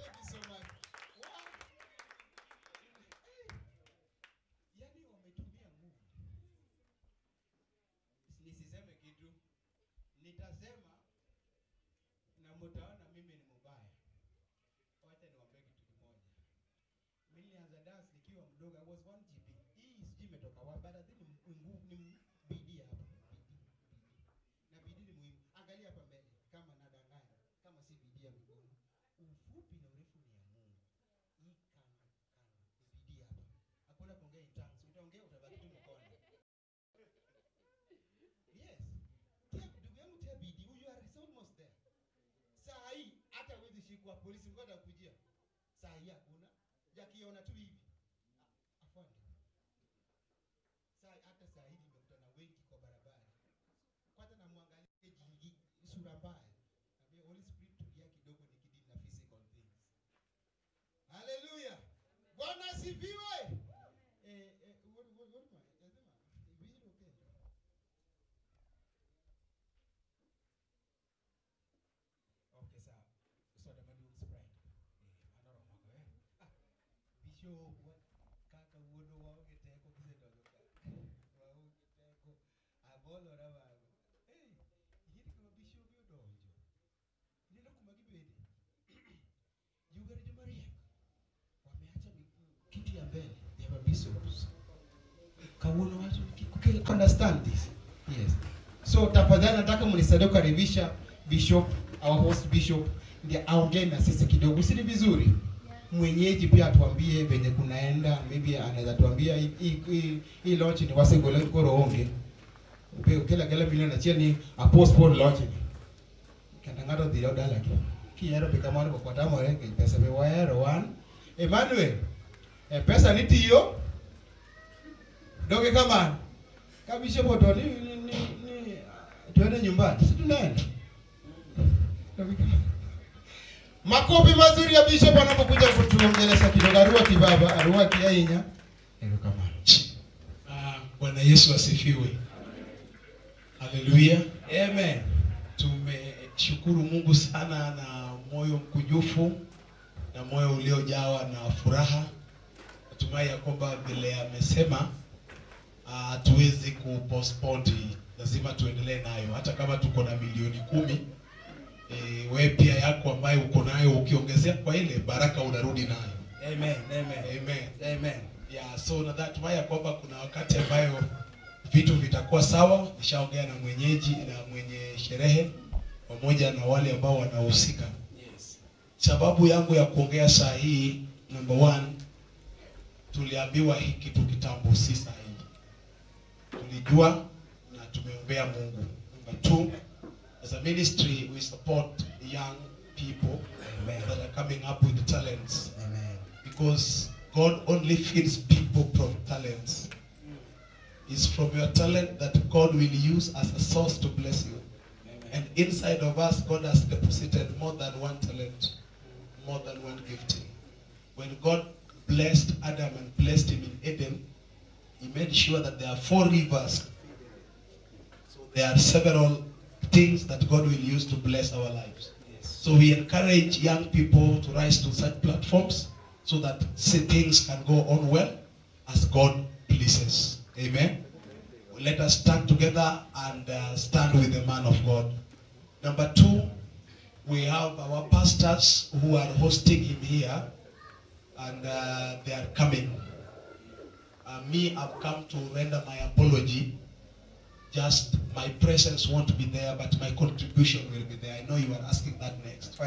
Thank you so much. Wow. Hey. Yaani wametumia nguvu. Nisiseme kitu. Nitasema na mtaona mimi ni mbaya. Wacha niwaambie kitu kimoja. Mimi nilianza dance nikiwa mdogo. I was 1 GB. Hii sijui imetoka wapi, but I think ni nguvu ni bidii hapa. Bidii. Bidii. Na bidii ni muhimu. Angalia hapa mbele kama nadanganya, kama si bidii ya mikono. Ufupi na urefu ni ya Mungu. Hii kano kano ni bidii hapa. Hakuna kuongea in tongues. Utaongea utabaki tu mkono. Yes. Tia ndugu yangu tia bidii. You are almost there. Saa hii hata huwezi shikwa polisi ngoja kujia. Saa hii hakuna. Jakiona tu hivi. A- Afande. Saa hata saa hii nimekutana wengi kwa barabara. Kwanza namwangalia jingi sura mbaya. Naambia Holy Spirit tulia kidogo nikidili na physical things. Hallelujah. Bwana asifiwe. Eh eh what what what am I? Nasema vizuri okay. Okay, sawa. Soda maduong Sprite. Eh, anoro mako eh. Ah, Bishop wa kaka wuono waonge teko kisedonjo ka. Waonge teko. Abolora bago. Eh, yiri kama bishop yodonjo. Neno kuma gibede. Jugari jo Maria. Wameacha mi- kiti ya mbele ya mabishops. Kawuono watu kukile understand this. Yes. So tafadhali nataka mnisaidie kukaribisha bishop, our host bishop ndiye aongee na sisi kidogo, si ni vizuri? Mwenyeji pia atuambie venye kunaenda, maybe anaweza tuambia hii- hii hii- hii launch ni wasengole koro onge. Upe kila kila milioni achiel ni a postpone launch ni. Kata ng'ato dhi dala ki. Kihero be kamano ko kwatamore ke pesa be wahero wan. Emmanuel, e pesa nitiyo doge kamano ka bishop oto ni, ni, ni, ni tuende nyumbani si tunaenda makofi mazuri ya bishop anapokuja kutuongelesha kidogo arua kibaba arua kiainya erokamano Ah, Bwana Yesu asifiwe. Haleluya. amen Tumeshukuru Mungu sana na moyo mkunjufu na moyo uliojawa na furaha. Natumai ya kwamba vile amesema ah, hatuwezi kupostpone, hii. lazima tuendelee nayo, hata kama tuko na milioni kumi. E, we pia yako ambayo uko nayo ukiongezea kwa ile baraka unarudi nayo. amen amen Amen. amen Yeah, so natumai ya kwamba kuna wakati ambayo vitu vitakuwa sawa. Nishaongea na mwenyeji na mwenye sherehe pamoja na wale ambao wanahusika. yes Sababu yangu ya kuongea saa hii, number one, tuliambiwa hii kitu kitambo, si saa hii. Tulijua na tumeombea Mungu. Number two, as a ministry we support young people Amen. that are coming up with talents amen because God only feeds people from talents. It's from your talent that God will use as a source to bless you. And inside of us, God has deposited more than one talent, more than one gifting. When God blessed Adam and blessed him in Eden, he made sure that there are four rivers. So there are several things that God will use to bless our lives. So we encourage young people to rise to such platforms so that say things can go on well as God pleases. Amen. Let us stand together and uh, stand with the man of God. Number two, we have our pastors who are hosting him here and uh, they are coming. Uh, me, I've come to render my apology. Just my presence won't be there, but my contribution will be there. I know you are asking that next.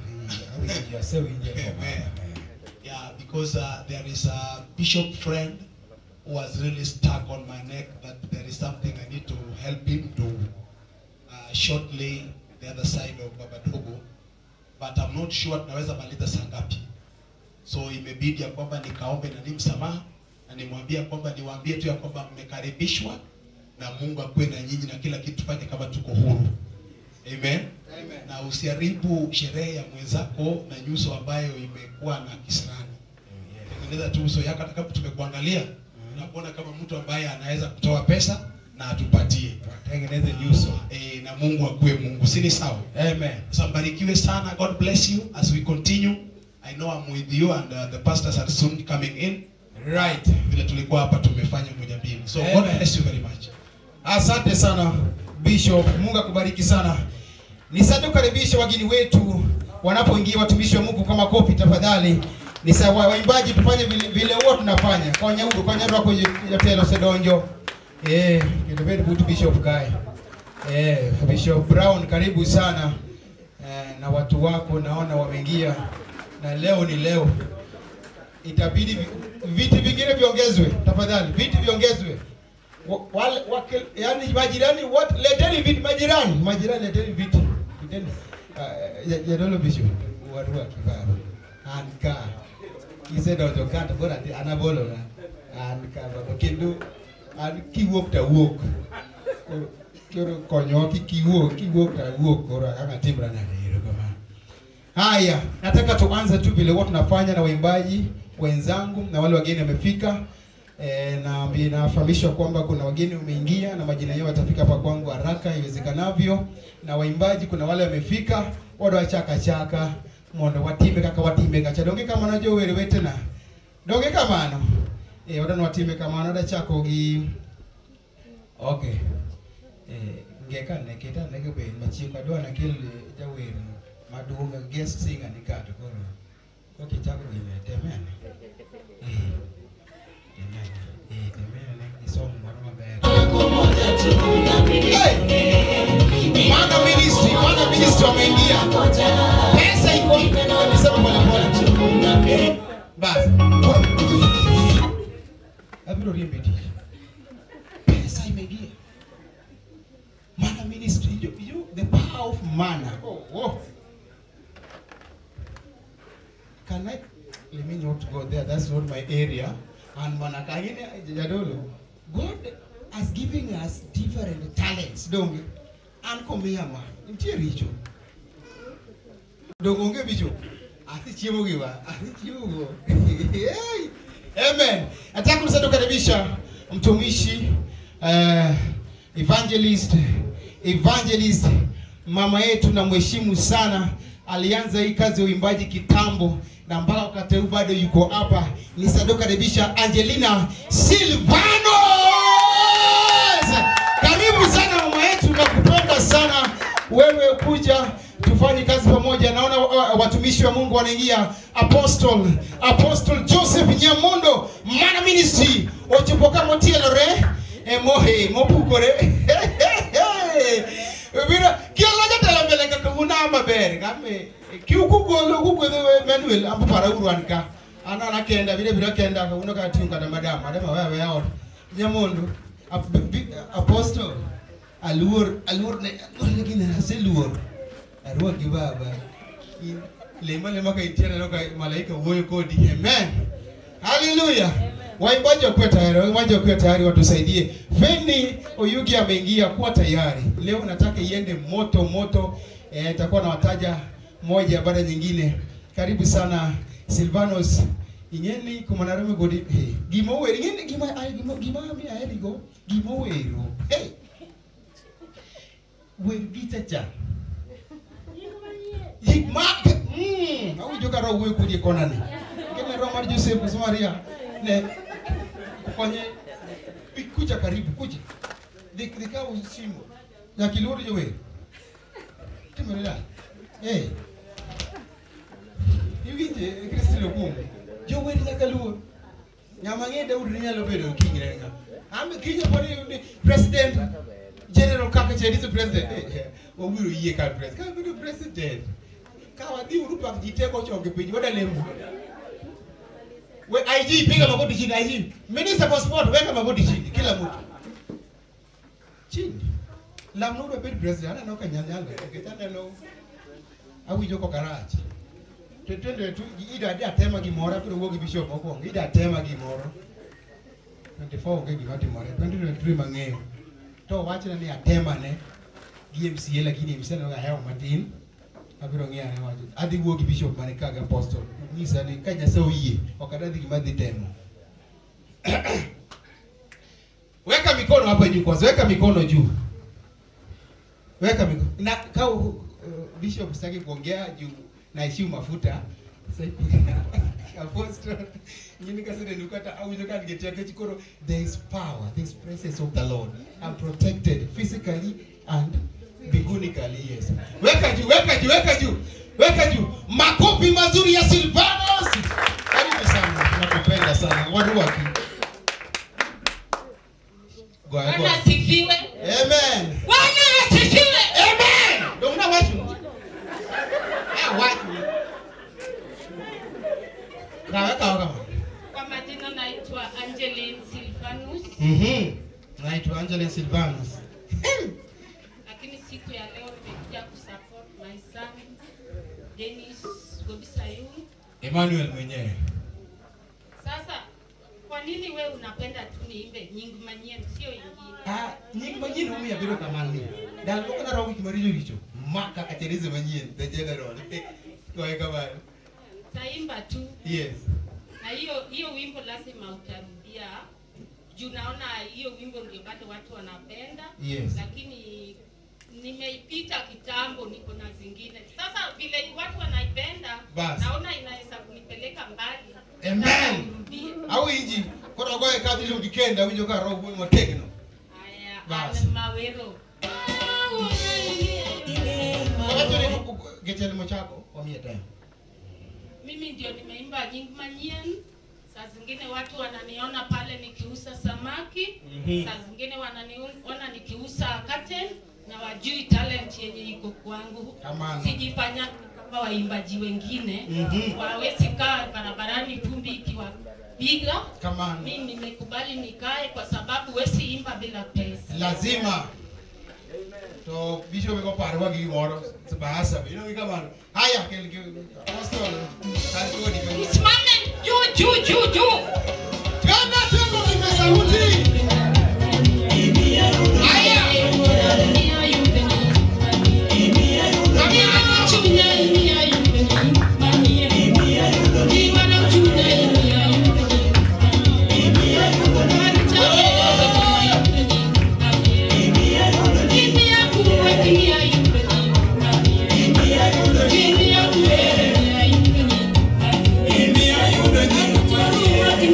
Amen. Yeah, because uh, there is a bishop friend who was really stuck on my neck that there is something I need to help him do uh, shortly the other side of Babadogo, but I'm not sure tunaweza maliza saa ngapi. So imebidi ya kwamba nikaombe na ni msamaha na nimwambie ya kwamba niwaambie tu ya kwamba mmekaribishwa na Mungu akuwe na nyinyi na kila kitu fanye kama tuko huru. Amen. Amen. Na usiharibu sherehe ya mwenzako na nyuso ambayo imekuwa na kisirani. Tengeneza tu uso yako hata kama tumekuangalia unakuona kama mtu ambaye anaweza kutoa pesa na atupatie. tengeneze nyuso Eh, na Mungu akuwe Mungu. Si ni sawa? amen Sasa mbarikiwe sana. God bless you as we continue I know I'm with you and uh, the pastors are soon coming in. Right. Vile tulikuwa hapa tumefanya moja mbili. So God Amen. bless you very much. Asante sana Bishop, Mungu akubariki sana. Nisante kukaribisha wageni wetu wanapoingia, watumishi wa Mungu, kwa makofi tafadhali. Ni sawa waimbaji, tufanye vile vile huwa tunafanya kwa nyaudu kwa nyaudu kwa yotelo sedonjo eh, get very good Bishop Guy eh, Bishop Brown, karibu sana eh, na watu wako naona wameingia, na leo ni leo, itabidi vi- viti vingine viongezwe tafadhali, viti viongezwe Wa- wale wake, yani majirani wote leteni viti majirani majirani leteni viti leteni uh, ya, ya dolo bisho warua kibaro anka kise dojo kata bora ati anabolo na anka baba kendo an kiwuok ta wuok Koro- koro konyo ki kiwuok kiwuok ta wuok koro anga timra na hero kama haya nataka tuanze tu vile huwa tunafanya na waimbaji wenzangu na wale wageni wamefika E, na mbi- nafahamishwa kwamba kuna wageni wameingia na majina yao watafika hapa kwangu haraka iwezekanavyo, na waimbaji kuna wale wamefika wado wachaka chaka mondo watime kaka watime kacha donge kama najo were wetena donge kamano e, wadano watime kamano da chako gi okay e, ngeka ne kita ne ke ben machieng adwa na kel jawer maduong guest singer ni kato koro ko kichako gi temene eh Mana ministry, mana ministry wameingia. Pesa iko nisema pole pole. Basi. Abiro riembe tich. Pesa imeingia. Mana ministry, you, you the power of mana. Oh, oh. Can I let me not go there? That's not my area. And manakangine jadolo. God has given us different talents. Donge. An komiya ma. Nitie richo. Donge onge bicho. Asi chiemo gi wa. Asi chiemo go. Hey. Amen. Nataka msado karibisha mtumishi uh, evangelist evangelist mama yetu na mheshimu sana alianza hii kazi ya uimbaji kitambo na mpaka wakati huu bado yuko hapa ni sado karibisha angelina silvanos karibu sana mama yetu na kupenda sana wewe kuja tufanye kazi pamoja naona uh, watumishi wa mungu wanaingia apostle apostle joseph nyamondo mana ministry ochopoka motielore emohe mopukore Mira, kiala jatelo mbele kaka una maber kame kiukugolo kugwedho Emmanuel ambo para uruan ka anana kenda vile vile kenda ka uno ka timu kada madam madam wewe yaot nyamondo ap- bi- apostle aluor aluor ne aluor ne gine ase luor arwa gi baba In- lema lema ka itiere no ka malaika wuoyo kodi amen haleluya waimbaji wakuwe tayari waimbaji wakuwe tayari watusaidie feni oyugi ameingia kuwa tayari leo nataka iende moto moto eh, itakuwa na wataja moja baada ya nyingine karibu sana silvanos ing'eni kumanarume godi hey, gima owero ing'eni gima ay, gima gima mi aherigo gima owero hey. wer gichacha ma mm, awinjo ka roho wuoyo kodi e konani kene roho mar joseph koso maria ne konye Bi- kuja karibu kuja Dhi- dhikaw simu nyaka iluor jower timore da eh iwinje kristino kum jower nyaka luor ng'ama ng'e daudi ne nyalo bedo king ne nga ambe kinyo pod ni president general kaka cheriso president eh, eh, wabiro yie ka president ka bedo president ka wadhi uru pak ji teko chonge piny wadalemo we IG piga magoti chini IG minister for sport weka magoti chini kila mtu chini lamno bed president aneno ka nyanyanga nikech aneno awinjo ko karach to twende tu ida adi atema gimoro abiro wuok gi bishop mokwongo ida atema gimoro 24 onge gima timore 2023 mang'eyo to wachna ni atema ne gi MCA lakini MCA ne ahewo matin abiro ng'iyo ane wacho adhi wuo gi bishop mane ka gi apostle nyisa ni ka nyasaye oyie ok adadhi gima adhi temo weka mikono hapa juu kwanza weka mikono juu weka mikono na ka uh, bishop sitaki kuongea juu naishiu mafuta Apostle, nyini kasede nukata awinjo ka ngetia kech koro there is power, there is presence of the Lord. I'm protected physically and biblically, yes. Weka juu, weka juu, weka juu, weka juu. Makofi mazuri ya Silvanus. Karibu sana, tunakupenda sana. Watu waki. Goya, Bwana goya. asifiwe. Amen. Bwana asifiwe. Amen. Ndio mna watu. Ah, watu. Kaweka kama. Kwa majina naitwa Angeline Silvanus, Mhm. Naitwa Angela Silvanus. lakini siku ya leo nimekuja kusupport my son Dennis Gobisayun. Emmanuel mwenyewe. Sasa kwa nini we unapenda tu niimbe nyingi manyien sio ingine? Ah, nying manyien umiya biro kamano. Dal ko na rawi maricho richo. Maka katerize manyien the general. Kwa kamano. Taimba tu Yes. na hiyo hiyo wimbo lazima utarudia juu naona hiyo wimbo ndio bado watu wanapenda Yes. lakini nimeipita kitambo niko na zingine sasa vile watu wanaipenda Bas. naona inaweza kunipeleka mbali Amen. Sasa nirudie. Au inji koro goye kadhi lo kikenda winjo ka roho motegno. haya Bas. Anne mawero Wakati ni getele chako wamie tena. mimi ndio nimeimba nyingi manyien saa zingine watu wananiona pale nikiuza samaki Mhm. saa zingine wananiona nikiuza curtain na wajui talent yenye iko kwangu Amana. sijifanya kama waimbaji wengine Mhm. wawezi kaa barabarani vumbi ikiwapiga Kamano. mi nimekubali nikae kwa sababu wesi imba bila pesa lazima to bishop ko parwa gi gimoro bahasa ino gi kamano haya kel gi apostol kar kodi ka msimame juu juu juu juu kana tuko kwa sauti haya Yeah.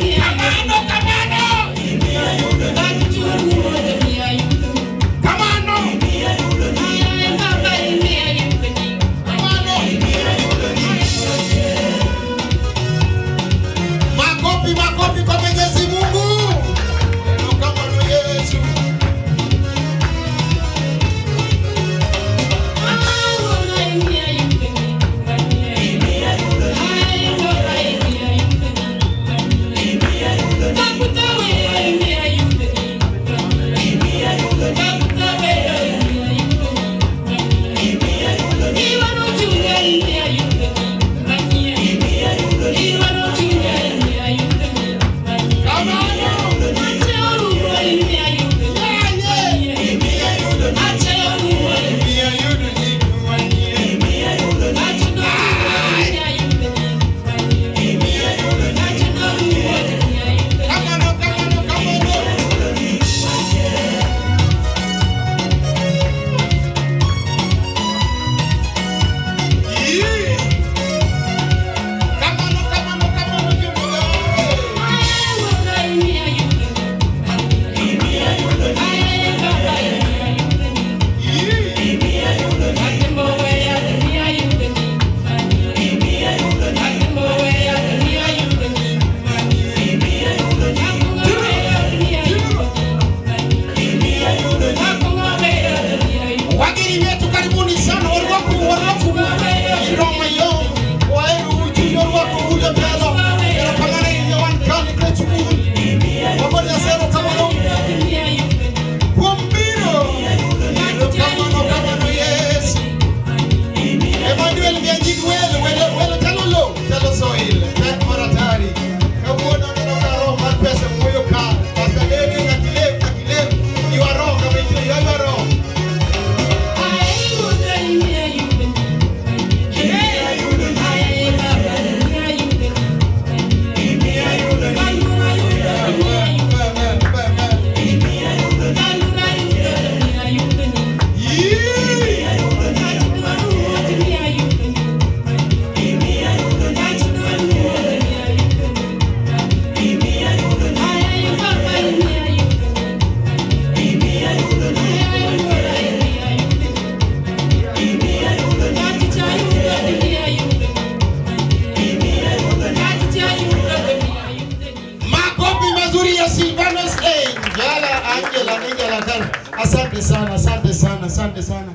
Asante sana, asante sana, asante sana.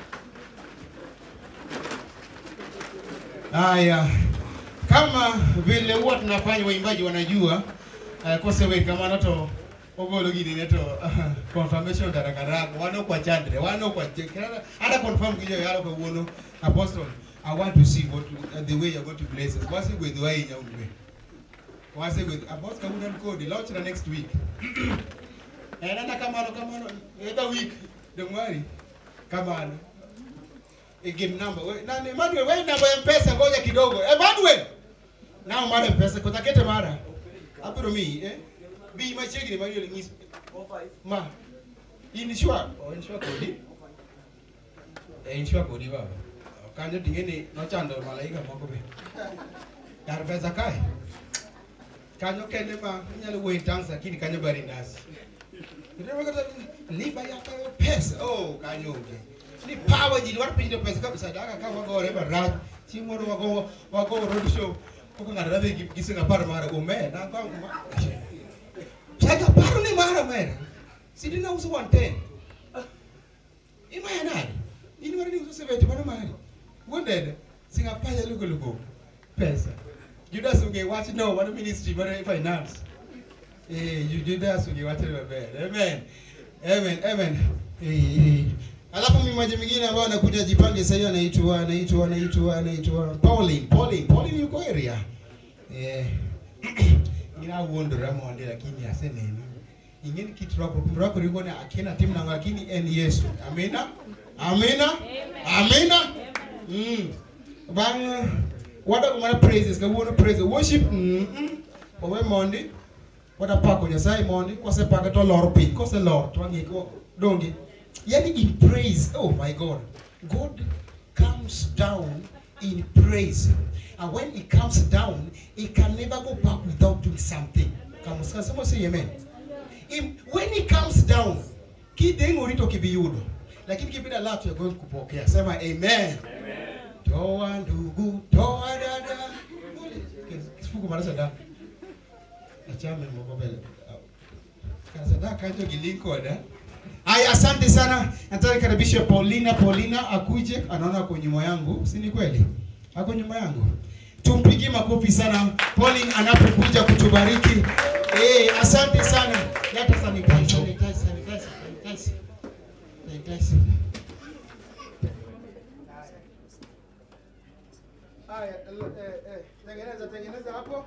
Haya, kama vile huwa tunafanya, waimbaji wanajua uh, kose we kama nato ogolo gini neto uh, confirmation darakarago wano kwa chandre wano kwa chekara ada confirm kijo yalo kwa wono apostle I want to see what uh, the way you're going to bless us. Wasi with the way you know. Wasi with apostle wouldn't code launch the next week. Eh, nenda kamano kamano eda week don't worry kamano igim number we nani Emmanuel we namba ya mpesa ngoja kidogo Emmanuel nao mara mpesa kutakete mara abiro mi eh bi machiegni Emmanuel ngis ma in sure oh in sure kodi eh in sure kodi baba kanyo tingeni nochando malaika moko be kar pesa kae kanyo kende ma inyalo wuoyo in tongues lakini kanyo bari ndasi liba yaka pesa oh kanyo onge ni power jini war pinjo pesa kabisa daka ka wagore baraj chieng' moro wago wago road show koko ng'ato radhi gi gi siling apar mara ome na go saka paro ni mara mera sidi na uso 110 imaya nade in mara ni uso 70 mano mari wonded siling apar ya lugo lugo pesa Judas unge wach no mano ministry mano finance Eh, you Judas ungewacha maber. Amen. Amen. Amen. Eh, eh. Alafu mmoja mwingine ambao anakuja jipange sasa anaitwa anaitwa anaitwa anaitwa Pauline. Pauline, Pauline yuko area. Eh. Ina wondora monde lakini aseneni. Ingeni kitu rako rako liko na akina timu na lakini en Yesu. Amina. Amina. Amina. Mm. Bang wada kumana praises kawuono praise worship. Mm. mm. Owe mondi watapako nyasaye mondi kosepake to lor piny koselor to wang'i ko donge yani in praise oh my god god comes down in praise and when he comes down he can never go back without doing something Come, someone say amen Him, when he comes down kideng'ori to kibiyudo lakini kibida latu ya going kupokea sema amen toa ndugu toa dada kifuku mara sadaka achame moko mbele kasadaka hicho kilikoda Aya, asante sana. Nataka karibisha Paulina. Paulina akuje, anaona ako nyuma yangu, si ni kweli? Ako nyuma yangu. Tumpigie makofi sana Pauline anapokuja kutubariki. Eh, asante sana. Leta sanitizer, sanitizer, sanitizer, sanitizer. Sanitizer. Aya, eh, eh, tengeneza tengeneza hapo.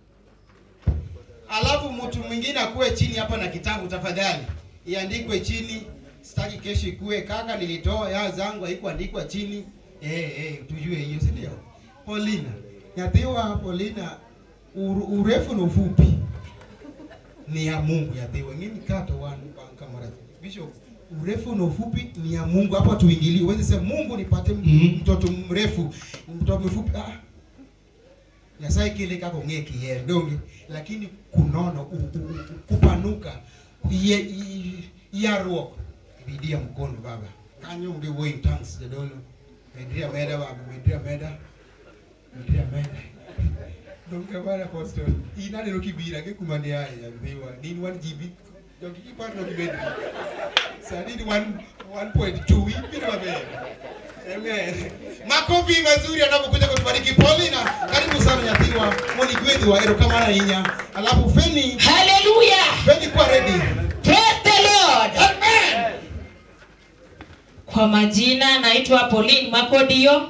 Alafu mtu mwingine akuwe chini hapa na kitabu tafadhali, iandikwe chini. Sitaki kesho ikuwe kaka, nilitoa ya zangu haikuandikwa chini. Eh, eh, tujue hiyo, si ndio? Paulina, nyathiwa Paulina, ur, urefu na ufupi ni ya Mungu yathiwa. Ngini kato wan banka mara Bishop, urefu na ufupi ni ya Mungu. Hapa tuingilie, uweze sema Mungu nipate Mhm. mtoto mrefu, mtoto mfupi. Ah, nyasaye kile kaka ong'e kiyer donge lakini kunono u- u- u- kupanuka ye- i- yaruok bidii ya mkono baba kanyo onge wuoyo in tongues jadolo medri ameda baba medri ameda medri ameda donge bana apostol in aneno kibira ke kuma ne aye yadhiwa nin wan jibi donge kipar no gibedri sani ni one one point two ibiro maber Amen. Makofi mazuri anapokuja kutubariki Paulina. Karibu sana nyathiwa. Moni gwedhiwa erokamano ahinya. Alafu Feni, Hallelujah. Feni kwa ready. Praise the Lord. Amen. Kwa majina naitwa Pauline Makodio.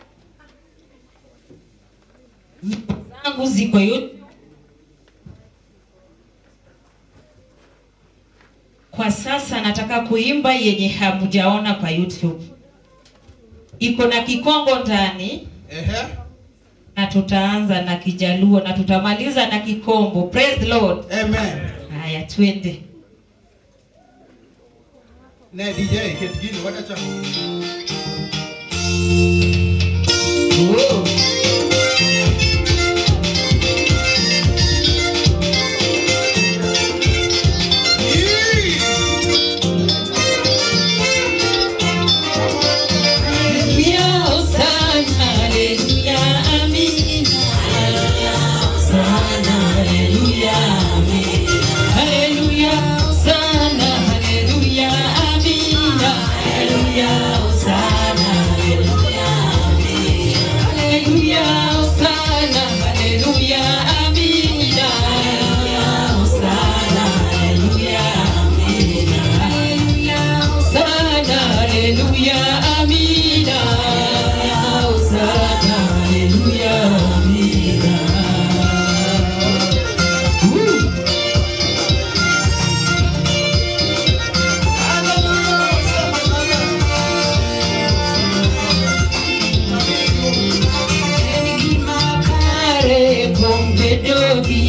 Nyimbo zangu ziko YouTube. Kwa sasa nataka kuimba yenye hamjaona kwa YouTube. Iko na Kikongo ndani Ehe. na tutaanza na Kijaluo na tutamaliza na Kikombo. Praise the Lord. Amen. Haya, twende. Ne DJ ket gini wacha cha. Oh. Hallelujah, Hosanna, hallelujah, amen. Hosanna, hallelujah, amen. Hallelujah, Hosanna, hallelujah,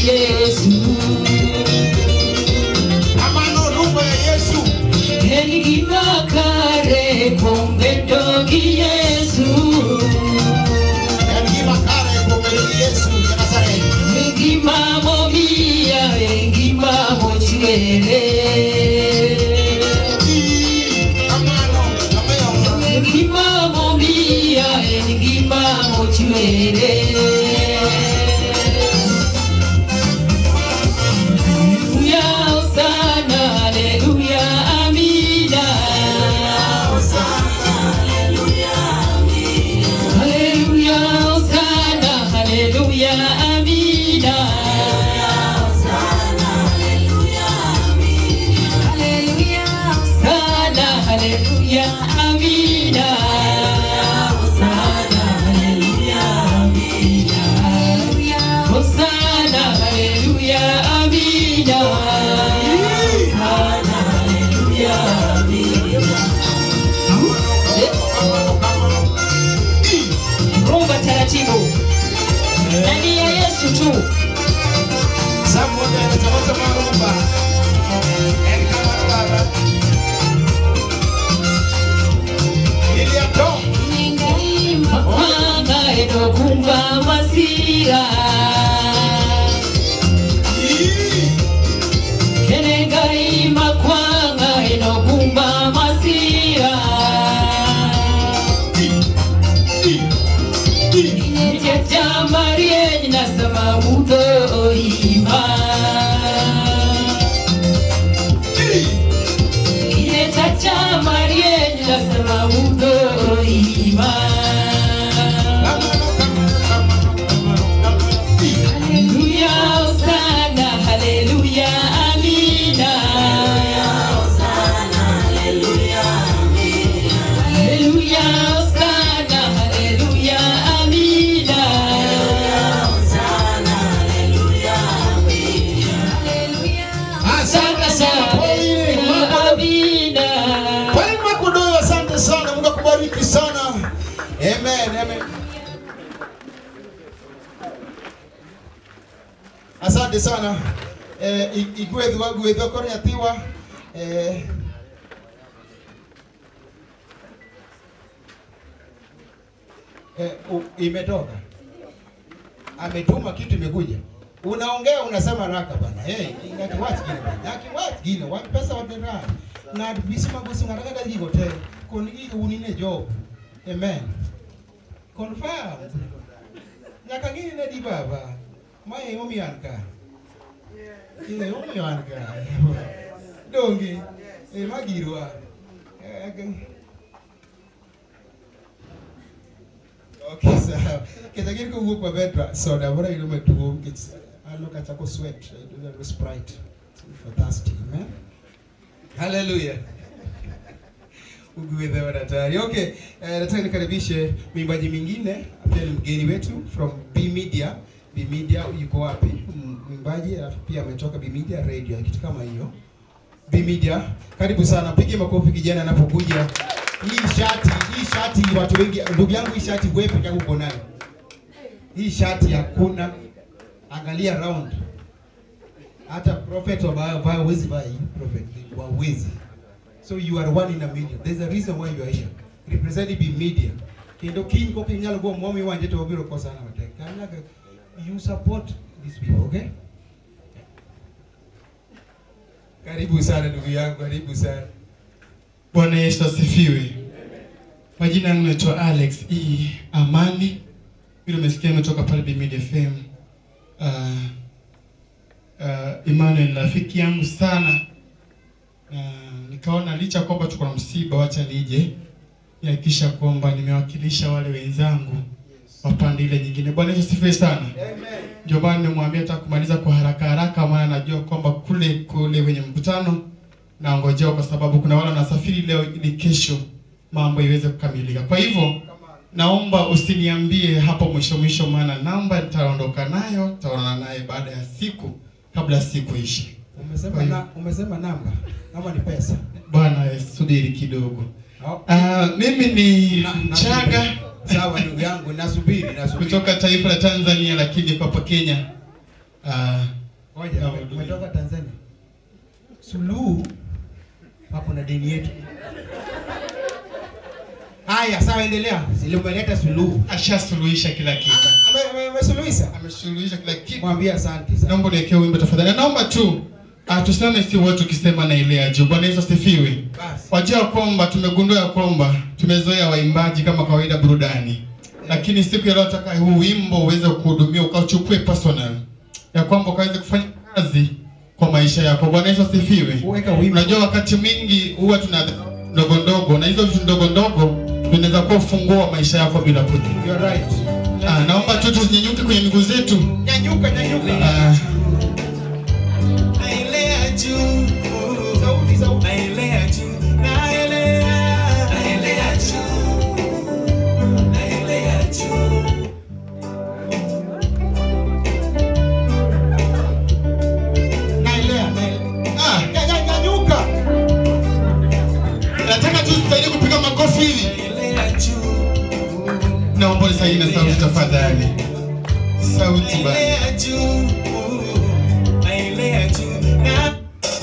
Yesu Amano rumba ya Yesu. En gima kare kuom bedo gi Yesu En gima kare kuom bedo gi Yesu ja Nazareth. En gima momiya En gima mochwere Amano, ameyo. En gima momiya En gima mochwere Haleluya, Hosana, haleluya, amina. Haleluya, Hosana, haleluya, amina. Hosana, haleluya, amina. Hosana, haleluya, amina. Hosana, haleluya, amina. Hosana, haleluya, amina. Rumba taratibu. Ndani ya Yesu tu. Someone anatafuta marumba. En kama baba. William Tom. Makwanga enokumba masira. Kenengai makwanga enokumba masira. Inyetya marieny nasema udho oima. Inyetya marieny nasema udho oima. Haleluya, Hosana, haleluya, amina. Haleluya, Hosana, haleluya, amina. Asante sana Pauline. Mambo- Amina. Pauline Makudoyo, asante sana. Mungu akubariki sana. Amen, amen. Asante sana. Eh, i- igwethwa gwethwa kore atiwa eh, eh, u- imetoka ametuma kitu imekuja unaongea unasema raka bana hey ngati watu gine bana ngati watu gine wa pesa wa dera na bisima busi ngata kada gigo te kon gigo unine job amen confirm nyaka ngini ne di baba mae omi an ka ile omi an ka dongi e magirwa Eh, Okay, sawa. Keta gini kowuok maber to soda moro ayudo matuo nikech alo kachako sweat ayudo ayudo sprite for thirsty amen haleluya ugwedhe wa daktari okay eh, nataka nikaribishe mwimbaji mwingine pia ni mgeni wetu from B Media B Media yuko wapi M- mwimbaji alafu pia ametoka B Media radio kitu kama hiyo B Media karibu sana pige makofi kijana anapokuja hii shati hii shati watu wengi ndugu yangu hii shati wewe peke yako uko nayo hii shati hakuna angalia round hata prophet wabaya wezi vaa hii prophet wawezi so you are one in a million there's a reason why you are here representing be media kendo kiny koka inyalo go mwomi wanje to wabiro kosana matek kanyaga you support these people okay karibu sana ndugu yangu karibu sana Bwana Yesu asifiwe. Majina yangu naitwa Alex E. Amani. Vile umesikia nimetoka pale Bimidi FM. Uh, uh, Emmanuel ni rafiki yangu sana. Uh, nikaona licha kwamba tuko na msiba, wacha nije nihakikisha kwamba nimewakilisha wale wenzangu wa pande ile nyingine. Bwana Yesu asifiwe sana. Ndio maana nimemwambia nataka kumaliza kwa haraka haraka, maana najua kwamba kule kule wenye mkutano naongojewa kwa sababu kuna wale wanasafiri leo ili kesho mambo iweze kukamilika. Kwa hivyo naomba usiniambie hapo mwisho mwisho, maana namba nitaondoka nayo, nitaonana naye baada ya siku, kabla siku ishi. umesema na, umesema namba namba ni pesa Bwana eh, subiri kidogo. Au- Ah, mimi ni Na- na- Chaga sawa ndugu yangu nasubiri nasubiri kutoka taifa la Tanzania, lakini kwa hapa Kenya. Ah, Ngoja, Hallelujah. umetoka Tanzania. Suluhu hapo na deni yetu. Haya, sawa, endelea. Silimeleta suluhu. Ashasuluhisha kila kitu. Ame- ame- Amesuluhisha. Amesuluhisha kila kitu. Mwambie asante sana. Naomba niwekee wimbo tafadhali. Na Naomba tu ah, tusimame si wote tukisema na ile ya juu. Bwana Yesu asifiwe. Basi. Wajua ya kwamba tumegundua ya kwamba tumezoea waimbaji kama kawaida burudani, lakini siku ya leo nataka huu wimbo uweze kuhudumia ukauchukue personal, ya kwamba ukaweze kufanya kazi kwa maisha yako. Bwana Yesu asifiwe. Weka wimbo. Unajua wakati mwingi huwa tuna ndogo ndogo, na hizo vitu ndogo ndogo vinaweza kuwa ufunguo wa maisha yako bila kujua. You're right. Ah, naomba tu tusinyenyuke kwenye miguu zetu. Nyanyuka, nyanyuka. Ah, Naelea juu. Sauti, sauti. Naelea juu. Naelea. Naelea juu. Naelea juu. Naelea, naelea. ah, Nya- nya- Nyanyuka. nataka tu tusaidie kupiga makofi hivi. Naelea juu. Naomba nisaidie na sauti tafadhali. Sauti bana. Naelea juu. Naelea juu. Na-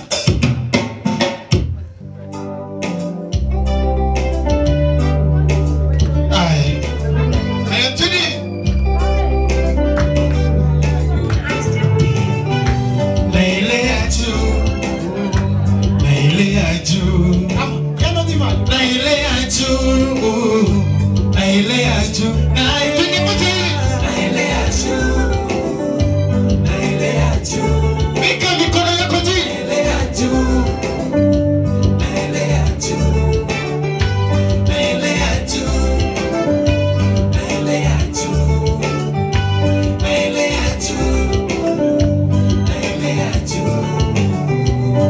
Aya. Aya, tuni. Naelea juu. Naelea juu. Kama, yano dhima. Naelea juu. Naelea juu. Naelea Naelea juu. Naelea juu. Weka mikono yako juu. Naelea juu. Naelea juu. Naelea juu. Naelea juu. Naelea juu. Naelea juu.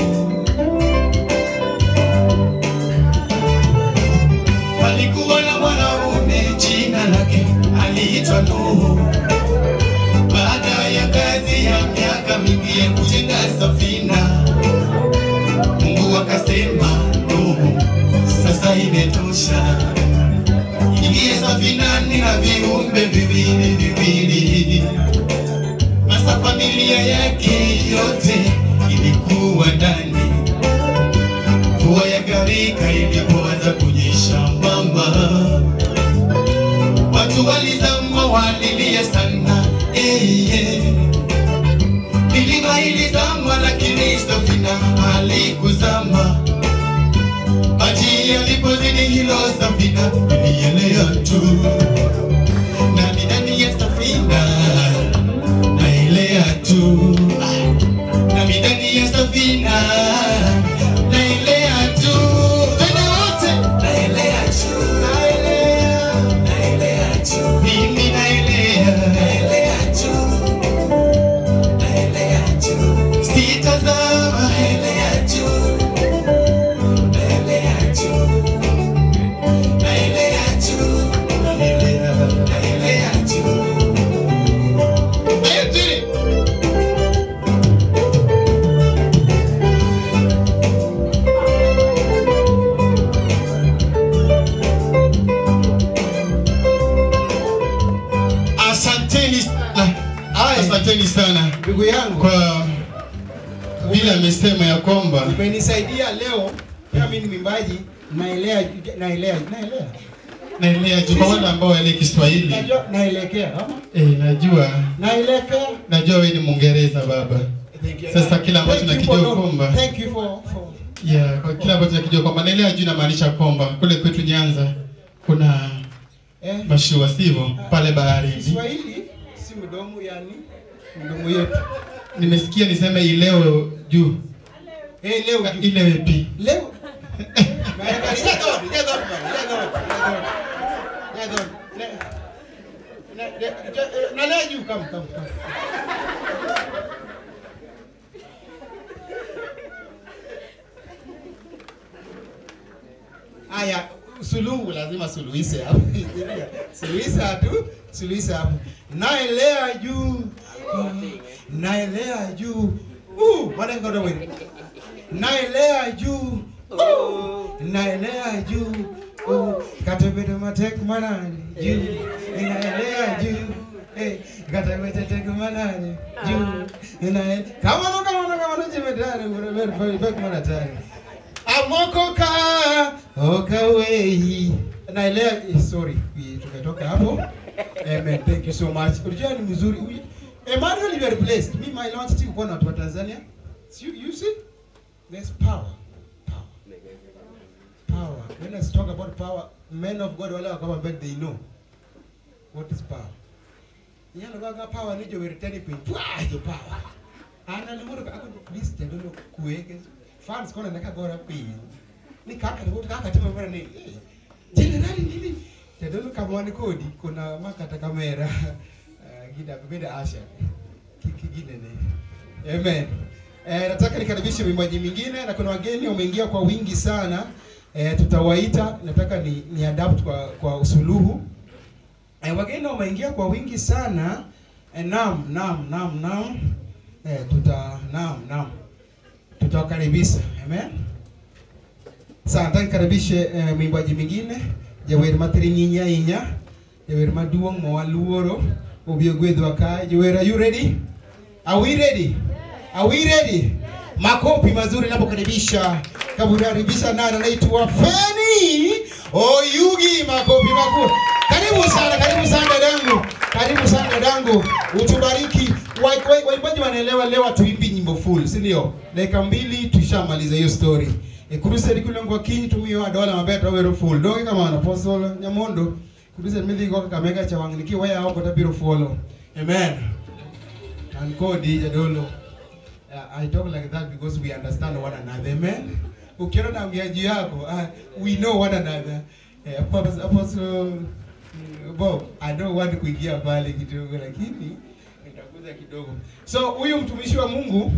Palikuwa na mwanaume jina lake aliitwa Nuhu. Baada ya kazi ya miaka mingi ya kujenga safina, Mungu akasema, Nuhu, sasa imetosha, ingie safinani na viumbe viwili viwili. Sasa familia yake yote ilikuwa ndani. Mvua ya gharika ilipoanza kunyesha mama watu walizama walilia sana eh, eh. milima ilizama lakini safina halikuzama maji yalipozidi hilo safina ilielea tu nami ndani ya safina naelea tu nami ndani ya safina naelea tu twende wote naelea tu naelea naelea tu mimi naelea naelea tu naelea tu sitazama naelea tu naelea tu naelea tu naelea naelea tu Aya, tuni. Asanteni sana. Asanteni sana Ndugu yangu, kwa vile amesema ya kwamba umenisaidia leo. Pia mimi ni mwimbaji, naelea, naelea, naelea. naelea tu kwa wale ambao waelewi Kiswahili. Najua naelekea, ama? Eh, najua Naelekea. najua wewe ni Mwingereza baba. Thank you. Sasa kila ambacho Thank you nakijua for- kwamba- Thank you for for Yeah, kwa kila ambacho nakijua kwamba naelea juu inamaanisha kwamba kule kwetu Nyanza kuna eh mashua sivyo pale baharini. Kiswahili si mdomo yani mdomo yetu. Nimesikia niseme ileo juu Eh leo ju- ile wepi. leo Maana ni jadon, jadon bana, jadon, jadon. Jadon. Le- le- le- je- Na leo juu kam kam kam. Aya, suluhu lazima suluhishe hapo. Suluhisha tu, suluhisha hapo. Naelea juu. Naelea juu. Uh, bwana ngodo wewe. Naelea juu. Uh, naelea juu. Uh, katebede matek manani juu. Naelea juu. Eh, kata weche teko manani. Juu. Ina kama no kama no kama no jemedani mure mure fek mana tani. Amoko ka okawei. Naelewa eh, sorry. we- Tumetoka hapo. Amen. Thank you so much. Unajua ni mzuri. Huyu- Emmanuel you are blessed. Mimi my Lord sitaki kuona watu wa Tanzania. You, you see? There's power. Power. Power. When I talk about power, men of God wale wakama mbele they know what is power. Nyalo kaka power ni jo weritani piny. Pwa jo power. Ana limoro ka ako please jadolo kuweke. Fans kona naka gora piny. Ni kaka ni kaka timo mbele ni. eh, Generali nini? Jadolo kamwani kodi kuna makata kamera. Eh, Gida bebeda Asha. Kikigine ne. Amen. Eh, nataka nikaribishe mwimbaji mwingine na kuna wageni wameingia kwa wingi sana. Eh, tutawaita, nataka ni, ni adapt kwa kwa usuluhu. Eh, wageni wameingia kwa wingi sana. Eh, naam, naam, naam, naam. Eh, tuta naam, naam. Tutawakaribisha. Amen. Sasa nataka nikaribishe eh, mwimbaji mwingine jawer matrinyinya inya jawer maduong' mawaluoro obiro gwedhwa ka jawer are you ready are we ready are we ready makofi mazuri napokaribisha kabukaribisha nani anaitwa Feni Oyugi makofi makuu karibu sana karibu sana dadangu karibu sana dadangu utubariki Wa- wa- waimbaji wanaelewa leo hatuimbi nyimbo full si ndio dakika mbili tushamaliza hiyo story e crusade kule ngwa kinyi tumiyo adola mabeta wero full doge kama na apostle nyamondo crusade midhi go kamega cha wang niki waya oko tabiro follow amen and kodi jadolo Uh, I talk like that because we understand one another. Amen. Ukiona naongea juu yako, uh, we know one another. Eh, Apostle, Apostle mm, Bob, I don't want kuingia pale kidogo lakini nitakuza kidogo. So huyu mtumishi wa Mungu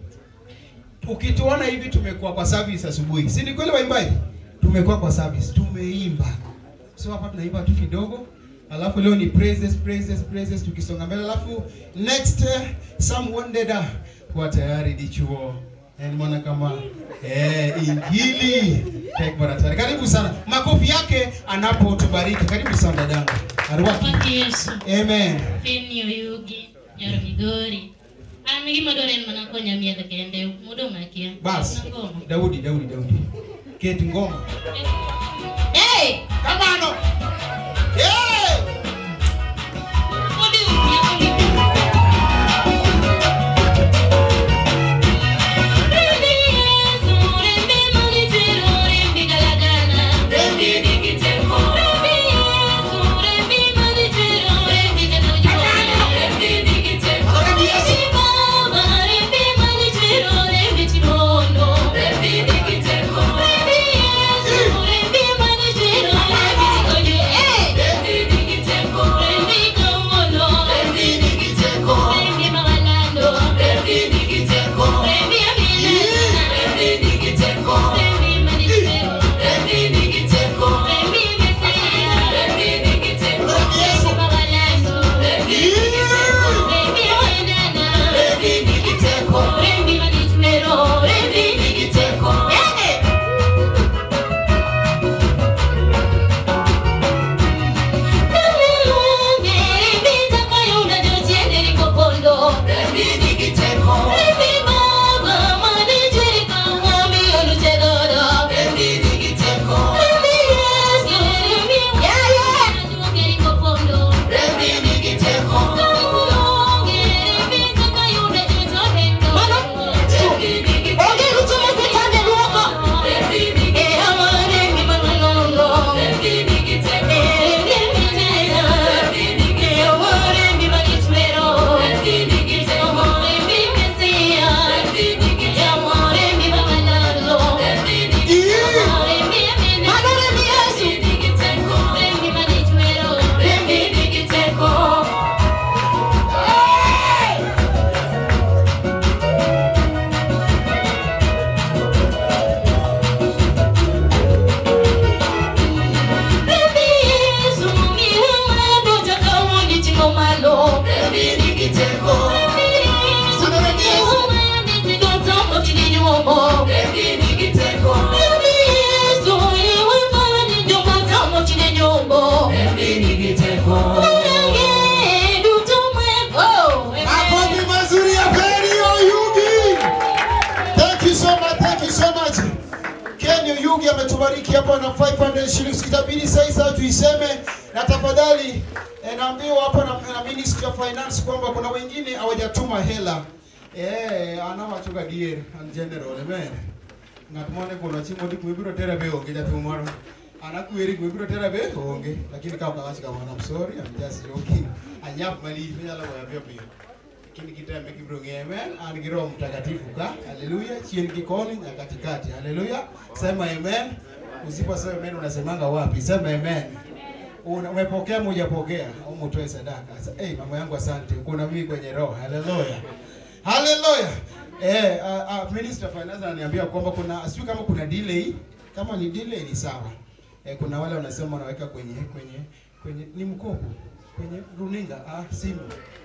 ukituona hivi tumekuwa kwa service asubuhi. Si ni kweli waimbaji? Tumekuwa kwa service, tumeimba. So hapa tunaimba tu kidogo. Alafu leo ni praises praises praises tukisonga mbele. Alafu next uh, some wanted uh, kuwa tayari dichuo. Yani mwana kama eh injili tek bwana tayari. Karibu sana. Makofi yake anapotubariki. Karibu sana dadangu. Arwaki. Kwaki Yesu, Amen. Feni Oyugi, Nyoro Migori. An gima dwaro en mana konya miedho kende, modong' akia. Bas. Na ngoma. Daudi, Daudi, Daudi. Keti ngoma. Hey! Kamano. Eh! Odi nyako ni- Rembi Yesu, rembi manitiro, rembi galagala. Rembi nikiteko. Rembi Yesu, rembi manitiro, rembi galagala. Rembi nikiteko. Rembi Yesu. Rembi Baba, rembi manitiro, rembi chibondo. Rembi nikiteko. Rembi Yesu, rembi manitiro, rembi chikonyo. Eh! Mulugi ametubariki hapa na 500 shillings. Kitabidi sasa tuiseme, na tafadhali eh, naambiwa hapa na, na Ministry of Finance kwamba kuna wengine hawajatuma hela eh, anawachunga dier and general amen ng'at mane kono chiemo dik mibiro tera be onge jatuo moro anakweri mibiro tera be onge lakini kama kawach kamano I'm sorry I'm just joking anyap malich minyalo goya piyo piyo lakini kiteme kibiro ng'eye amen an gi roho mtakatifu ka haleluya chien gi koni na katikati haleluya sema amen usiposema amen unasemanga wapi sema amen Una- umepokea ama hujapokea au mtoe sadaka Sa- hey, mama yangu asante kuna mimi kwenye roho haleluya haleluya eh uh, uh, minister of finance ananiambia kwamba kuna sio kama kuna delay kama ni delay ni sawa eh, kuna wale wanasema wanaweka kwenye kwenye kwenye ni mkopo kwenye runinga ah simu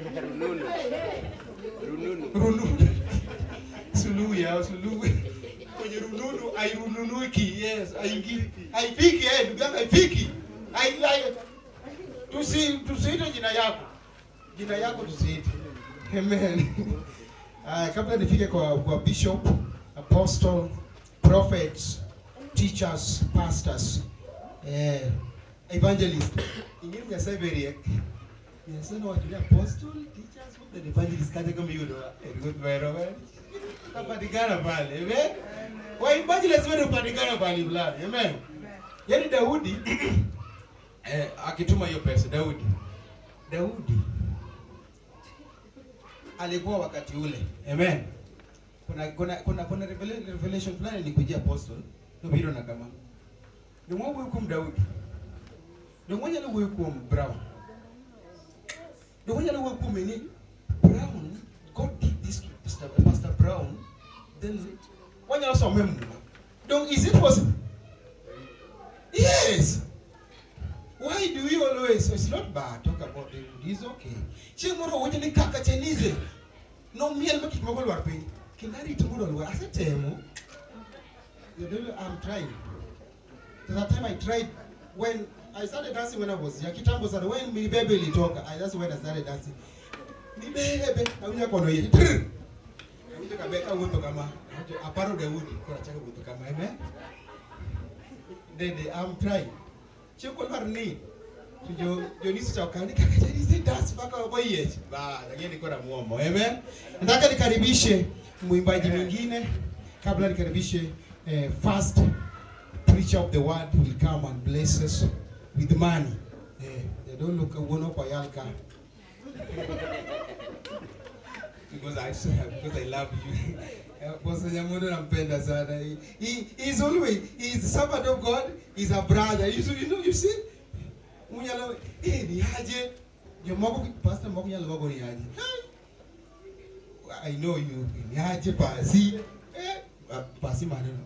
rununu suluhu ya suluhu kwenye rununu airununuki yes aingi haifiki eh ndugu yangu haifiki ai ai tusi tusiite jina yako jina yako tusiite amen uh, kabla nifike kwa kwa bishop apostle prophets teachers pastors eh evangelist ingine nyasaye beriek nyasaye nowacho apostle teachers what the evangelist kata kama yudo ruoth wero we kapatikana pale amen wa evangelist wewe upatikana pale fulani amen yani Daudi eh, akituma hiyo pesa Daudi Daudi alikuwa wakati ule amen kuna kuna kuna kuna revela- revelation fulani ilikujia apostle nobiro na kama ndio wuoyo kuom Daudi ndio mwanyalo wuoyo kuom Brown ndio mwanyalo wuoyo kuom nini Brown God did this to Pastor, Pastor Brown then wanyalo some muma donc is it possible yes why do you always it's not bad talk about it it's okay chieng' moro owacho ni kaka chenize nomiel ma gik moko lwar piny kendo arito mondo olwar asetemo The devil- I'm trying There's a time I tried when I started dancing when I was young kitambo sana when mibebe ilitoka I that's when I started dancing mibebe awinja kono yie Trrr! awinjo kabe kawuotho kama Awacho, aparo Daudi koro achako wuotho kama amen Dede I'm trying chieng' kolwar ni to jo jonisi cha ukani kaka janisi dance mpaka waboyech ba lakini kora muomo amen nataka nikaribishe mwimbaji mwingine kabla nikaribishe eh, first preacher of the word will come and bless us with money eh they don't look uono kwa yalka because I because I love you Pastor Nyamundo nampenda sana. He, he he's always he's the servant of God, he's a brother. You, see- you know you see? Munyalo eh ni aje? Yo moko pastor moko nyalo moko ni aje? Hai. I know you ni aje pasi. Eh ah, pasi maneno.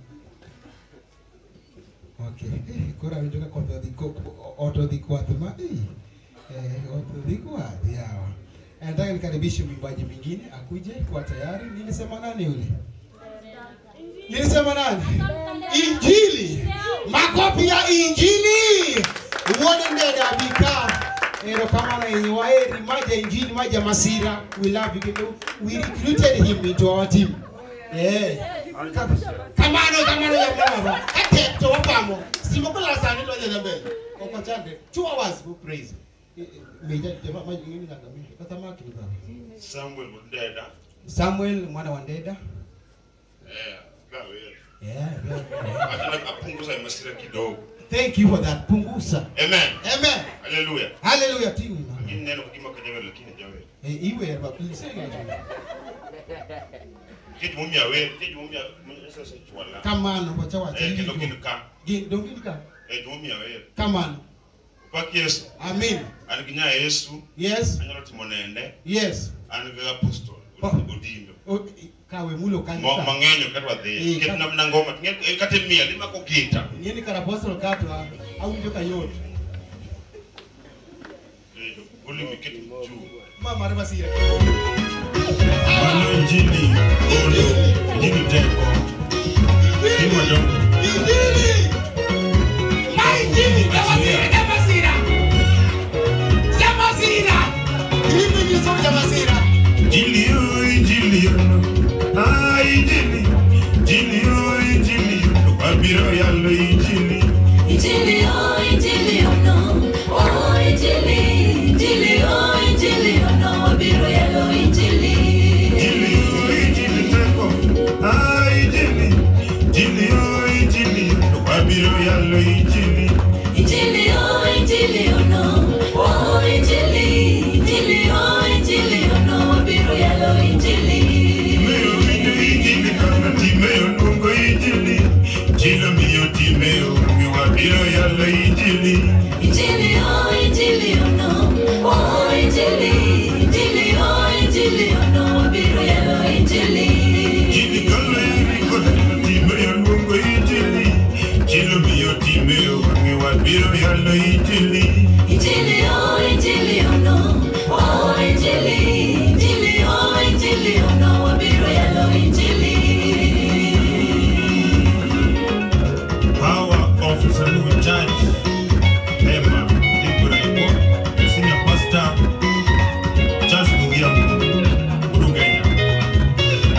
Okay. Eh kora winjo ka koth odhi ko oto dhi kwath ma eh eh oto dhi kwath yawa. Nataka nikaribishe mwimbaji mwingine akuje kwa tayari. Nilisema nani yule? Nilisema nani? Injili. Makofi ya Injili. Uone ndede abika. Ero kama na yenye waeri maja Injili maja Masira. We love you. Kendo we recruited him into our team. Eh. Kamano kamano ya mama. Ate to wapamo. Simo kula sana ndo ya mbele. Kwa chande. 2 hours for praise. Eh, eh, Meja jamaa maji ngine na kama. Kata maki ni baba. Samuel Mudeda. Samuel mwana wa Ndeda. Eh, gawe. Yeah, yeah, yeah. Hata apunguza masira kidogo. Thank you for that. Punguza. Amen. Amen. Hallelujah. Hallelujah. Tingi mama. Lakini neno kima kajawe lakini jawe. Eh, iwe ya baba. Say it. Kiti mumia we, kiti mumia sasa chwala. Kamano wacha wacha. Eh, kendo kendo ka. Gin dongin ka. Eh, mumia we. Kamano. Pak Yesu. Amen. An gi nya Yesu. Yes. Anyalo timo nende. Yes. An gi apostol. Oh. Odindo. O, kawe mulo Mo kanisa. mang'enyo kadwa Eh, dhi. Ket ka- namna ngoma. Ng'e- Kata miel imako gita. Nieni kar apostol kato ah, awinjo ka yot. Eh, Uli miket juu. Mama re masira. Mano injili olo, injili teko, timo dongo. Injili. Ma injili ya masira ya masira. Ya masira. Injili ni so ya masira. Injili yo, injili yo, ah injili, injili yo, injili yo, wabiro yalo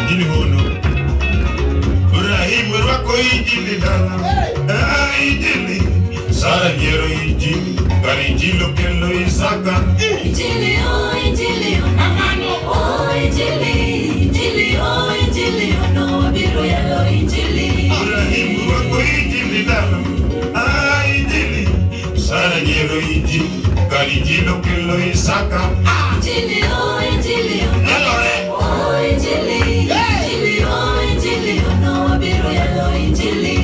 injili hono Ibrahim rwako injili dala Ah, injili Sara nyiero injili Kar injili okelo Isaka Injili, oh, injili, oh, oh, injili, injili, oh, injili, oh, no, wabiro yalo injili. Ibrahim rwako injili dala Ah, injili Sara nyiero injili Kar injili okelo Isaka Injili, oh, injili, oh, oh, injili, injili, oh, injili, oh, no, wabiro yalo injili.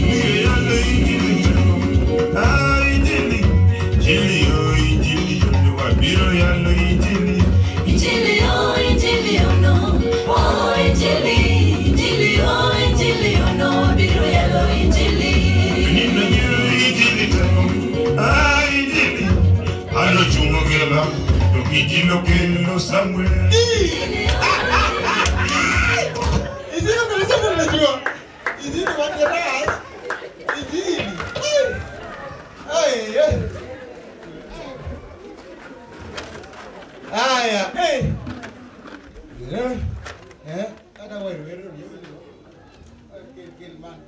Ah, injili Injili oh injili Wabiro yalo injili Injili, oh, injili, oh, no, oh, injili, injili, oh, injili, oh, no, wabiro yalo injili. Nina nyiro injili tano Ah, injili Ano chungo gela Injili okelo Samuel Injili kabisa mbona unajua? Injili watu wa dance. Injili. Ai. Ai. Haya, eh. Eh. Eh, hata wewe wewe ndio. Gel gel man.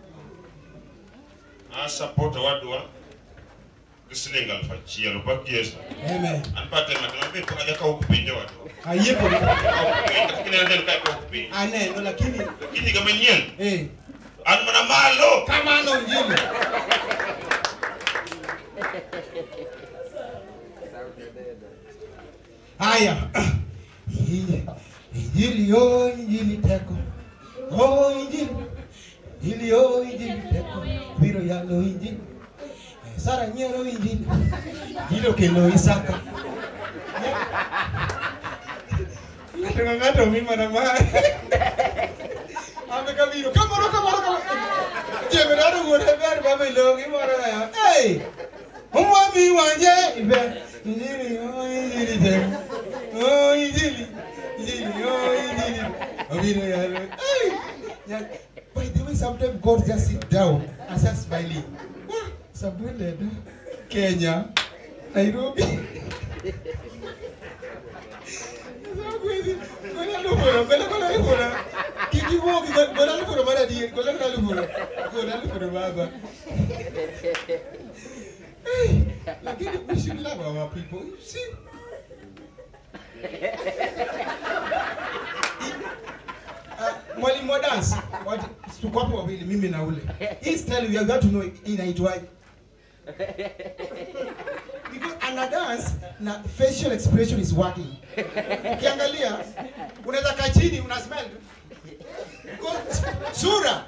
asapota wadwa gi siling aluf achiel opak yesu Amen. an batema temabe pokaja ka ok pinje wadwa Ayie kwa kineno del ka ka ok piny aneno lakini lakini ga manyien eh an mana malo kamano injili. Haya. Injili, Injili oh injili teko. Oh injili. Injili oh injili teko. Biro yalo injili. Eh, Sara nyiero injili. Injili okelo Isaka. Ng'ato ka ng'ato mi mana mare. Ame kabiro. Kamoro kamoro kamoro. Jemerado wuore ber baba ilongi moro ya. Hey! Umwami wanje ibe. Injili oh injili teko. Oh injili. Injili oh injili. Obiro yalo. Hey! Yeah. By the way, sometimes God just sit down and start smiling. Ah, Somewhere Kenya, Nairobi. Gola lufuro, gola gola lufuro. Kiki wogi gola lufuro mara di, gola gola lufuro. Gola lufuro baba. Hey, lakini we should love our people. You see? Uh, mwalimu wa dance wat- tuko hapo wawili mimi na ule hii style you got to know inaitwaje because ana dance na facial expression is working ukiangalia unaweza kaa chini una smile Because sura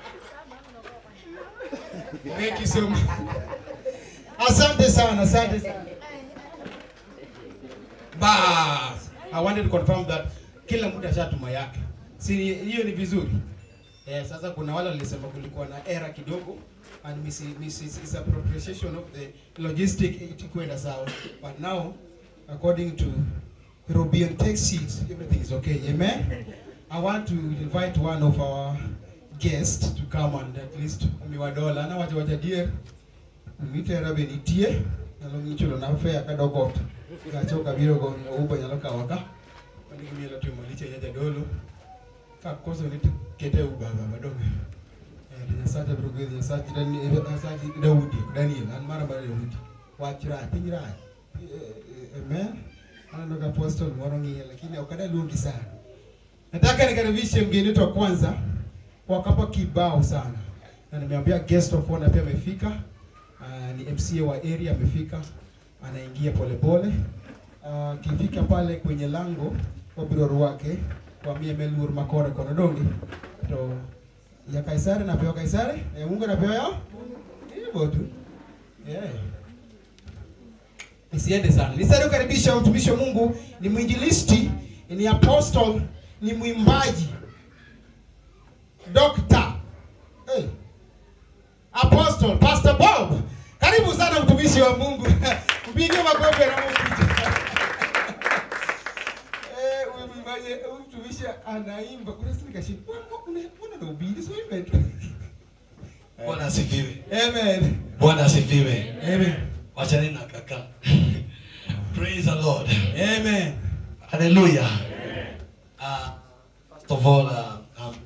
thank you so much asante sana asante sana bas i wanted to confirm that kila mtu ashatuma yake si hiyo ni vizuri eh, sasa kuna wale walisema kulikuwa na error kidogo and mis mis misappropriation of the logistic itikwenda sawa but now according to European text sheets everything is okay amen i want to invite one of our guests to come and at least miwadola na wacha wacha dier mitera be nitie nyalo ngichulo na fare kadokot gacho kabiro go ubo nyalo kawa ka mani gimielo timo liche nyaja dolo ka koso ni kete uba baba donge eh nyasacha bro gwedhi nyasacha dani nyasacha Daudi Daniel an mara mara Daudi wach rach piny rach Eh, eh, amen aneno ka apostle moro ng'iye lakini ok ada luongi sana nataka nikaribishe mgeni wetu wa kwanza wakapa kibao sana na nimeambia guest of honor pia amefika uh, ni MCA wa area amefika anaingia polepole akifika pale kwenye lango wabiro rwake wamie melur makore kono donge to ya Kaisari napewa Kaisari ya Mungu napewa yao hivyo tu yeah. Isiende sana. Nisari kukaribisha mtumishi wa Mungu, ni mwinjilisti, ni apostle, ni mwimbaji, doctor, hey. apostle, Pastor Bob. Karibu sana mtumishi wa Mungu. Mpige makofi na Mungu. Eh, huyu mwimbaji, huyu mtumishi anaimba. Kuna sisi kashi. Mbona na ubiri sio imbe tu. Bwana asifiwe. Amen. Bwana asifiwe. Amen. Wachani na kaka. Praise the Lord. Amen. Hallelujah. Uh, first of all, uh, I'm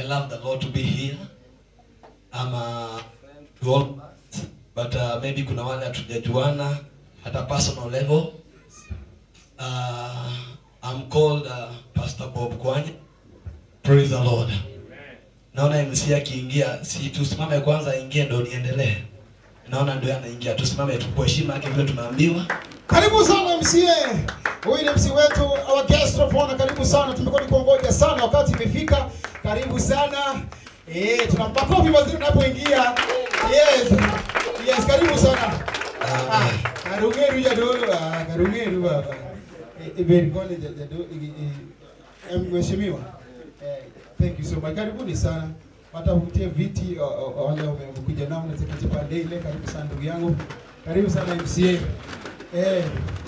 love the Lord to be here. I'm a friend to all of us, but uh, maybe kuna wale hatujajuana at a personal level. Uh, I'm called uh, Pastor Bob Kwanya. Praise the Lord. Naona MC akiingia, si tusimame kwanza aingie ndo niendelee. Naona ndio anaingia, tusimame tu kwa heshima yake vile tumeambiwa. Karibu sana MCA. Huyu ni MC wetu, our guest of honor. Karibu sana, tumekuwa nikungoja sana, wakati imefika. Karibu sana. Eh, tuna makofi mazuri unapoingia. Yes. Yes, karibu sana. Ah, Karungeru jadolo, ah, Karungeru baba. Eh, Iberi kone jadolo, mheshimiwa. Eh, thank you so much. Karibuni sana. Hata utie viti o- o- wale wamekuja nao na tiketi pande ile. Karibu sana ndugu yangu. Karibu sana MCA. Eh.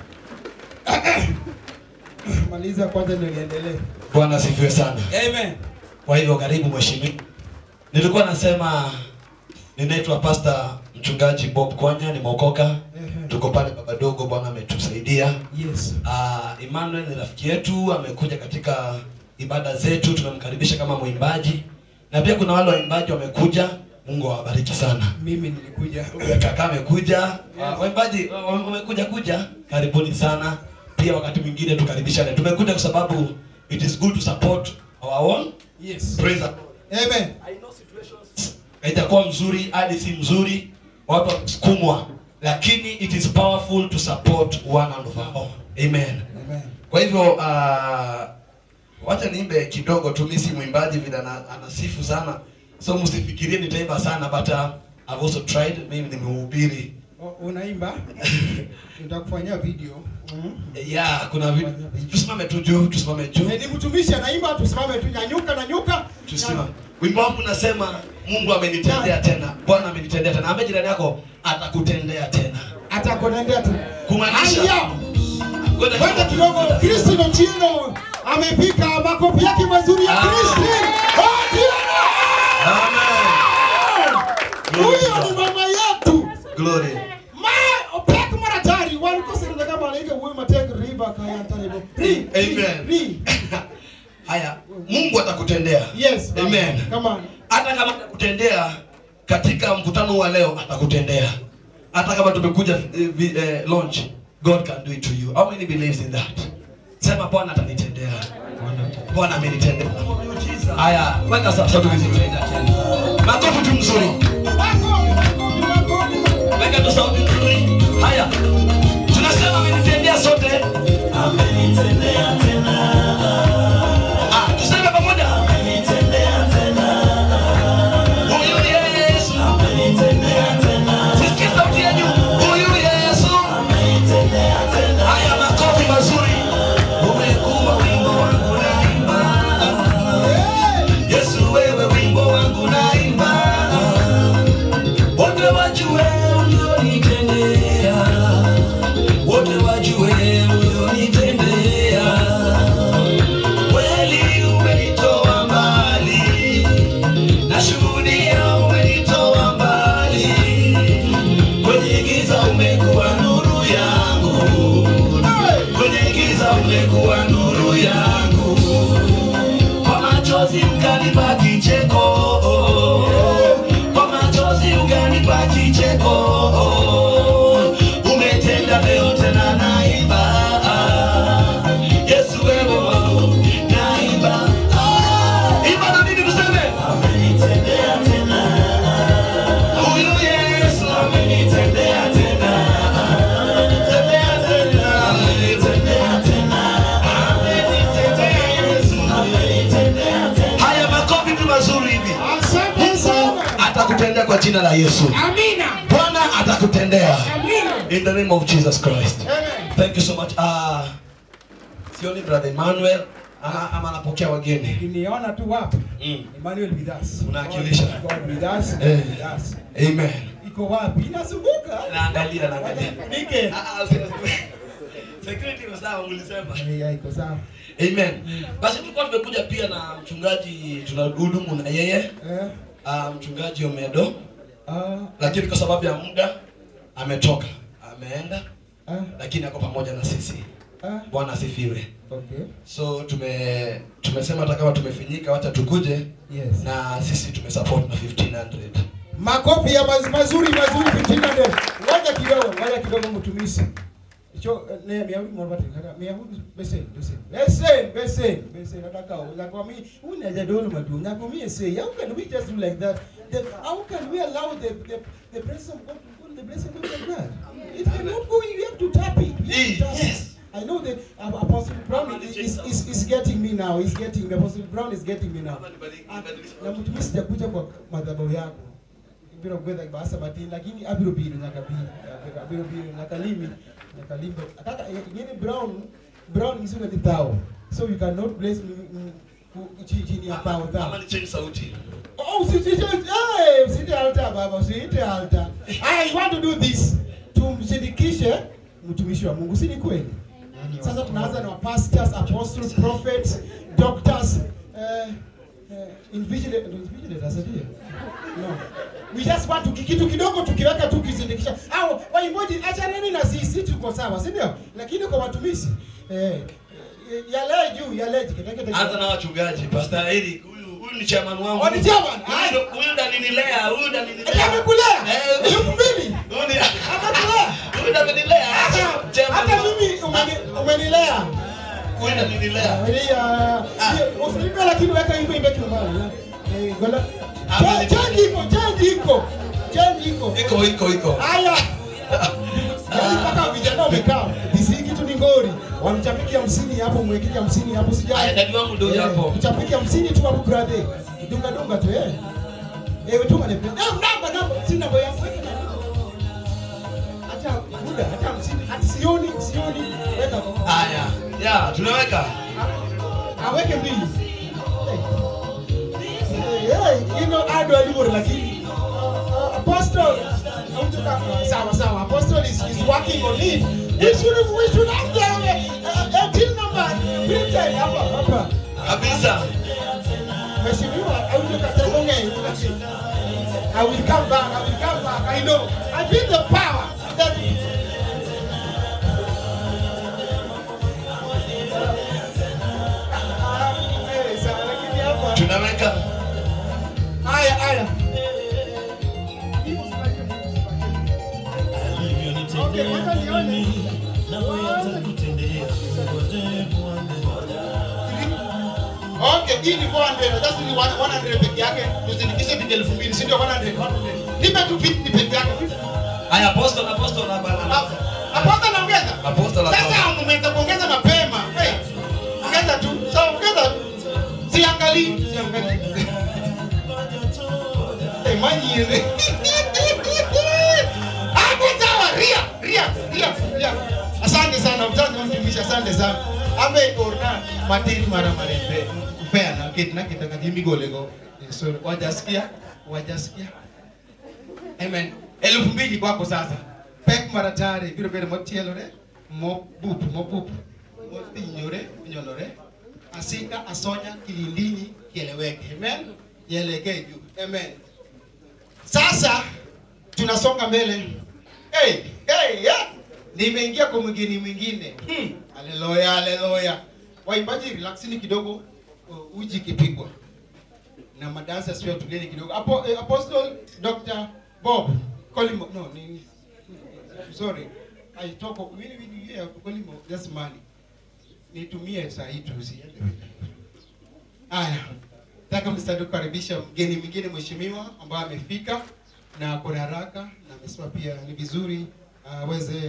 Maliza kwanza ndio niendelee. Bwana asifiwe sana. Amen. Kwa hivyo karibu mheshimiwa. Nilikuwa nasema ninaitwa Pastor mchungaji Bob Kwanya, nimeokoka. Tuko pale baba dogo, Bwana ametusaidia. Yes. Uh, Emmanuel ni rafiki yetu, amekuja katika ibada zetu, tunamkaribisha kama mwimbaji, na pia kuna wale waimbaji wamekuja. Mungu awabariki sana. Mimi nilikuja. Huyu kaka amekuja, uh, waimbaji uh, wamekuja kuja, karibuni sana. Pia wakati mwingine tukaribishane. Tumekuja kwa sababu it is good to support our own. Yes. Praise the Lord. Amen. haitakuwa mzuri hadi si mzuri watu wamesukumwa lakini it is powerful to support one and of our own amen Amen. kwa hivyo uh, wacha niimbe kidogo tu mimi si mwimbaji vile ana- anasifu sana so msifikirie nitaimba sana but uh, I've also tried mimi ni mhubiri O- Unaimba? Nitakufanyia video. Mm. yeah kuna vitu tusimame tu juu tusimame juu Eh, Ni mtumishi anaimba, tusimame tu, nyanyuka na nyuka. tusimame wimbo wangu unasema Mungu amenitendea tena Bwana amenitendea tena ambaye jirani yako atakutendea tena Atakunendea tu. kumaanisha Haya. Kwenda kidogo. Kristo Nochino amepika makofi yake mazuri ya Kristo. Huyo ni mama yetu. Glory. Ma opek maratari wan kosirida kama anaika wuoyo matek riba kaya taribo. Ri. Amen. Ri. Haya, Mungu atakutendea. Yes. baba. Amen. Come on. Hata kama atakutendea katika mkutano wa leo atakutendea. Hata kama tumekuja eh, vi- eh, launch, God can do it to you. How many believes in that? Sema Bwana atanitendea. Bwana amenitendea. Haya, weka sasa sauti vizuri. Makofi tu mzuri. Weka tu sauti nzuri. Haya. Tunasema amenitendea sote. Amenitendea tena. Ah, tuseme pamoja. Amenitendea tena. Huyu Yesu. Amenitendea tena. Sikia sauti ya juu. Huyu Yesu. Amenitendea tena. Haya makofi mazuri. Umekuwa wimbo wangu naimba. Yesu wewe wimbo wangu naimba. Wote wajue ulionitendea. Wote wajue ulionitendea. Kweli umenitoa mbali. Nashuhudia umenitoa mbali. Kwenye giza umekuwa nuru yangu. Kwenye giza umekuwa nuru yangu. Kwa machozi ukanipa kicheko. Kwa machozi ukanipa kicheko. Umetenda leo tena naimba. Yesu wewe wangu naimba. Imba na mimi tuseme. Amenitendea tena. Huyu Yesu amenitendea tena. Tendea tena. Amenitendea tena. Amenitendea Yesu. Amenitendea tena. Haya makofi tu mazuri hivi. Mungu atakutendea kwa jina la Yesu. Amina. Bwana atakutendea. Amina. In the name of Jesus Christ. Thank you so much. Ah, sioni brother Emmanuel ama ama anapokea wageni. Niona tu wapi? Mm. Emmanuel with us. Unawakilisha. God with us. Eh. God with us. Amen. Iko wapi? Inazunguka. Naangalia naangalia. Nike. Ah, ah, sio- Security iko sawa mlisema. Eh, iko sawa. Amen. Basi tulikuwa tumekuja pia na mchungaji tunahudumu na yeye. Eh. Ah, mchungaji Omedo. Ah. Lakini kwa sababu ya muda ametoka. Ameenda. Ah. Lakini ako pamoja na sisi. Ah. bwana asifiwe Okay. so tume tumesema hata kama tumefinyika wacha tukuje Yes. na sisi tumesupport na 1500 Makofi ya maz, mazuri mazuri fitina ndio. Ngoja kidogo, ngoja kidogo mtumishi. Cho ne mia huyu mwapata kaka mia huyu besen besen. Besen besen besen nataka na kwa mimi unaja dolo madu na kwa mimi say how can we just do like that? The, how can we allow the the, the presence of God to go in the blessing of God? It cannot go you have to tap it. You have to tap it. Yes. I know that uh, Apostle Brown is, is, is, is getting me now. He's getting me. Apostle Brown is getting me now. Ah, Na mtumishi sijakuja kwa madhabahu yako biro gwetha basa matin lakini abiro biro nyaka bi abiro biro nyaka limi nyaka limbe kaka ngene brown brown ngisunga ni thao so you cannot bless me mm, ku- chi- chini ya thao thao ama ni change sauti oh usite eh usite alta baba usite alta i want to do this tumsindikishe mtumishi wa Mungu si ni kweli sasa tunaanza na pastors apostles prophets doctors eh uh, invigilators invigilators ndio no we just want to kitu kidogo tukiweka tu kisindikisha au waimbaji achaneni na sisi tuko sawa si ndio lakini kwa watumishi eh yale juu yale kitekete anza na wachungaji pastor Eric huyu huyu ni chairman wangu Oh, ni chairman? Huyu ndo- huyu ndo alinilea huyu ndo Ati alinilea amekulea Eh, elfu mbili huyu ni amekulea huyu ndo amenilea hata chairman hata wangu. mimi umeni- umenilea huyu ndo alinilea Usiimbe lakini weka imbe imbe kimbali. Eh, gola. Amen. Change iko, change iko. Change iko. iko iko iko Haya. Yaani mpaka vijana wamekaa. Disi kitu ni ngori. Wamchapiki hamsini hapo mwekili hamsini hapo Aya, sijai. dadi wangu ndio huyu hapo Mchapiki hamsini tu hapo brother. Dunga dunga tu eh. Eh, tuma ni. Eh, namba namba sina boya. Hata muda hata hamsini hata sioni sioni weka kwa. haya ya tunaweka aweke mbili Hey, hey, you know ado alivyo lakini uh, apostle hautoka sawa sawa apostle is, is working on it we should have we should have the uh, uh, till number printed hapa hapa kabisa mheshimiwa hautoka tegonge I will come back I will come back I know I feel the power that Eh, sawa, lakini hapa tunaweka Haya, haya. Okay, wacha nione. Okay, hii ni 400, that's ni 100 peke yake. Tuzindikishe bidii elfu mbili, si ndio 100? 100. Nipe tu 50 peke yake. haya apostle apostle na bana Aposta naongeza. apostle na Sasa umeweza kuongeza mapema. Hey, ongeza tu. Sawa, ongeza tu. Siangalii, siangalii. Eh, manyire. Hapo sawa, ria, ria, ria, ria. Asante sana mzazi wa mtumishi, asante sana. Ame orna matiri mara marembe. Kupea na kitu na kitaka jimi golego. So wajasikia, wajasikia. Amen. Elfu mbili kwako sasa. Pek mara tare, biro bere motielore, mo bupu, mo bupu. Mo tinyore, nyolore. Asika, asonya, kilindini, kieleweke. Amen. Kielekee juu. Amen. Sasa tunasonga mbele. Hey, hey, yeah. Nimeingia kwa mwingine mwingine. Hmm. Haleluya, haleluya. Waimbaji relaxini kidogo uh, uji kipigwa. Na madansa sio tugeni kidogo. Apo, eh, Apostle Dr. Bob Kolimo. No, ni sorry. I talk of mimi mimi yeah, Kolimo just money. Nitumie saa hii tu usiende. Aya. Nataka mstari kukaribisha mgeni mwingine mheshimiwa ambaye amefika na kuna haraka na amesema pia ni vizuri aweze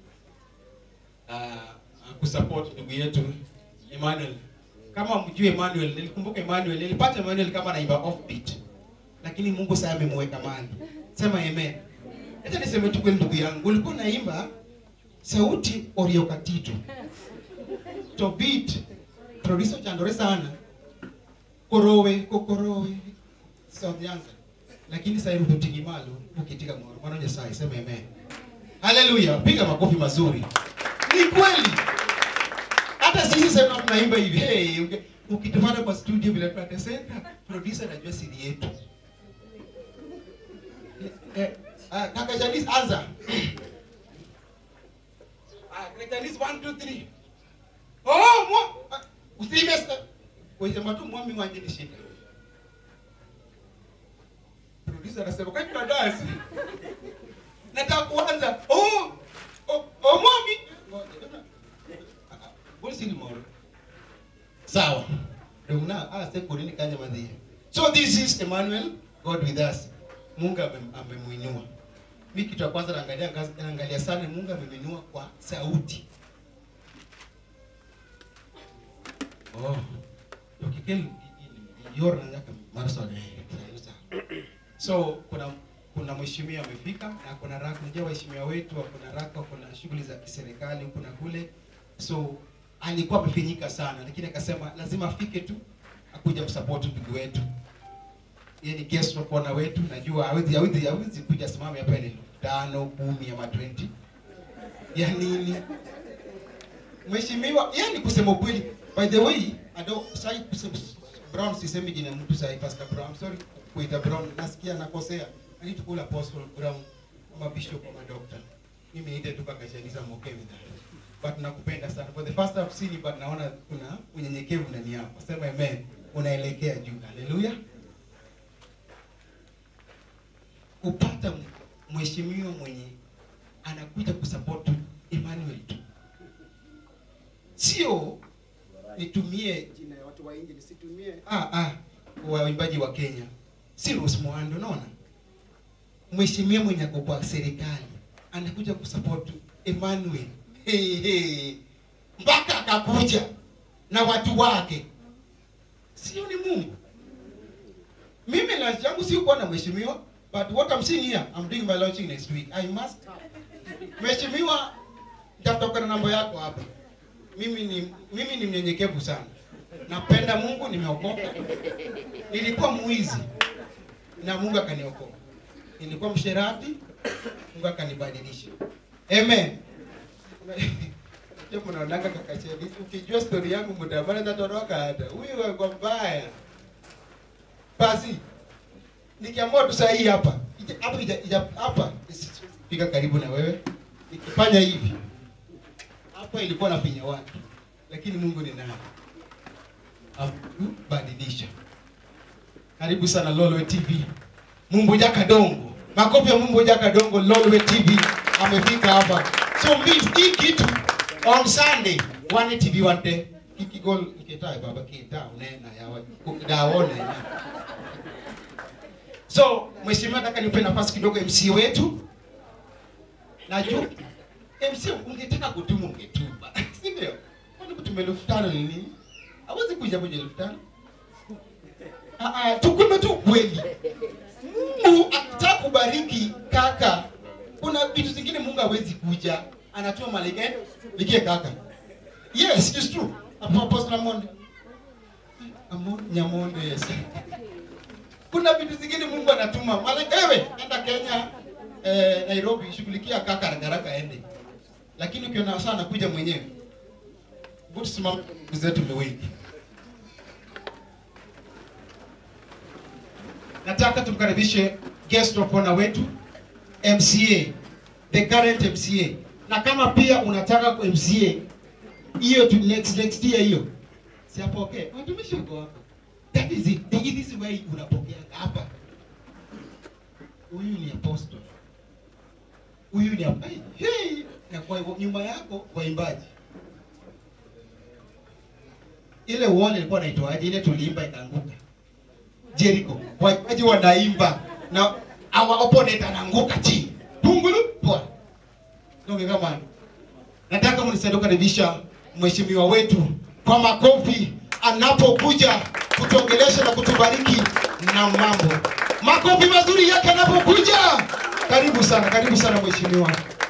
uh, kusupport ndugu yetu Emmanuel. Kama mjue Emmanuel, nilikumbuka Emmanuel, nilipata Emmanuel kama anaimba offbeat. Lakini Mungu sasa amemweka mahali. Sema amen. Acha niseme tu kweli ndugu yangu, ulikuwa naimba sauti oriokatitu. To beat producer chandore sana korowe kokorowe South Nyanza lakini sasa hivi tutiki malo ukitika mwana mwana Nyasaye sema amen haleluya piga makofi mazuri ni kweli hata sisi sasa tunaimba hivi hey uki- ukitupata kwa studio vile tunateseka producer anajua siri yetu eh, ah, kaka Janice anza ah kaka Janice 1 2 3 oh mwa ah, usime sa kusema tu mwami wanje ni shida producer anasema kwani tuna dance nataka kuanza oh oh, oh mwami Ngoja sini moro sawa ndio una ah sasa kwa nini kanya madhia so this is Emmanuel God with us Mungu amem- amemuinua mimi kitu ya kwanza naangalia naangalia sana Mungu amemuinua kwa sauti oh ukikel yor na nyaka marso de so kuna kuna mheshimiwa amefika na kuna raka unajua waheshimiwa wetu kuna raka kuna shughuli za kiserikali huku na kule so alikuwa amefinyika sana lakini akasema lazima afike tu akuja msupport ndugu wetu yeye ni guest wa kona wetu najua hawezi hawezi hawezi kuja simame hapa ni tano kumi ama 20 ya nini mheshimiwa yani kusema ukweli by the way ado sai kusema brown sisemi jina mtu sai pastor brown sorry kuita brown nasikia nakosea i need to call apostle brown ama bishop ama doctor mimi niite tu kaka Shanisa I'm okay with that but nakupenda sana for the first time seen but naona kuna unyenyekevu ndani yako sema amen unaelekea juu haleluya kupata mheshimiwa mwenye anakuja kusupport Emmanuel tu sio nitumie jina ya watu wa nje nisitumie ah, ah, waimbaji wa Kenya si Rose Muhando unaona mheshimiwa mwenye ako kwa serikali anakuja kusupport Emmanuel hey, hey. mpaka akakuja na watu wake sio ni Mungu mimi lunch yangu si kuwa na mheshimiwa but what I'm seeing here I'm doing my launching next week I must mheshimiwa nitatoka na namba yako hapa mimi ni mimi ni mnyenyekevu sana napenda Mungu nimeokoka nilikuwa mwizi na Mungu akaniokoa nilikuwa msherati Mungu akanibadilisha amen Ndio mnaonanga kaka Chedi, ukijua story yangu mtabana tatoroka hata. Huyu wako mbaya. Basi nikiamua tu saa hii hapa. ija- Hapa ija- ija- hapa fika karibu na wewe. Nikifanya hivi. Hapa ilikuwa nafinya watu. Lakini Mungu ni nani? Akubadilisha. Karibu sana Lolwe TV. Mumbo Jaka Dongo. Makofi ya Mumbo Jaka Dongo Lolwe TV amefika hapa. So mimi hii kitu on Sunday one TV one day ikigol iketai baba kita unena ya wa- daone. So mheshimiwa, nataka nipe nafasi kidogo MC wetu. Najua MC ungetaka kutuma ungetuma. Si ndio? Kwani kutuma elfu tano ni nini? Hawezi kuja moja elfu tano. Ah, ah, tukume tu kweli. Mungu akitaka kubariki kaka, kuna vitu zingine Mungu hawezi kuja, anatuma malaika eh, likie kaka. Yes, it's true. Hapo Apostle Amonde. Amonde Nyamonde, yes. Kuna vitu zingine Mungu anatuma malaika, ewe enda Kenya eh, Nairobi, shughulikia kaka haraka haraka aende. Lakini ukiona sana kuja mwenyewe. Good simama zetu ni wengi. nataka tumkaribishe guest of honor wetu MCA the current MCA na kama pia unataka ku MCA hiyo tu next next year hiyo si hapo okay watumishi wako hapo that is it the this is why unapokea hapa huyu ni apostle huyu ni hapa hey, na kwa hivyo nyuma yako waimbaji ile wall ilikuwa inaitwaje ile tuliimba ikaanguka Jericho. Waimbaji wanaimba na our opponent anaanguka chini. Tungulu poa. Ndio kama nataka mnisaidie kukaribisha mheshimiwa wetu kwa makofi anapokuja kutuongelesha na kutubariki na mambo. Makofi mazuri yake anapokuja. Karibu sana, karibu sana mheshimiwa.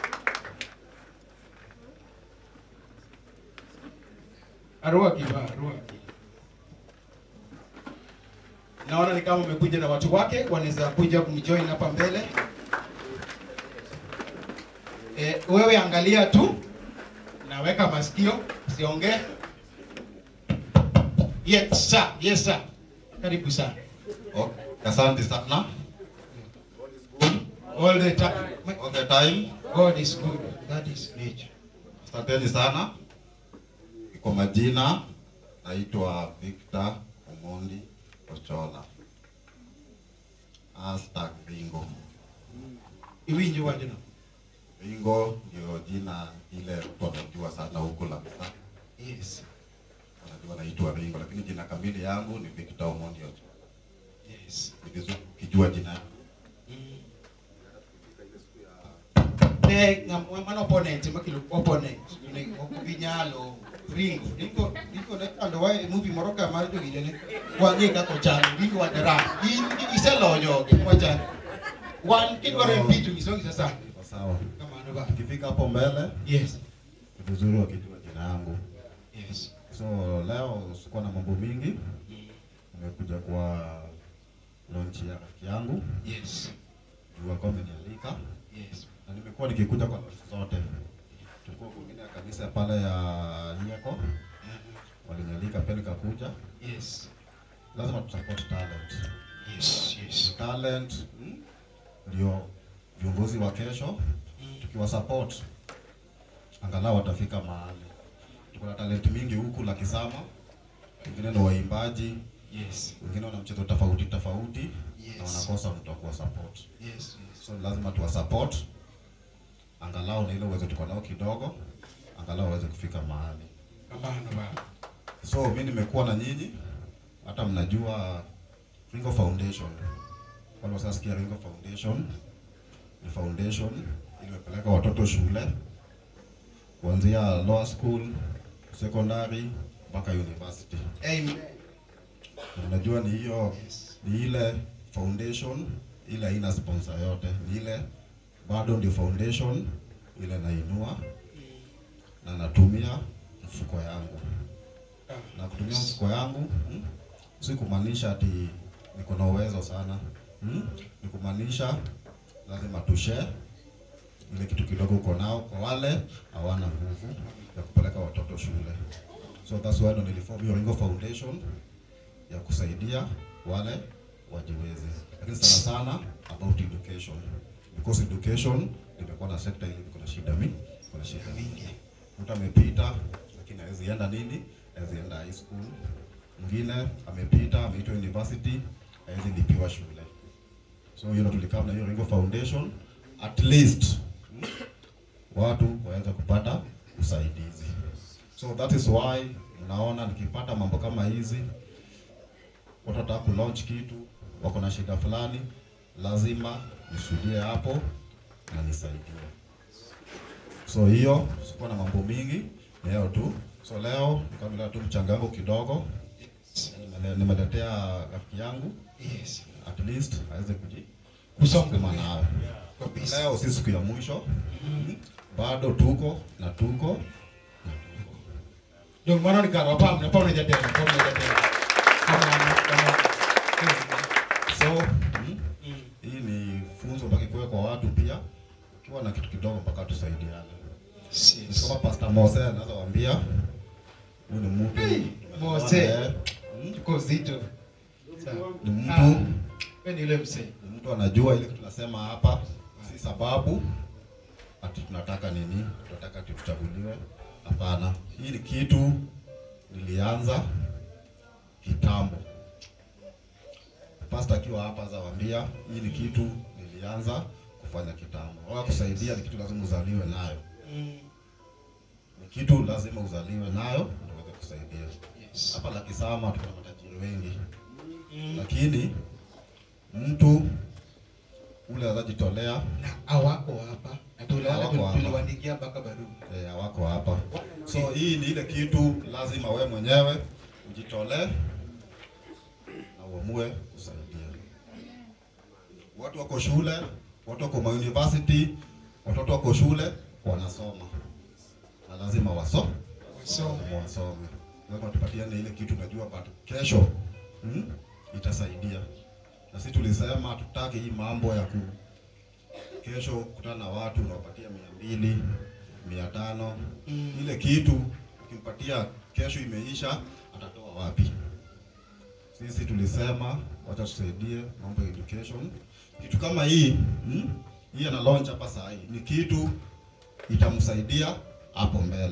Arua kiba, arua kiba. Naona ni kama umekuja na watu wake, wanaweza kuja kumjoin hapa mbele. E, wewe angalia tu, naweka masikio, usiongee. Yes sir, yes sir. Karibu sana. Okay. Asante sana. All the time. All the time. God is good. That is nature. Asanteni sana. Kwa majina naitwa Victor Omondi Ochola. Hashtag Bingo. Iwinjo wachno. Bingo ndio jina ile mtu anajua sana huko Lamsa. Yes. Anajua naitwa Bingo, lakini jina kamili yangu ni Victor Omondi Ochola. Yes. Ni vizuri ukijua jina yangu. ne ng'am- mano opponent makelo opponent ne ok ginyalo ringo ringo ringo ne chandowa e movie moro ka mar jogile ne wang'e kaka ochalo ringo wa dram in iseloyo gik mwachalo wan kidwaro MP to isongi sasa Iko Sawa. kamano ba Ukifika hapo mbele yes ni vizuri wakijua jina yangu. yes So leo sikuwa na mambo mingi. Nimekuja kwa launch ya rafiki yangu. yes Juu alikuwa amenialika. yes Na nimekuwa nikikuja kwa launch zote. Tulikuwa kwingine ya kanisa pale ya Nyeko. Walinialika pia nikakuja. yes Lazima tusupport talent. yes yes Talent mm, ndio viongozi wa kesho. Tukiwa support angalau watafika mahali. Tuko na talent mingi huku la Kisama. Wengine ni waimbaji, yes wengine wana mchezo tofauti tofauti Yes. na wanakosa mtu wa kuwa support. yes yes So lazima tuwa support angalau na ile uwezo tuko nao kidogo, angalau waweze kufika mahali. kamano ba So mi nimekuwa na nyinyi, hata mnajua Ringo Foundation. Wale wasasikia Ringo Foundation ni foundation iliyopeleka watoto shule kuanzia lower school, secondary mpaka university. amen Na Unajua ni hiyo ni ile foundation ile haina sponsor yote, ni ile bado ndio foundation ile nainua na natumia mfuko yangu na kutumia mfuko yangu mm, si kumaanisha ati niko na uwezo sana mm, ni kumaanisha lazima tushare ile kitu kidogo uko nao kwa wale hawana nguvu ya kupeleka watoto shule. So that's why ndo niliform hiyo Ringo Foundation ya kusaidia wale wajiwezi, lakini sana sana about education because education limekuwa na sekta ile iko na shida mingi, iko na shida mingi. Mtu amepita lakini hawezi enda nini, hawezi enda high school. Mwingine amepita ameitwa university, hawezi lipiwa shule. So hiyo ndo tulikaa na hiyo Ringo Foundation at least mm, watu waweze kupata usaidizi. So that is why mnaona nikipata mambo kama hizi, watu wataka kulaunch kitu, wako na shida fulani, lazima nishuhudie hapo na nisaidie. So hiyo sikuwa na mambo mingi, ni hayo tu. So leo nikamlea tu mchangango kidogo, Nimele- nimeletea rafiki yangu yes at least aweze kuji Kusonga kusukuma mbele. nayo. Kabisa. Leo si siku ya mwisho, bado tuko na tuko Ndio maana nikaro hapa mna pamoja tena, pamoja tena. Kama kama So mm, hii ni funzo mpaka ikuwe kwa watu pia, ukiwa na kitu kidogo mpaka tusaidiane. Ni Kama Pastor Mose anaweza waambia huyu ni mtu Mose. eh, Tuko zito. Sawa. ni mtu Ah, wewe ni yule msee. ni mtu anajua ile kitu tunasema hapa, si sababu ati tunataka nini, tunataka ati tuchaguliwe. Hapana, hii ni kitu nilianza kitambo. Pastor akiwa hapa zawaambia, hii ni kitu nilianza kufanya kitambo. Wala kusaidia ni kitu lazima uzaliwe nayo, ni kitu lazima uzaliwe nayo ndio uweze kusaidia. Hapa la Kisama tuko na matajiri wengi, lakini mtu ule anajitolea Hawako hapa. Na tuliana Hawako hapa. tuliwaandikia mpaka barua. eh, hawako hapa. So hii ni ile kitu lazima we mwenyewe ujitolee na uamue kusaidia. Watu wako shule, watu wako ma university, watoto wako shule wanasoma na lazima waso Wasome. wasome. Lazima tupatiane ile kitu najua but kesho hmm, itasaidia. Na sisi tulisema tutaki hii mambo ya ku kesho kutana na watu unawapatia mia mbili mia tano Mm. ile kitu ukimpatia kesho imeisha, atatoa wapi? Sisi tulisema wacha tusaidie mambo ya education. Kitu kama hii hmm? hii ana launch hapa saa hii ni kitu itamsaidia hapo mbele.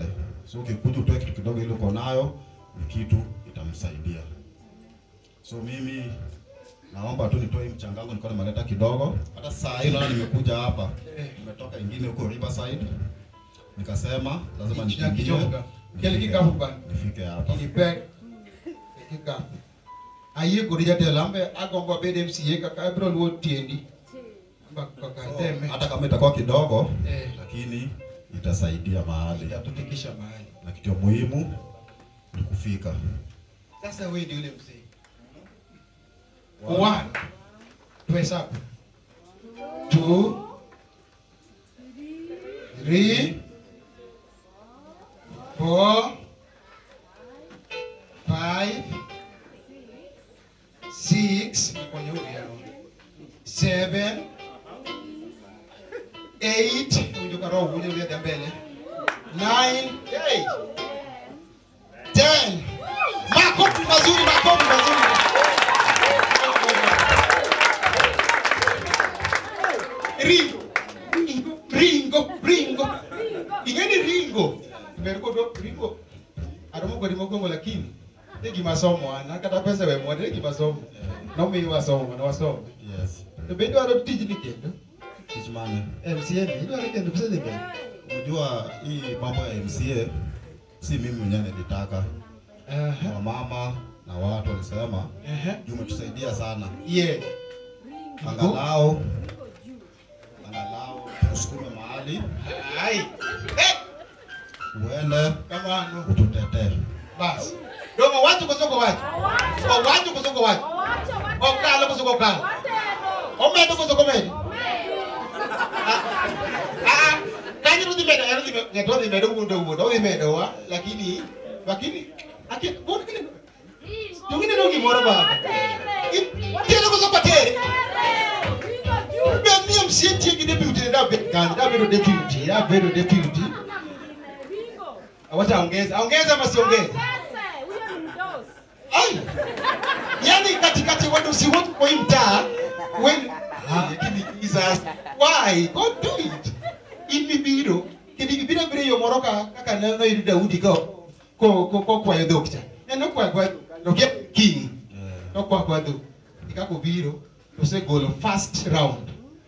So ukikuja utoe kitu kidogo ile uko nayo, ni kitu itamsaidia. So mimi naomba tu nitoe hii mchanga wangu nilikuwa nimeleta kidogo. Hata saa hii naona nimekuja hapa. Nimetoka ingine huko Riverside. Nikasema lazima nikimbie. Kichoka. Kile kikapu bana. Nifike hapa. Kinipe kikapu. Ayie kodi jatelo ambe agombo abed MCA kaka abiro luwo tiendi. Amba kaka teme. Hata kama itakuwa kidogo, Eh. lakini itasaidia mahali. Itatufikisha mahali. Na kitu ya muhimu ni kufika. Sasa wewe ndio yule mzee. One. Tuhesabu. Two. Three. Four. Five. Six. Kwenye huyu yao. Seven. Eight. Unjo karo uje uje mbele. Nine. Eight. Ten. Makofi mazuri, makofi mazuri. Ringo. Ringo, Ringo. Ingeni Ringo. Meriko do Ringo. Aromo kwa ringo kongo lakini. Nigi masomo ana kata pesa we mwade nigi masomo. Na umi wasomo na wasomo. Yes. To bendo aro tijini kendo. Tich mane? MCA ni ndo kendo pesa ni bendo. Unajua hii mambo ya MCA si mimi mwenyewe nilitaka. Aha. Wamama na watu walisema Aha. juu umetusaidia sana. Yeah. Angalau angalau usukume mahali Ai. Eh, uende kama ano. ututetee. Basi. Domo watu kusoko watu. O watu kusoko watu. O kala kusoko kala. O medo kusoko medo. Ah, kanyi rudi medo, rudi medo, ngeto rudi medo wundo wundo, rudi medo wa, lakini lakini aki bona kile. Tungine ndo gimoro baba. Tiene kusoko tere. Ben ni MCA tiegi deputy da be kan, da bedo deputy, da bedo deputy. Wacha ongeza, ongeza ama siongeze? Ai. Yaani katikati watu si wote kwa hii mtaa when ah lakini Jesus why God do it in mibiro kidi biro biro yo moro ka kaka ne no iri Daudi ko ko ko ko kwa dhok cha neno kwa kwa no ke king no kwa kwa dhok ikako biro to se golo first round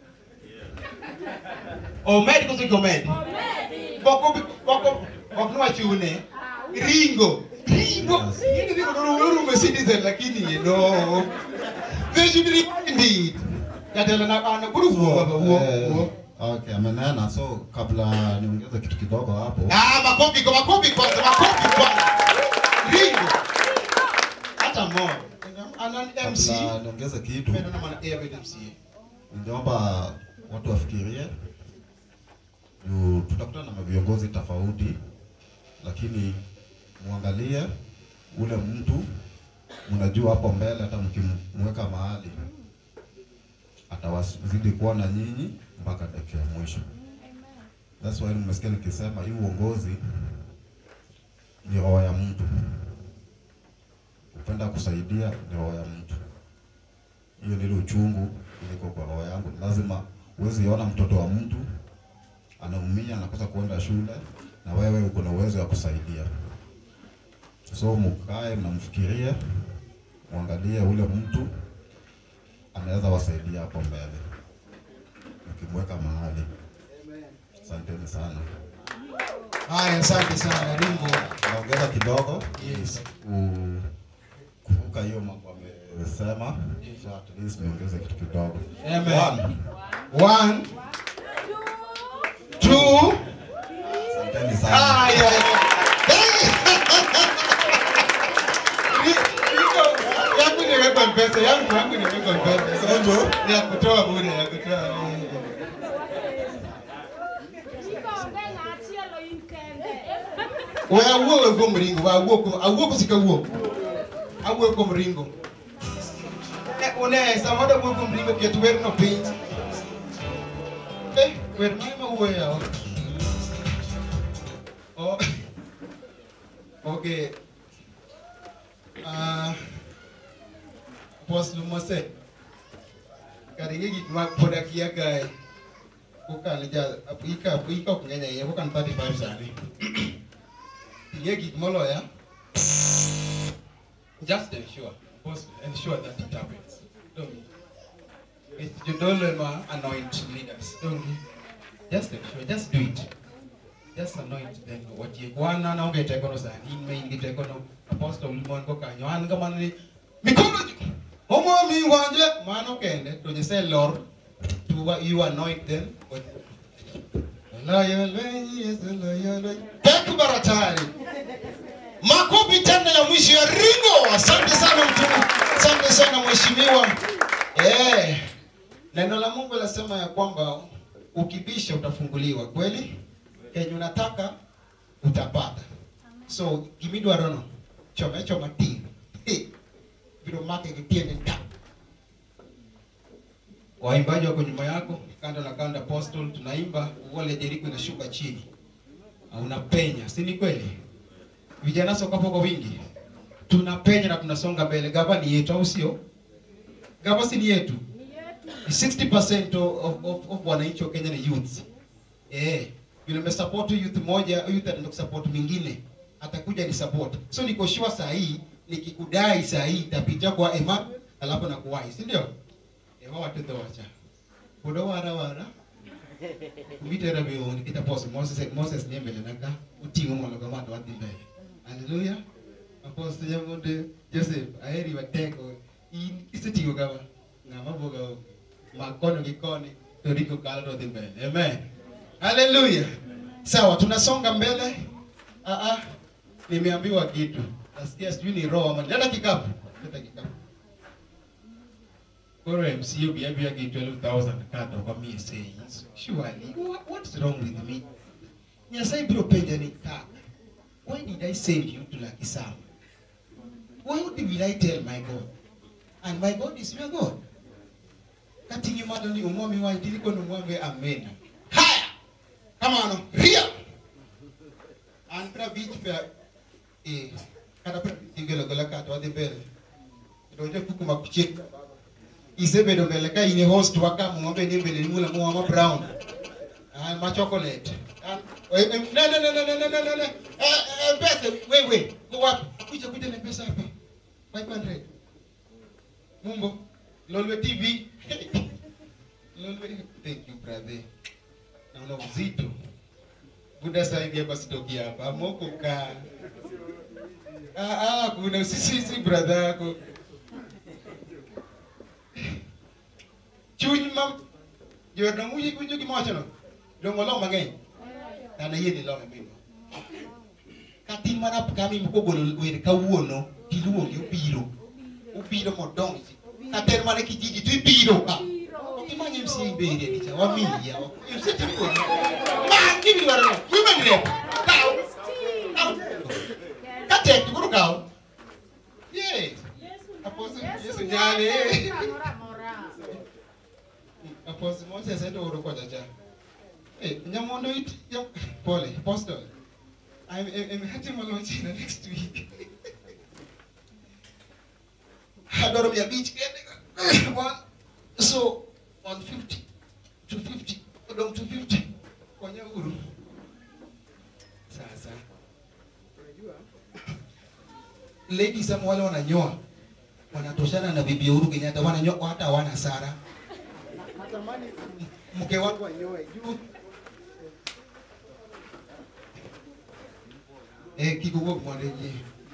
Omed koso gomed Boko boko boko no achune Ringo Ringo Yini Ringo no no no citizen lakini you know they should be indeed Jatelo na ana kuru huo huo huo Okay, amenena. So kabla niongeze kitu kidogo hapo, Ah makofi kwa makofi kwanza makofi kwanza Ringo hata mo ana MC kabla niongeze kitu, Mendo na maana David MC ningeomba watu wafikirie juu tutakutana na viongozi tofauti, lakini muangalie ule mtu mnajua hapo mbele, hata mkimweka mahali atawazidi kuwa na nyinyi mpaka dakika ya mwisho. That's why nimesikia nikisema hii uongozi ni roho ya mtu, kupenda kusaidia ni roho ya mtu. Hiyo ndio uchungu uliko kwa roho yangu. Lazima uwezi ona mtoto wa mtu anaumia, anakosa kuenda shule, na wewe uko na uwezo wa kusaidia. So mkae mnamfikiria, muangalie ule mtu anaweza wasaidia hapo mbele, ukimweka mahali. Asanteni sana. Haya asante sana Ringo Naongeza kidogo Yes. ku- kuvuka hiyo mambo amesema, so at least niongeze kitu kidogo. Amen. One, One, two, asanteni sana. haya. Yangu nimewekwa mpesa, yangu yangu nimewekwa mpesa. Sonjo. Ni ya kutoa bure, ya kutoa. We awuo kuom ringo, we awuo kuom awuo kosika wuok. Awuo kuom ringo. Ne une sama da wuo kuom ringo ket wer no piny. Eh, wer mane ma wuoyo yawa? Oh. Okay. Ah. Apostle Mose. Karige gik ma pod akia kae. Kokalo ja ika ika ok ng'eny ahinya, kokan 35 sani. ing'e gik moloya just ensure boss ensure that it happens don't you? it's jodolo ema anoint leaders don't you? just ensure just do it just anoint them watiek wan an aonge tekono sani in ma in gi tekono apostle mon go kanyo an ga man ni mikono ji omomi wanje mano kende to nyasaye lor to wa- you anoint them Loyo lwenyi Yesu loyo lwenyi Peku baratari Makofi tena ya mwisho ya Ringo. Asante sana mtume. Asante sana mheshimiwa. Eh. Neno la Mungu lasema ya kwamba ukibisha utafunguliwa. Kweli? Kenye unataka utapata. So gimidwarono chome choma tin. Eh. Biro make gitiende ta. Waimbaji wako nyuma yako, kando na kando apostle tunaimba, wale Jericho inashuka chini. Na unapenya, si ni kweli? Vijana soka kwa wingi. Tunapenya na tunasonga mbele. Gava ni yetu au sio? Gava si ni yetu. 60% of, of, of wananchi wa Kenya ni youths. Eh, vile umesupport youth moja, youth ataenda kusupport mwingine. Atakuja ni support. So niko sure saa hii nikikudai saa hii itapitia kwa Emmanuel alafu na kuwai, si ndio? Ewa watoto wacha. Kudo wara wara. Mitera bioni kita pos Moses Moses ni mbele naka utingo mono kama ndo wadhi mbele. Haleluya. Apostle Yamunde Joseph aheri wateko in isetigo kama ng'ama boga makono gi koni to riko kalo to dhi mbele. Amen. Haleluya. Sawa, tunasonga mbele. Ah ah. Nimeambiwa kitu. Nasikia sijui ni roho ama leta kikapu. Leta kikapu. Koro MCU biabia gi 12,000 kado kwa mie sayings. Surely, what, what's wrong with me? Nyasaye biro penja ni kaka. Why did I send you to Lucky Sam? Why will I tell my God? And my God is your God. Katingi malo ni umomi wa itili kono mwambe amena. Haya! Kama ano, ria! Antra beach pe eh kada pe tingelo gola kato ade mbele. Ndoje kuku makucheka. Isebedo mbele ka ine host waka mwambe ni mbele ni mula mwama brown. Ah ma chocolate. Ah, eh, eh, no no no no no no no no. Eh eh pesa wewe wewe. Go wapi? Kuja kuja na pesa hapa. 500. Mumbo. Lolwe TV. Lolwe thank you brother. Naona uzito. Buda sasa hivi hapa sitoki hapa. Moko ka. Ah ah kuna sisi brother yako. Chuny mam Jor na muyi kunyo gimocho no. Dongo lo mang'eny. Ana yie ni lo mimi. Katin mana kami mko golo wer kawuono tiluonge obiro. Obiro modonji. Kater mana kijiji tu ibiro ka. Okimanye msi ibere dicha wamiya. Msi tipo. Ma kimi dwaro. Human rep. Kaw. Kaw. Katek kuro kaw. Yes. Apostle Yesu nyale. Apostle Moses endo oro kwa jaja. Hey, nyamondo it. Yam, pole, apostle. I'm, I'm, I'm heading my launch in the next week. Adoro mia beach kende. One, so 150, 250, odong 250. Konya uru. Sasa. Ladies ama wale wananyoa wanatoshana na bibi Uhuru Kenyatta, wananyoa hata hawana sara. Mke wangu anyoe juu. Eh, kiko wuok mondo ji.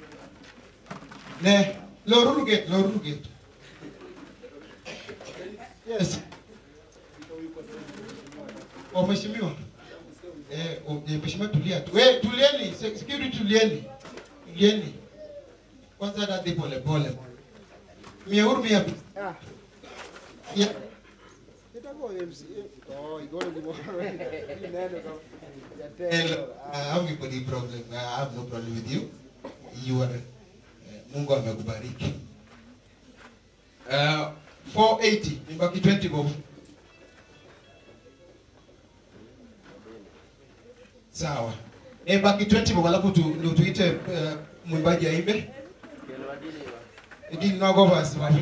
Ne, loruru gate, loruru gate. Yes. Oh, mheshimiwa. Eh, oh, eh, mheshimiwa tulia tu. Eh, tulieni, se- security tulieni. Tulieni. Kwanza dadi pole pole. Mia huru mia. Yeah. Hello. I have any problem. I have no problem with you. You are uh, Mungu amekubariki. Uh, 480 nibaki 20 bob. Sawa. Nibaki 20 bob alafu tu ndio tuite uh, mwimbaji aimbe. Idini nago basi baba.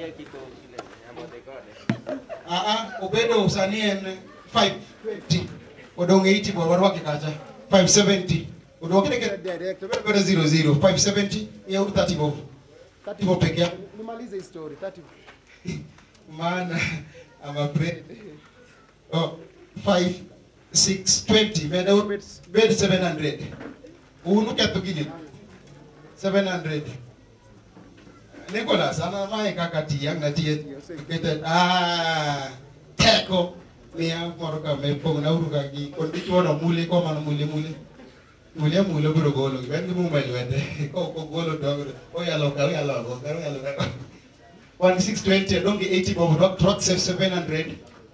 Ah ah, obedo usanie en 520. Odong 80 bob warwake kacha. 570. Unaokile kile direct, bado 00 570 ya 30 bob. 30 bob peke yake. Nimalize hii story 30. Maana I'm afraid. Oh, 5 6 20 bed bed 700. Unuke tugini. 700. Nicholas ana mai kakati yang na tie kete ah teko ni ang moro ka me pong na uru ka gi kon di chuo no mule ko man mule mule mule mule bro golo ben gi mu mai wende ko ko golo do o ya lo ka o ya lo go ka o ya lo ka 1620 don't get 80 bob rock truck save 700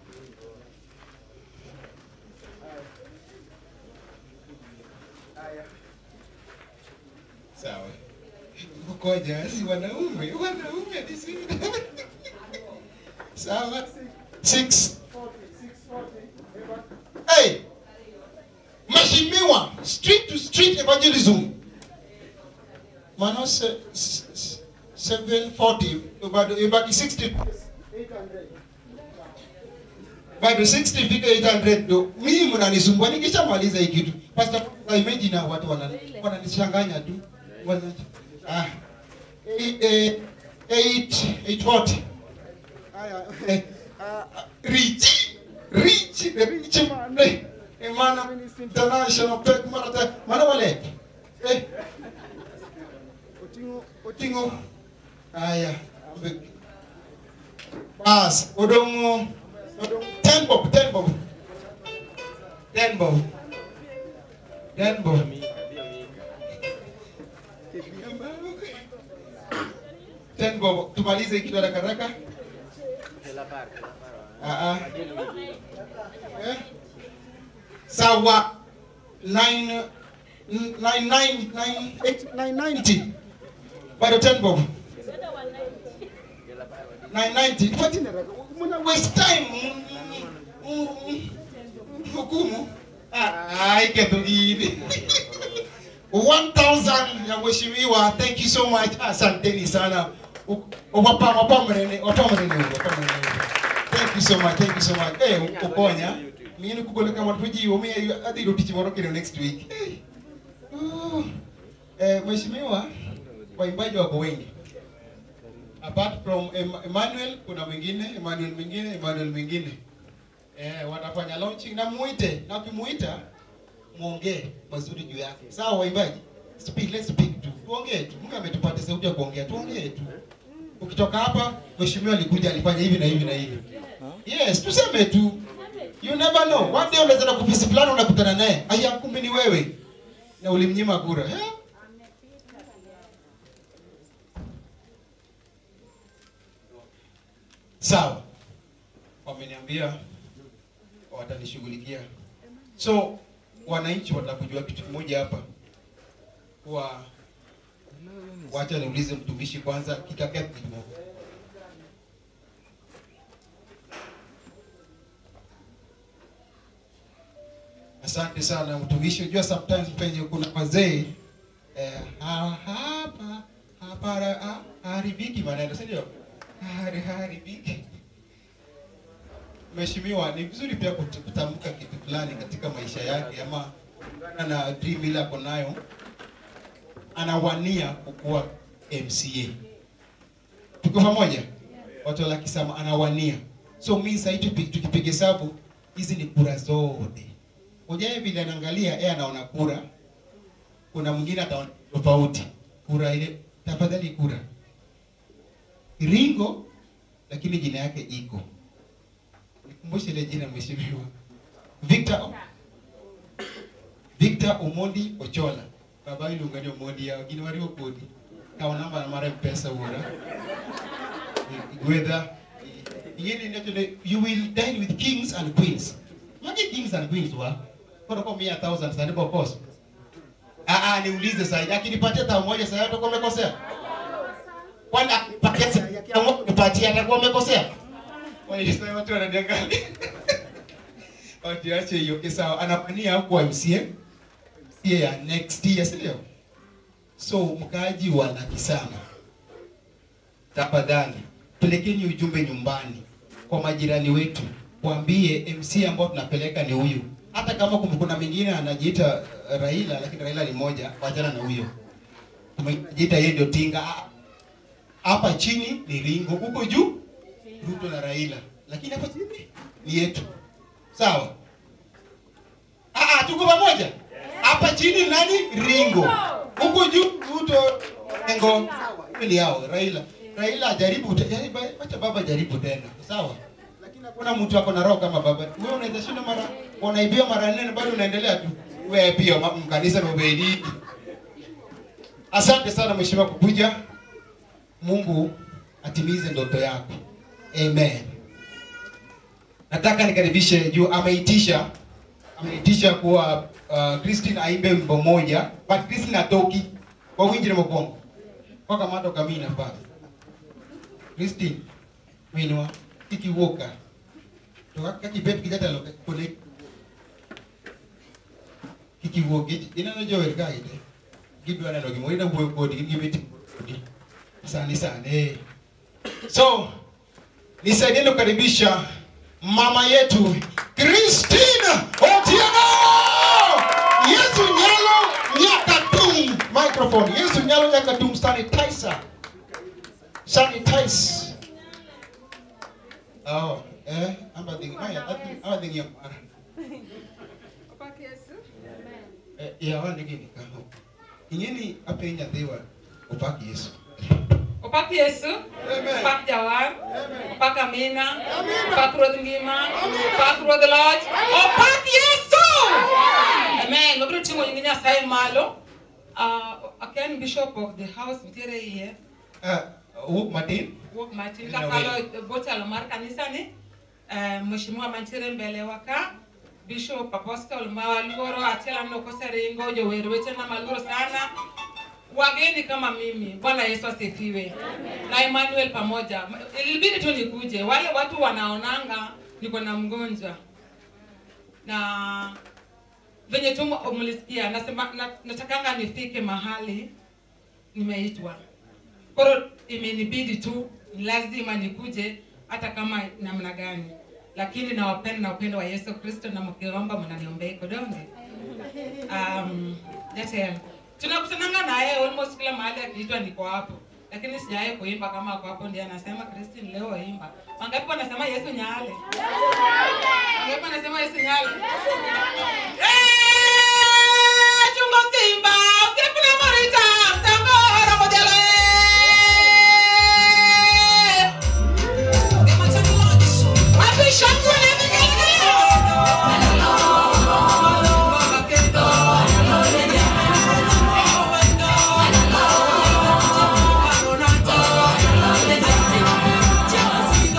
sawa kukoja si wanaume wanaume ni si sawa 6 hey mheshimiwa street to street evangelism manose 740 bado ibaki 60 bado 60 fika 800 ndo mimi mnanisumbua nikishamaliza hii kitu pastor imagine hao watu wana wananichanganya tu Wana- ah eh, eh, 8 840 Eh, rich rich the rich man eh, eh, mana international pek marata mana wale eh Otingo otingo haya ambe- bas odongo odongo ten bob ten bob ten bob ten bob ten bob tumalize kitu haraka haraka Ah, ah. Eh? sawa nine nine nine nine eight nine ninety bado ten bob nine ninety Pati na raka. Muna waste time Mm, mm, hukumu Ah, ai ketugini 1000 ya mheshimiwa thank you so much asanteni sana wapa wapa mrene wapa mrene wapa mrene thank you so much thank you so much eh ukonya mimi kugole kama tuji omi hadi ndo tichi morokero next week Eh. Oh. eh mheshimiwa waimbaji wako wengi apart from Em- Emmanuel kuna mwingine Emmanuel mwingine Emmanuel mwingine eh watafanya launching na muite na ukimuita muongee mazuri juu yake sawa waimbaji speak let's speak tu tuongee tu Mungu ametupatia sauti ya kuongea tuongee tu ukitoka hapa mheshimiwa alikuja alifanya hivi na hivi na hivi yes tuseme tu you never know one day unaweza na kufisi fulani unakutana naye aya kumbe ni wewe na ulimnyima kura eh? sawa wameniambia watanishughulikia so wananchi watakujua kitu kimoja hapa kuwa wacha niulize mtumishi kwanza kikaketi kidogo asante sana mtumishi unajua sometimes penye kuna wazee eh, ha- hapa hapa ha- ha- haribiki maneno si ndio Hari- haribiki mheshimiwa ni vizuri pia kut- kutamka kitu fulani katika maisha yake ama kulingana na dream ile ako nayo anawania kukuwa mca tuko pamoja watu wakisema anawania so mi sahii tukipiga hesabu hizi ni kura zote ujae vile anaangalia yeye anaona kura kuna mwingine ataona tofauti kura ile tafadhali kura ringo lakini jina yake iko nikumbushe ile jina mheshimiwa victor victor omondi ochola baba iluongani omondi yao gin wariwo kodi kawo namba na mar mpesa wuora gwedha ing'eni nechone you will dine with kings and queens magi kings and queens wa koro ko mia thousand sani bokoso ah ah niulize sasa akinipatia tao moja sasa utakuwa umekosea kwani akinipatia sasa akiamua kunipatia atakuwa umekosea Walisema watu wananiangalia. Watu ache hiyo kisa anapania kuwa MCA MCA ya next year si ndio? So mkaaji wa Nakisama, tafadhali pelekeni ujumbe nyumbani kwa majirani wetu, waambie MC ambao tunapeleka ni huyu, hata kama kum- kuna mwingine anajiita uh, Raila lakini Raila ni moja, wachana na huyo. Anajiita yeye ndio tinga. Ah, Hapa chini ni Ringo, huko juu Ruto na Raila, lakini hapa chini ni yetu. Sawa? Ah, ah, tuko pamoja. Hapa chini nani? Ringo. Huko juu Ruto Ringo. Ni yao Raila. Raila ajaribu te- yaani ba- wacha baba jaribu tena. Sawa? Lakini hakuna mtu ako na roho kama baba. Wewe unaweza shinda mara unaibia mara nne na bado unaendelea tu. Wewe pia ma- mkanisa na ubedi. Asante sana mheshimiwa kukuja. Mungu atimize ndoto yako. Amen. Nataka nikaribishe juu ameitisha ameitisha kuwa uh, Christine aimbe wimbo moja but Christine atoki kwa winjire mokwongo kwa kamato kamina pa Christine winwa kikiwuoka to kaka kibet kijatelo kole kikiwuok ineno jower ka ite gidwa neno gimoro ina wuoyo kodi gin gibet kodi sani sani so nisaidie kukaribisha mama yetu Christine Otieno. Yesu nyalo nyakatum microphone. Yesu nyalo nyakatum sanitizer. Sanitize. Oh, eh, amba ding maya, amba ding yang mara. Eh, ya wani gini kaho. Ingeni apa yang nyatewa upak Yesu. Opak Yesu, opak Jawar, opak Amina, opak Ruoth Ngima, opak Ruoth Loch, opak Yesu! Amen. Wabiro ting'o nying Nyasaye malo. Uh, aken bishop of the house nitiere iye. Ah, wuok matin. Wuok matin Ina kakalo botelo mar kanisa ni. Uh, Mheshimiwa mantiere mbele wa ka. Bishop Apostle Mawaluoro achiel aneno koseringo jower wechena maluoro sana wageni kama mimi. Bwana Yesu asifiwe. Na Emmanuel pamoja. Ilibidi tu nikuje. Wale watu wanaonanga niko na mgonjwa. Na venye tu mlisikia nasema na, natakanga nifike mahali nimeitwa. Koro imenibidi tu ni lazima nikuje hata kama namna gani. Lakini nawapenda na upendo wa Yesu Kristo na mkiomba mnaniombea kodonge. Um, jatelo tunakutananga naye almost kila mahali akiitwa niko hapo lakini sijawahi kuimba kama ako hapo ndiye anasema Christine leo imba wangapi wanasema Yesu nyale wangapi wanasema Yesu nyale Eh, chungo simba usikule morita mtango ora modele Wapi shangwe na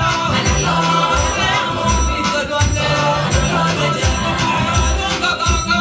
Hello.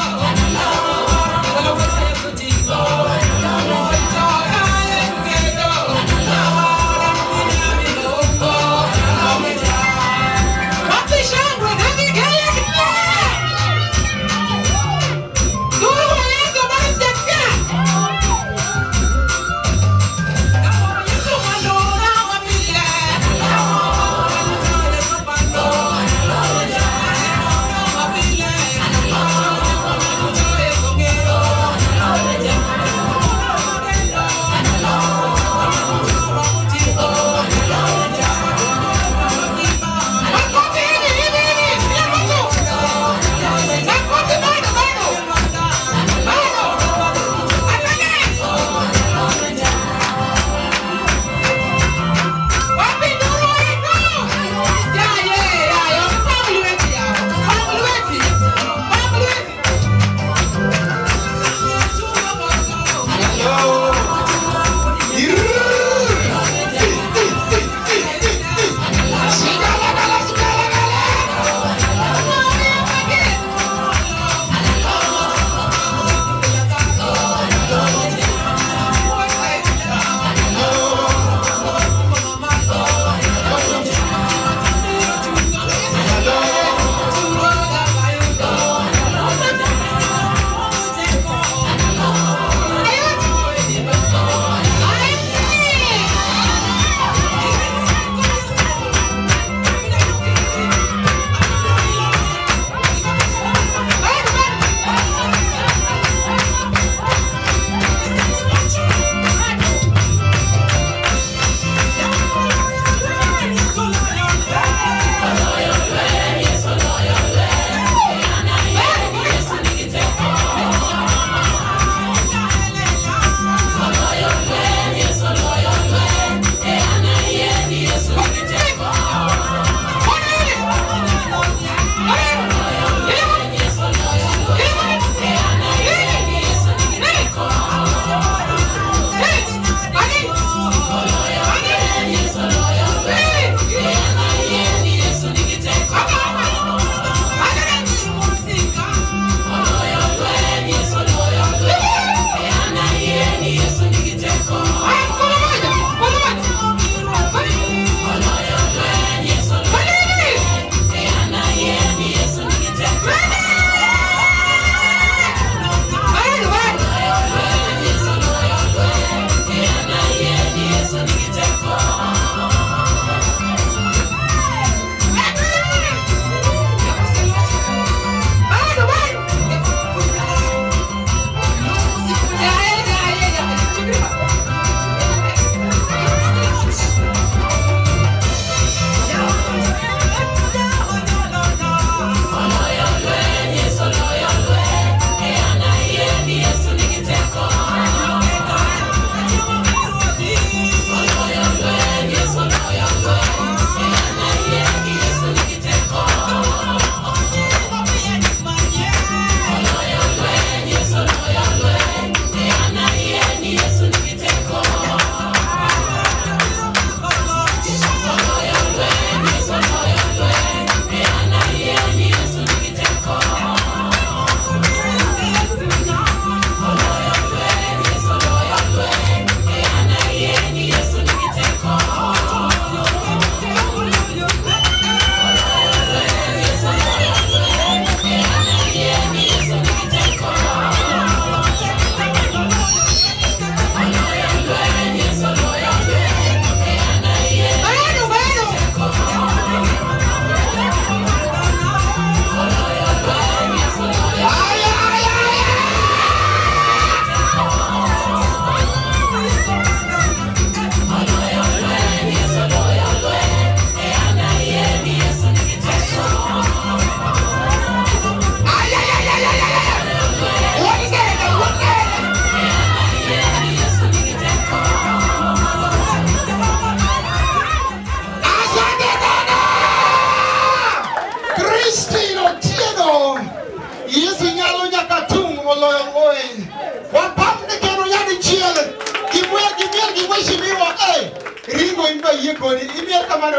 loyo woi. Wapamne keno yani chiele. Gimwe gimiel gimheshimiwa. Eh, ringo indo yie kodi. Imiel kamano.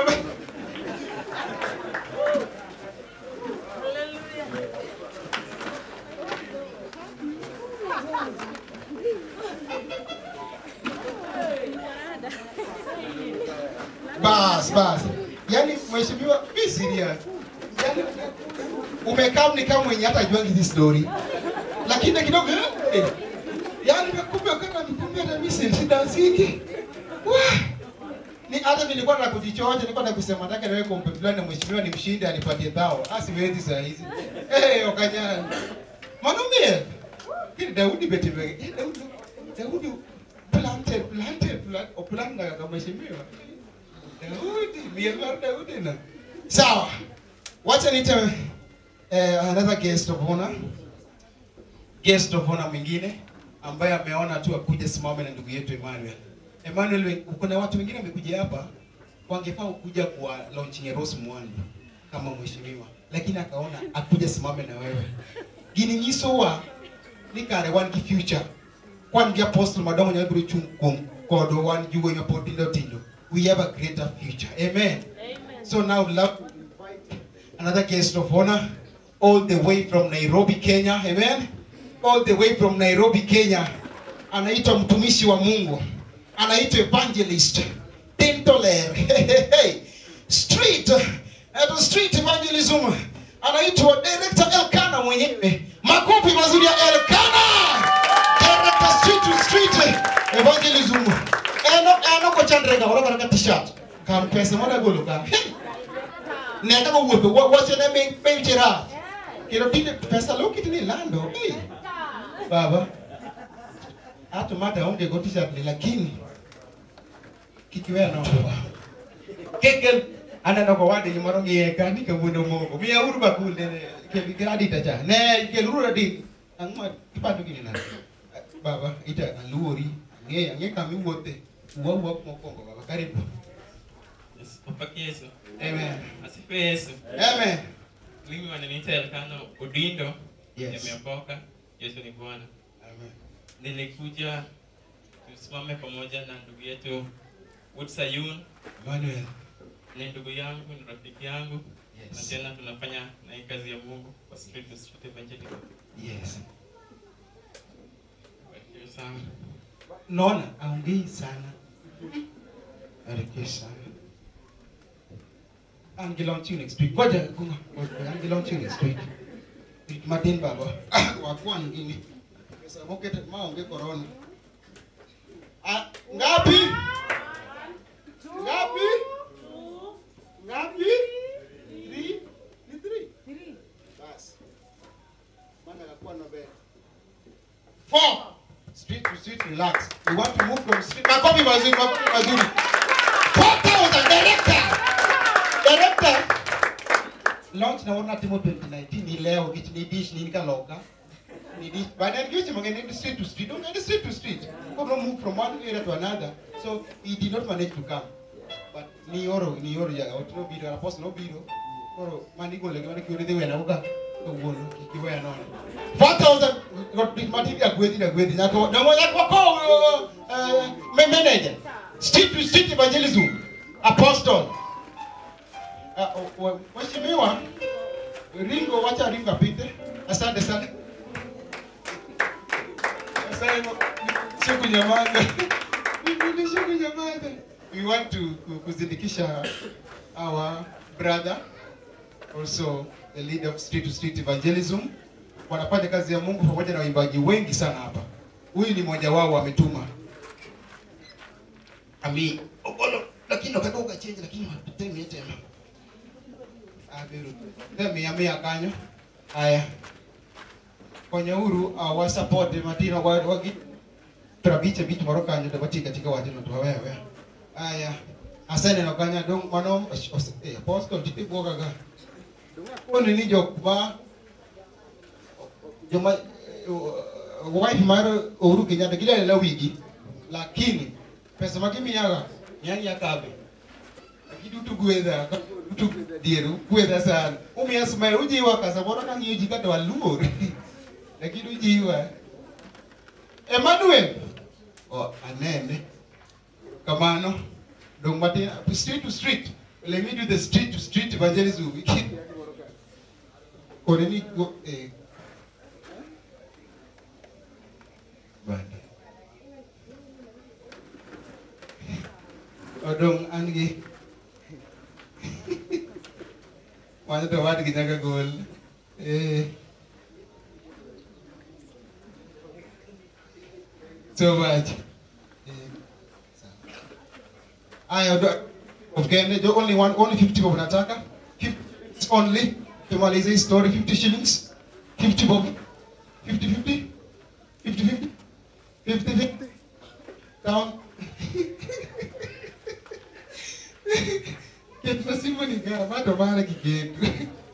Bas, bas. Yaani mheshimiwa, be serious. Yaani umekaa ni kama mwenye hata jua hizi story. Lakini kidogo eh. Yaani kumbe kama nikumbe hata mimi si sidansingi. Wah. Ni hata nilikuwa na kujichoja, nilikuwa na kusema nataka niwe kombe fulani na mheshimiwa ni mshindi anipatie dhao. Ah siwezi saa hizi. Eh, okanyana. Mwanaume. Kile Daudi betebe. Eh, Daudi. Daudi planted planted planted o planta kama mheshimiwa. Daudi, mielwa Daudi na. Sawa. Wacha nite eh, another guest of honor. Guest of honor mwingine ambaye ameona tu akuje simame na ndugu yetu Emmanuel. Emmanuel, we- kuna watu wengine wamekuja hapa wangefaa kuja kwa launching ya Rose Muhando kama mheshimiwa, lakini akaona akuja simame na wewe. Gini nyiso wa ni kare wan gi future. Kwan gi apostle madongo nyalo biro chung' kuom kodwa wan gi wuoyi mapod tindo tindo. We have a greater future. Amen. So now I would love to invite another guest of honor all the way from Nairobi, Kenya. Amen. All the way from Nairobi, Kenya. Anaitwa mtumishi wa Mungu. Anaitwa evangelist Tintoler. Hey, hey, hey. Street. At street evangelism. Anaitwa director Elkana mwenyewe. Makofi mazuri ya Elkana. Director street to street evangelism. Eno eno ko chandrega ora ka t-shirt. Kam pesa mona golo ka. Hey. Nenda ko wuotho wa- wache ne mi mi chira. Kendo tinde pesa lo kitini lando. Hey. Baba. Hata mata onge go t-shirt ni lakini kikiwea no. Kekel aneno ko wadi moro ngiye ka ni kawuono moko. Miya uru bakul ne kel gradi ta cha. Ne kel uru adi. Angma ipando gini na. Baba ita aluori. Nge ange kami wuothe. Wuo wuo mokwongo baba karibu. Mpaka Yesu. Amen. Asifiwe Yesu. Amen. Mimi wananiita Elkano Udindo. Yes. Nimeokoka. Yesu ni Bwana. Amen. Nilikuja tusimame pamoja na ndugu yetu Wood Sayun. Emmanuel. Ni ndugu yangu, ni rafiki yangu. Yes. Na tena tunafanya na hii kazi ya Mungu kwa street to street evangelism. Yes. Barikiwe sana. Naona aongei sana. Barikiwe sana. Ang launching next week. Ngoja kunga. Ngoja ang launching next week. Martin baba. Wakwan gini. Pesa mo kete maonge corona. Ah, ngapi? Ngapi? Ngapi? Three? Ni three? Three. Bas. Mana kakuwa na bed. Four. Street to street, relax. We want to move from street. Makofi mazuri, makofi mazuri. 4,000 director. Director. Launch na wana timo 2019 ni leo ni ni dish ni nikaloka. Ni dish. But then kitu mngeni ni street to street. Don't get street to street. Come on move from one area to another. So he did not manage to come. But ni oro ni oro ya otro biro apostle no biro. Oro mani gole gwana kiore de wena uka. Kawuono kikiweya nono. 4,000 got big mati ya gwethi na gwethi nyako na moja kwa ko uh, manager street to street evangelism apostle uh, uh, mheshimiwa ringo wacha ringo apite asante sana asante siku nyamaza ni siku nyamaza we want to ku- kuzindikisha our brother also the leader of street to street evangelism wanafanya kazi ya Mungu pamoja na waimbaji wengi sana hapa. Huyu ni mmoja wao ametuma. Ami ogolo lakini wakati ukachange lakini watemi tena. Abiru. Temi amia kanyo. Haya. Kwenye huru uh, wa support Martina wa wagi trabiche bitu moro kanyo tabati katika wajino tu wewe. Haya. Asante na kanya dong mano eh apostle tipe boga ga. Kono ni jokma joma uh, wife mar Uhuru Kenyatta gidalela wigi lakini pesa magimiyaga yani yakabe kidutu gwedha dutu gwedha dieru gwedha sana umiya smile ujiwa ka samoro kang'iyo ji kata waluor lakini ujiwa Emmanuel o anene kamano dong matin street to street let me do the street to street evangelism kore ni go eh bande odong an gi wanyo to wadgi nyaka gol eh so much aya do of Kenya jo only one only 50 bob nataka 50 only tumalize hii story 50 shillings 50 bob 50 50 50 50 50 50 down kitu nasimu ni gara bado mara kigetu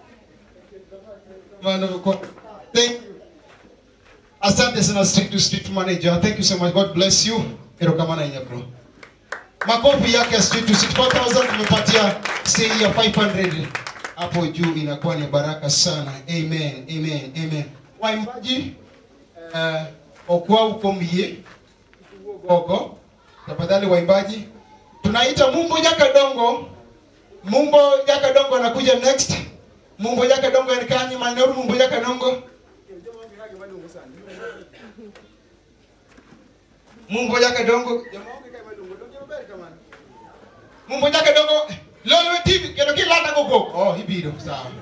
Mano kwa thank you Asante sana street to street manager. Thank you so much. God bless you. Erokamana inya bro. Makofi yake ya street to street 4000 tumepatia say ya 500 hapo juu inakuwa ni baraka sana. Amen. Amen. Amen. Waimbaji uh, okwa ukomie gogo. Tafadhali waimbaji. Tunaita Mumbo Jakadongo. Mumbo Jakadongo anakuja next. Mumbo Jakadongo ni kanyi maneno Mumbo Jakadongo. Mumbo Jakadongo. Mumbo Jakadongo. Lolo TV kendo kilanda gogo. Oh, ibiro sawa.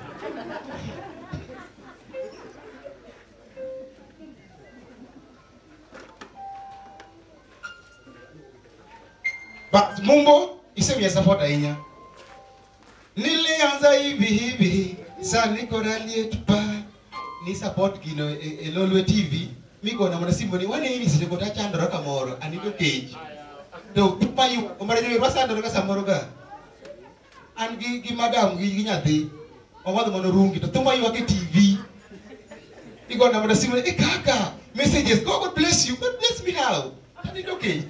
But Mumbo isemi support ahinya. Nilianza hivi hivi, sasa niko rally pa ni support gino e, e Lolwe TV migona mana simu ni wane ini sile kota chandora kamoro anido cage to tupa yu omare ni rasa ndora ka samoro ga an gi gi madam gi gi nyathi owadho mono rungi to tuma yu ke TV igona mana simu e kaka messages God, God bless you God bless me how anido cage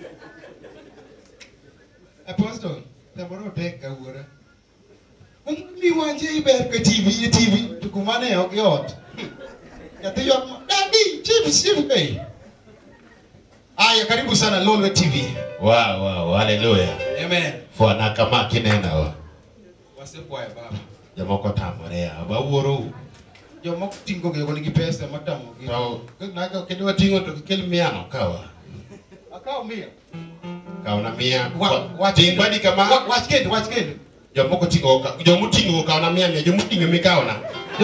apostle samoro tek kawuora mi wanje iber ke TV TV tukumane ok yot Nyathi ywak ma, Daddy, chips, chips, hey. Aya, karibu sana Lolwe TV. Wow, wow, haleluya. Amen. Fwana kama kinena wa. Wasepwaye baba. Jomoko tamore ya. Wawuoro. Jomoko ting'o gi nigi pesa matamo gi. To naga kendo wating'o to kel miano kawa. Akaw mia. Kaw na mia. Wa- wach Ting badi kama. Wa- Wach kendo, wach kendo. Jomoko ting'o ka. Jomoting'o kaw na mia mia. Jomoting'o mikaw na.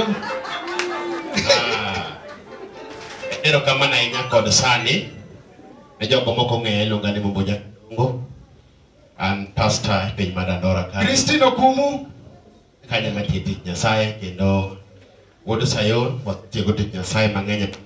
Ah. Erokamano ahinya kod sani. Ne jogo moko ng'eya iluonga ni Mumbo Jakongo. An pastor e piny mar Dandora ka. Christine Okumu. Kanyo matie tich Nyasaye kendo wuod Sayun watiego tich Nyasaye mang'eny. e-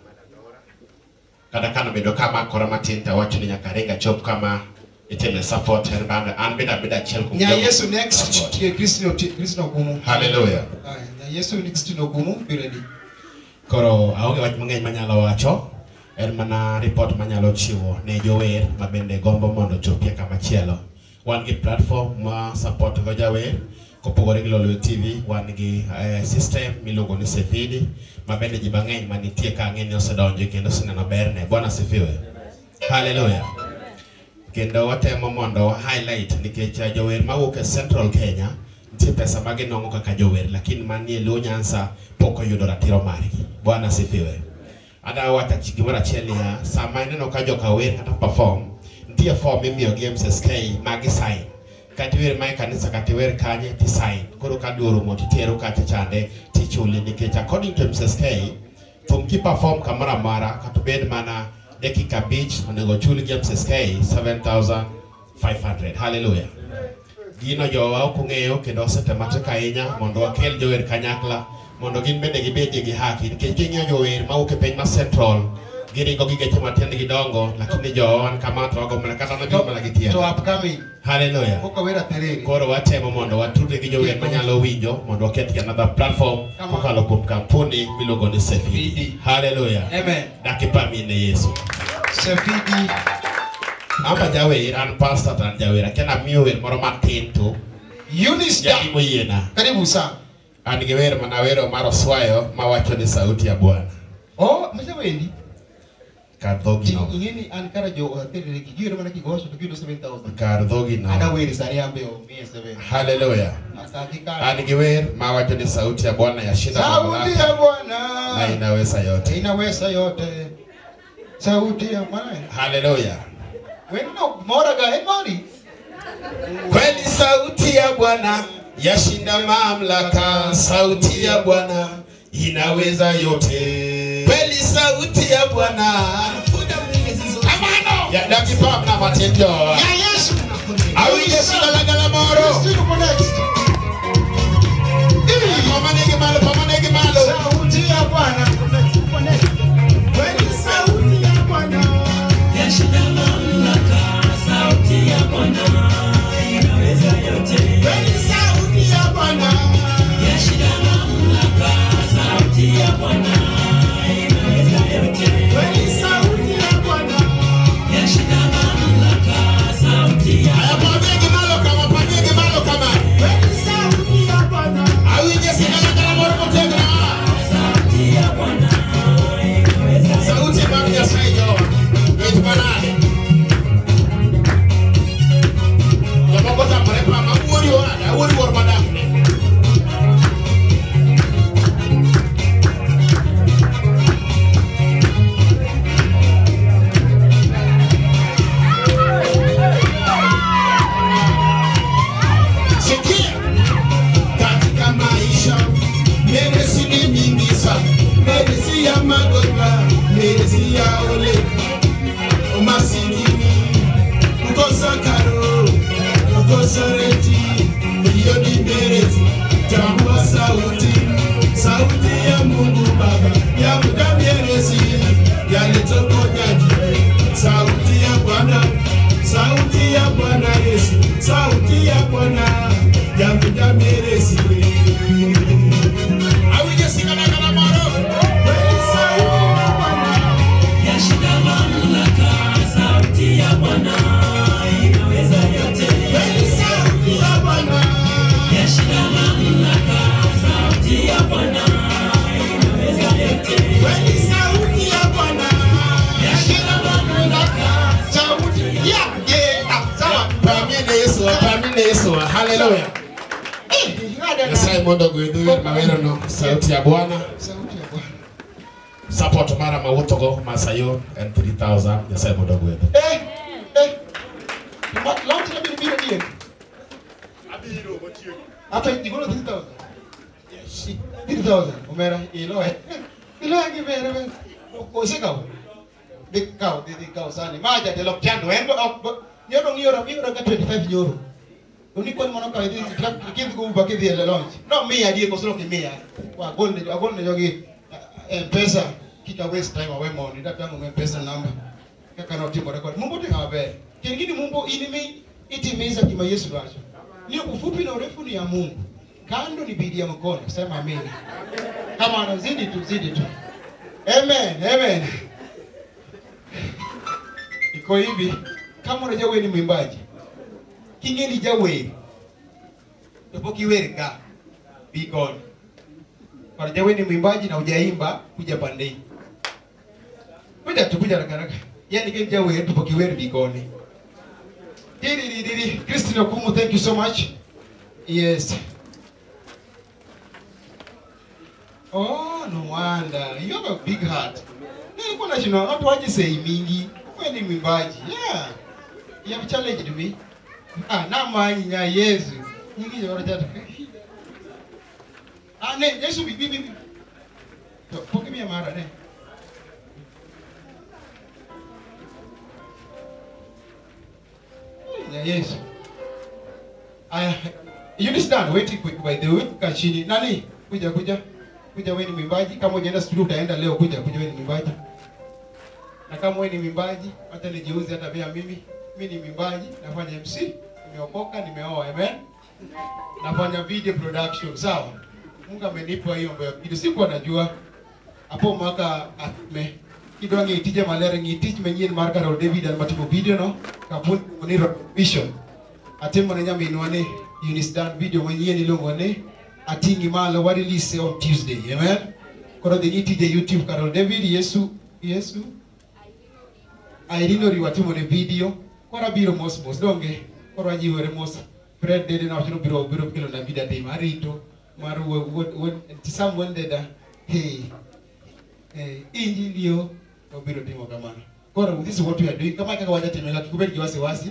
Kata kano bedo kamakora matin to awacho ni nyaka ringa chop kama itime support en bando an beda beda achiel kuom Nya jogo- Yesu next. Tie Christine Oti- Christine Okumu. Hallelujah. Aya, Nya Yesu ni Christine Okumu. Be ready. Koro aonge wach mang'eny manyalo wacho. En mana report manyalo chiwo ne jower ma bende gombo mondo ochopie kamachielo. Wan gi platform ma support go jawer kopogore gi Lolwe TV wan gi eh, system miluongo ni Sefidi ma bende ji mang'eny manitie ka ng'e ni osedonjo kendo oseneno berne. Bwana sifiwe. Hallelujah. Kendo watemo mondo wa highlight nikech eh, jower mawuok e Central Kenya nitie pesa ma ginong'o kaka jower lakini manie Luo Nyanza pok oyudo ratiro margi. Bwana sifiwe. Ada wacha chi- gimoro achiel niya, sama ineno ka joka wer kata perform, nitie form imiyo gi MSSK ma gi sign. Kata iwer ma e kanisa kata iwer kanye ti sign. Koro ka dwe orumo titero kacha chande tichuli nikech according to MSSK thum ki perform kamoro amora kata obed mana dakika abich onego chul gi MSSK 7500. Hallelujah. Gino jowa ok ong'eyo kendo osetemo matek ahinya mondo wakel jower kanyakla mondo gin bende gibedie gi haki nikech king'iyo jower mawuok e piny ma Central giringo gi geche matiendgi dongo lakini jowa wan kama to wago mana kata nabiro mana gi tiende. To upcoming. Hallelujah. Pok awera terere. Koro watemo mondo watudre gi jower manyalo winjo mondo waketgi another platform kokalo kuom kampuni miluongo ni Sefidi. Hallelujah. Amen. Dakipami ne Yesu. Sefidi. Amba jawer, an pastor to an jawer. Akia namiyo wer moro matin to. Eunice Jadi moyiena. Karibu sana. An gi wer mana wero mar oswayo mawacho ni sauti ya Bwana. Oh, masewendi. kar dhogi no Ingeni an kara jo atere ki giro mana ki gosho to kido 7000. kar dhogi no Ada weri sari ambe o mie 7. haleluya Asaki kara. an gi wer mawacho ni sauti ya bwana yashinda Sauti mamlaka ya Bwana. na inaweza yote Inaweza yote. Sauti ya Bwana. haleluya Weno mora ga emori. kweli sauti ya bwana yashinda mamlaka sauti ya bwana inaweza yote kweli sauti ya bwana ya dakipam na matendo awinje sigalagala moro pamanegi malo pamanegi malo sauti ya bwana Kweli sauti ya Bwana yashinda mamlaka, sauti ya Bwana inaweza yote. Kweli sauti ya Bwana yashinda mamlaka, sauti ya Bwana inaweza yote. Kweli sauti ya Bwana yashinda mamlaka, sauti ya Pamegi malo kama pamegi malo kama Kweli sauti ya Bwana awinje sigalagala moro motegno sauti ya Bwana sauti mar nyasaye jowa it manade jomoko tamore pama wuori owada wuori wuor madakne sikia katika maisha meresi ni nyingi sana meresi ya magonjwa meresi ya ole umasikini kukosa karo kukosa reti hiyo ni meresi tambua sauti sauti ya mungu baba ya muda meresi yaletokonyaji sauti ya bwana sauti ya bwana yesu sauti ya bwana ya muda meresi awije sikalagala moro Kweli sauti ya Bwana yashinda mamlaka, sauti ya Bwana inaweza yote. Kweli sauti ya Bwana yashinda mamlaka, sauti ya Bwana inaweza yote. Kweli sauti ya Bwana yashinda mamlaka, sauti ya yeah, sawa pamine yesu pamine yesu haleluya nyasaye mondo ogwedhu wer mawerono sauti ya bwana Sauti ya Bwana. support mara mawuothogo masayo en 3000 nyasaye mondo ogwedhu Eh, eh. Mat launch na biro biro dien. Hata igolo 3000. Yes. 3000. Omera ilo eh. Ilo ngi bere bere. Ko se kaw. De kaw de de kaw sani. Maja de lok chando en nyodo ngiora ngiora ka 25 euro. Uni kon mono ka idi kid go ba kid ile launch. No mia die ko solo ki mia. Wa gol ne wa gol ne jogi M-Pesa kika waste time awe money. Ndatangu M-Pesa number kaka notimo rekod mungu timo maber kingine mungu inimi itimiza kima yesu dwacho ni ufupi na urefu ni ya mungu kando ni bidii ya mkono sema amen kama anazidi tu zidi tu amen amen iko hivi kama unajua wewe ni mwimbaji kingeni jawer topokiwer ga be god unajua wewe ni mwimbaji na hujaimba kuja pande hii kuja tu kuja haraka haraka yani kile jawer topokiwer be god Didi didi didi Christine Okumu thank you so much yes Oh, no wonder. You have a big heart. Nilikuwa nashinda watu waje sei mingi. Wewe ni mwimbaji. Yeah. You have challenged me. Ah, na manyi nya Yesu. Nyingi yoro jata. Ah, ne, Yesu bibi bibi. To, poke mi mara ne. Nya Yesu. Aya, you understand? Wait quick by the way. Kachini. Nani? Kuja kuja kuja wewe ni mwimbaji kama unaenda studio utaenda leo kuja kuja wewe ni mwimbaji na kama wewe ni mwimbaji hata nijiuze hata pia mimi mimi ni mwimbaji nafanya MC nimeokoka nimeoa amen nafanya video production sawa Mungu amenipa hiyo mbaya kitu sikuwa najua hapo mwaka ame kidwa ng'itije malere ng'itich manyien mar Carol David an matimo video no kampuni ni Vision atimo ne nyaminwa ni Eunice Dan video manyien iluongo ni ating'i malo wa release on Tuesday amen koro dhi nitije youtube Carol David Yesu Yesu Irene Oriwa timo ne video koro abiro mos mos donge koro ajiwore mos Fred Dede na wachno biro biro kelo na video tim arito mar wuod wuod wuod Sam Wendeda hey eh injilio obiro timo kamano koro this is what we are doing kama kaka wajatime kaka kubet gi wasiwasi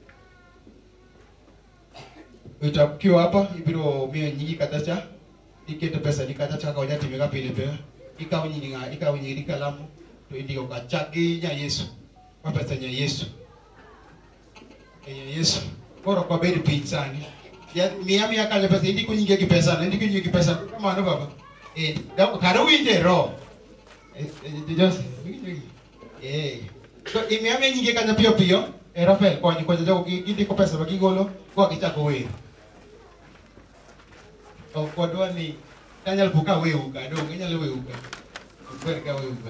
utakiwa hapa ibiro miyo nyingi kata cha iketo pesa ni kata cha kawanya timika pile pile ikaw nyingi nga ikaw nyingi kalamu to indiko ka chaki nya Yesu kwa pesa nya Yesu nya Yesu koro kwa bedi piny sani ya miya miya kale pesa indiko nyingi ki pesa indiko nyingi ki pesa kamano baba eh da karo winje ro eh eh just eh so imiya miya nyingi kanya piyo piyo eh Rafael konyi konyi jogo gindiko pesa magigolo kwa kichako wer ok wadwa ni kanyal buka weuga dong inyalo weuga okwer ka weuga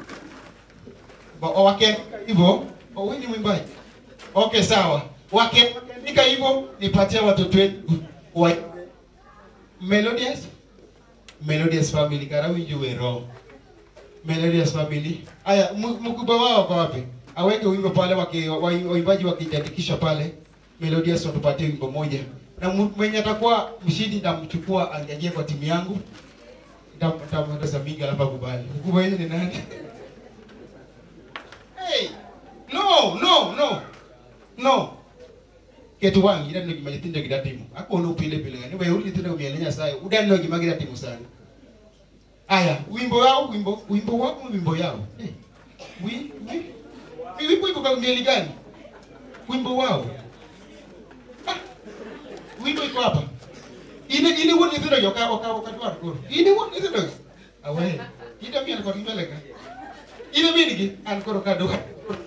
ba owaken hivyo owinyi mwimbaji okay sawa wakiandika hivyo nipatie watoto wetu wa melodious melodious family kara winjo wero melodious family aya mu- mkubwa wao kwa wapi aweke wimbo pale waki- wa- waimbaji wakijiandikisha pale melodious watupatie wimbo moja na mu- mwenye atakuwa mshindi nitamchukua angalie kwa timu yangu Nitam- nitamwendeza mingi alafu akubali mkubwa yeye ni nani hey no no no no ketu wangi idanno gima nyithindo gi datimo akono pile pile ngani weuru nyithindo miele nyasaye udanno gima gidatimo sani aya wimbo yao wimbo wimbo wako wimbo yao eh, wi wi wi wimbo iko kwa mieli gani wimbo wao ah, wimbo iko hapa ine ine won nyithindo yo ka ka ka dwar koro ine won nyithindo yo awe ida miel kod mbele ka ine min gi an koro ka dwar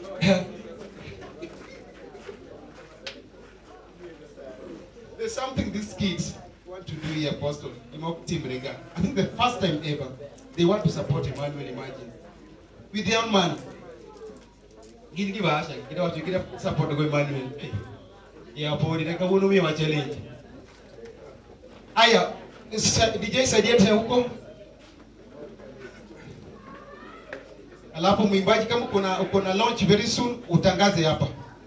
There's something these kids want to do here, Apostle. Imok Team Rega. I think the first time ever, they want to support Emmanuel, imagine. With their own money. Gini kiba asha, kita watu kita support kwa Emmanuel. Eh, Ya pori na kabuno mimi wa challenge. Aya, sa- DJ saidia tena huko. Alafu mwimbaji kama uko na uko na launch very soon utangaze hapa.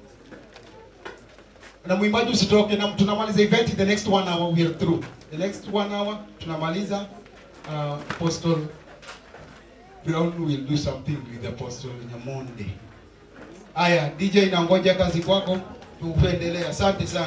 na mwimbaji usitoke na tunamaliza event in the next one hour we are through the next one hour tunamaliza uh, apostle brown will do something with apostle nyamonde haya dj nangoja kazi kwako tuendelee asante sana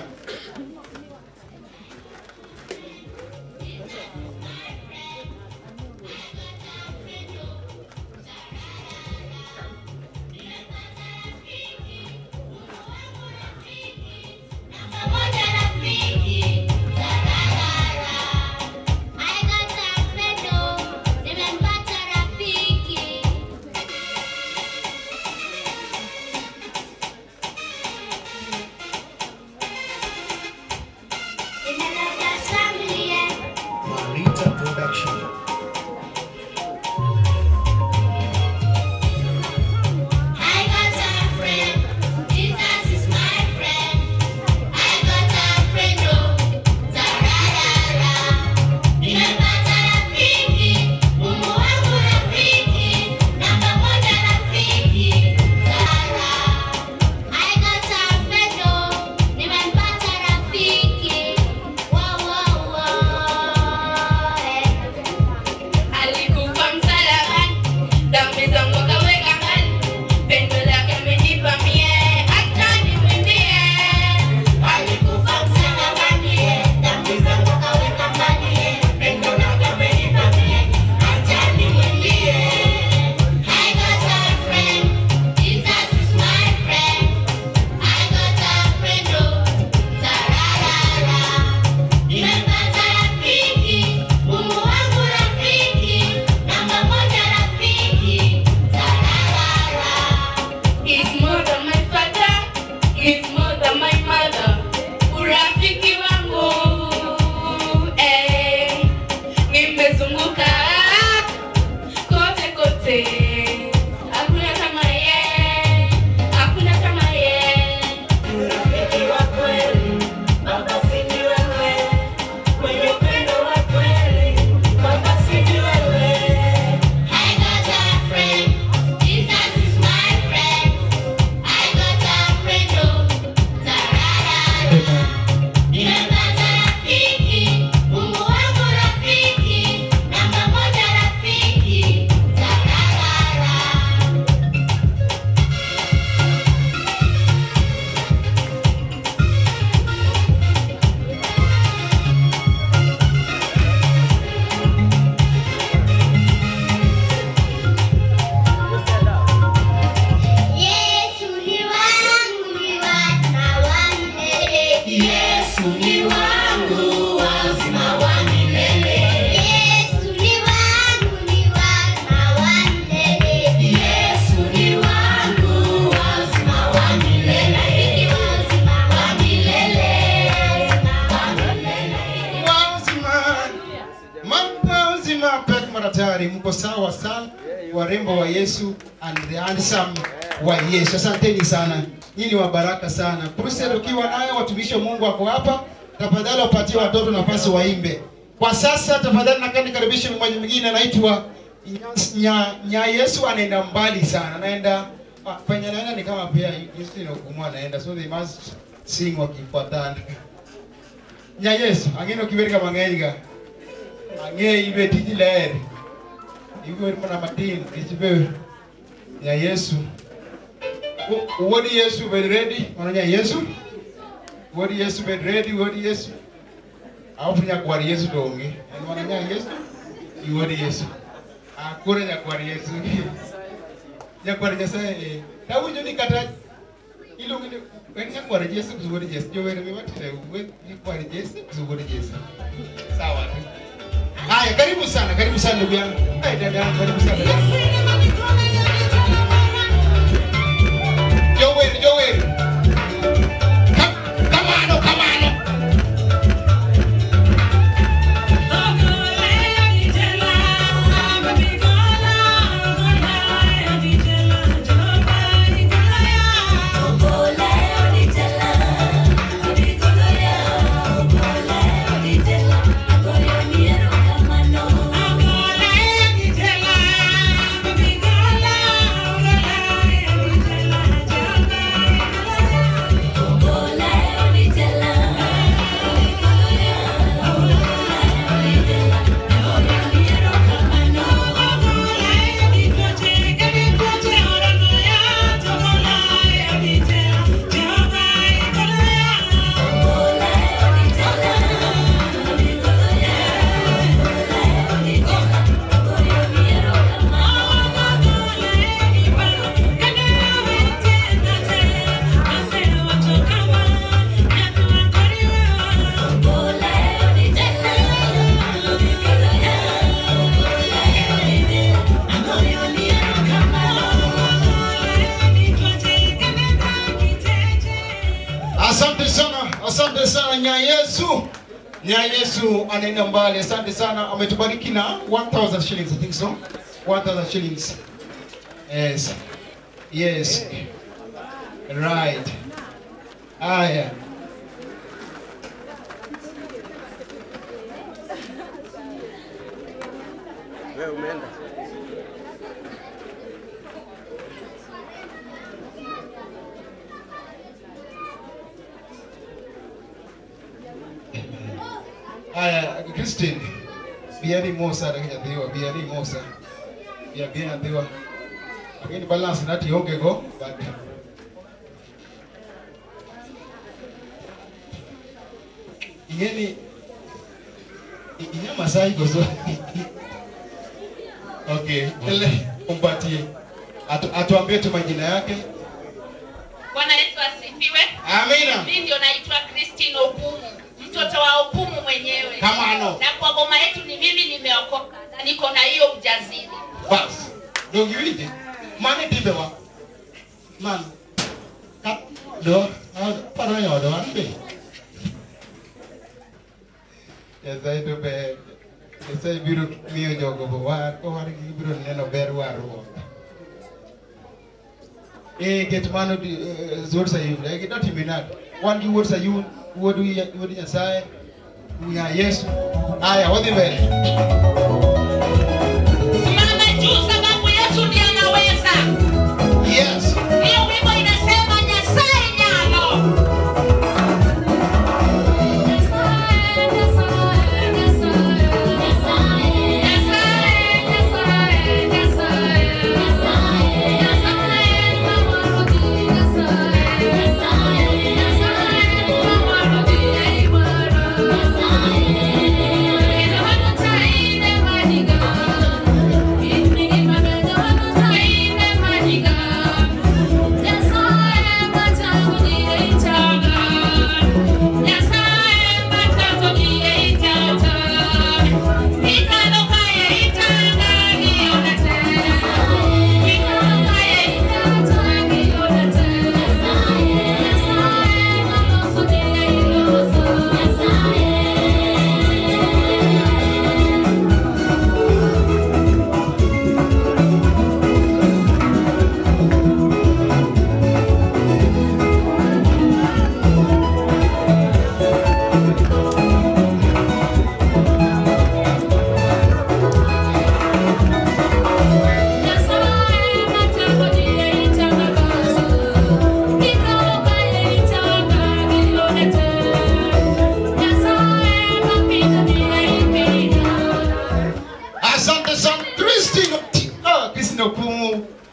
Mambo uzima pek maratari, mko sawa sana, warembo wa Yesu and the handsome wa Yesu. Asanteni sana, nyinyi wa baraka sana. Crusade ukiwa nayo, watumishi wa Mungu wako hapa, tafadhali wapatie watoto nafasi waimbe. Kwa sasa tafadhali nakaa nikaribishe mmoja mwingine anaitwa nya, nya Yesu anaenda mbali sana, anaenda ah, penye anaenda ni kama pia Yesu inahukumu anaenda, so they must sing wakifuatana. Nya Yesu angeno kiwerga mang'eny ang'e ibe tiji ler iwer mana matin ichibe nya Yesu Wo- wuod Yesu bed ready mano nya Yesu wuod Yesu bed ready wuod Yesu alafu nyakwar Yesu to onge en mana nya Yesu gi wuod Yesu ah koro nyakwar Yesu nyakwar Nyasaye eh. tawinjo ni kata iluongo ni en nyakwar Yesu gi wuod Yesu jower mi watire wuod nyakwar Yesu gi wuod Yesu sawa tu Haya, karibu sana, karibu sana ndugu yangu. Hai dada yangu, karibu sana. Joel, Joel. Ka- Kamano, kamano. Asante sana, asante sana nya Yesu. Nya Yesu anaenda mbali. Asante sana, ametubariki na 1000 shillings, I think so. 1000 shillings. Yes. Yes. Right. Haya. Wewe umeenda. Haya, Christine. Biari Musa da nyathiwa, biari Musa. Ya bi nyathiwa. Lakini balance nati onge go, but ingeni inya Masai gozo. Okay, ele umpatie. Atu, atuambie tu majina yake. Bwana Yesu asifiwe. Amina. Mimi ndio naitwa Christine Okumu, mtoto wa Okumu mwenyewe. Kama ano. Na kwa boma yetu ni mimi nimeokoka na niko na hiyo ujasiri. Bas. Dongi wije. Mane tibe wa. Man. Kat do. Paro yo do an be. Nyasaye to ber. Nyasaye biro miyo jogo bo war. Ko war gibiro neno ber warruok. Eh, ket mano di- eh, Wuod Sayun. Eh, gidotime nade? Wan gi Wuod Sayun, Wuod wi- Wuod Nyasaye, Nya Yesu. Haya, wadhi mbele. Simama juu sababu Yesu ndiye anaweza. Yes. Hiyo wimbo inasema Nyasaye nyalo. Nyasaye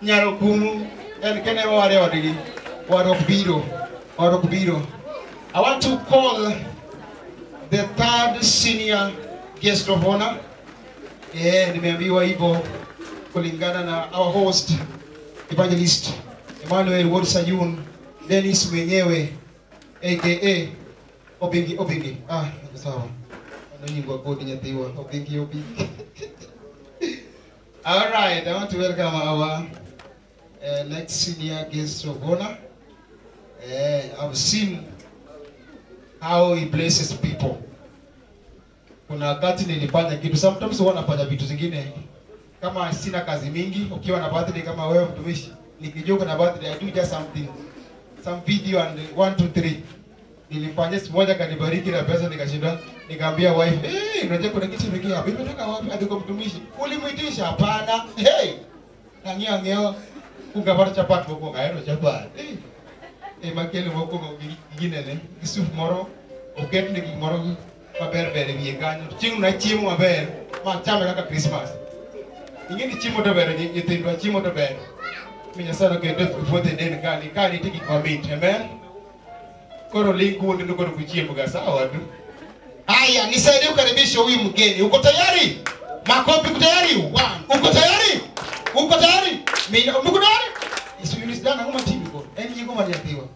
nyaro kumu en kene ware odgi war ok biro war ok biro i want to call the third senior guest of honor eh nimeambiwa hivyo kulingana na our host evangelist Emmanuel Ward Sayun Dennis mwenyewe aka Obingi Obingi ah sawa anonyingwa kodi nyathiwa Obingi Obingi all right i want to welcome our uh, next senior guest of honor uh, i've seen how he blesses people kuna wakati nilifanya kitu sometimes huwa nafanya vitu zingine kama sina kazi mingi ukiwa na birthday kama wewe mtumishi nikijua kuna birthday i do just something some video and one two three nilifanya siku moja kanibariki na pesa nikashinda nikaambia wife eh unajua kuna kitu kimeingia hapa imetoka wapi hadi kwa mtumishi ulimuitisha hapana hey nang'io ng'io ungapata chapat mokwongo ahero chapat eh eh makele mokwongo gi- ginene gi soup moro oket ne gik moro maber ber e wiye kanyo chieng' na chiemo maber ma chame kaka Christmas ing'e ni chiemo to ber nyi- nyithindwa chiemo to ber mi Nyasaye oketo e puothe den kani ka nitie gik mamit amen koro ling kuonde ndo koro kuchiemo ga sawa tu haya nisaidie kukaribisha huyu mgeni uko tayari makofi uko tayari One. uko tayari uko tayari mina uko tayari isulisidana ngoma timu ko eni yiko mali yatiwa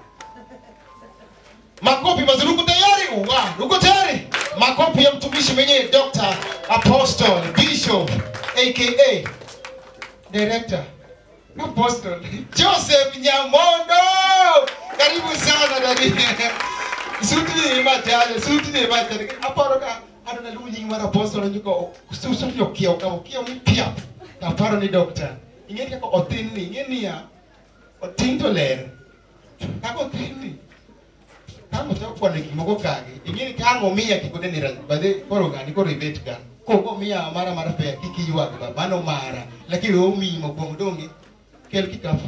makofi mazuri uko tayari One. uko tayari makofi ya mtumishi mwenyewe Dr. Apostle Bishop aka Director Apostle Joseph Nyamondo karibu sana dadi suti ni machale suti ni machale aparo ka ano na lunyi mara apostle nyuko susu yo kio ka kio ni pia aparo ni doctor ingeni kako otin ni ingeni ya otin to ler kako otin ni kama to kwa ni moko kage ingeni kama mia kikode ni ran bade koro gani koro ibet ga koko mia mara mara pe kiki yuak ba mano mara lakini o mi mo kwa mdonge kel kikapu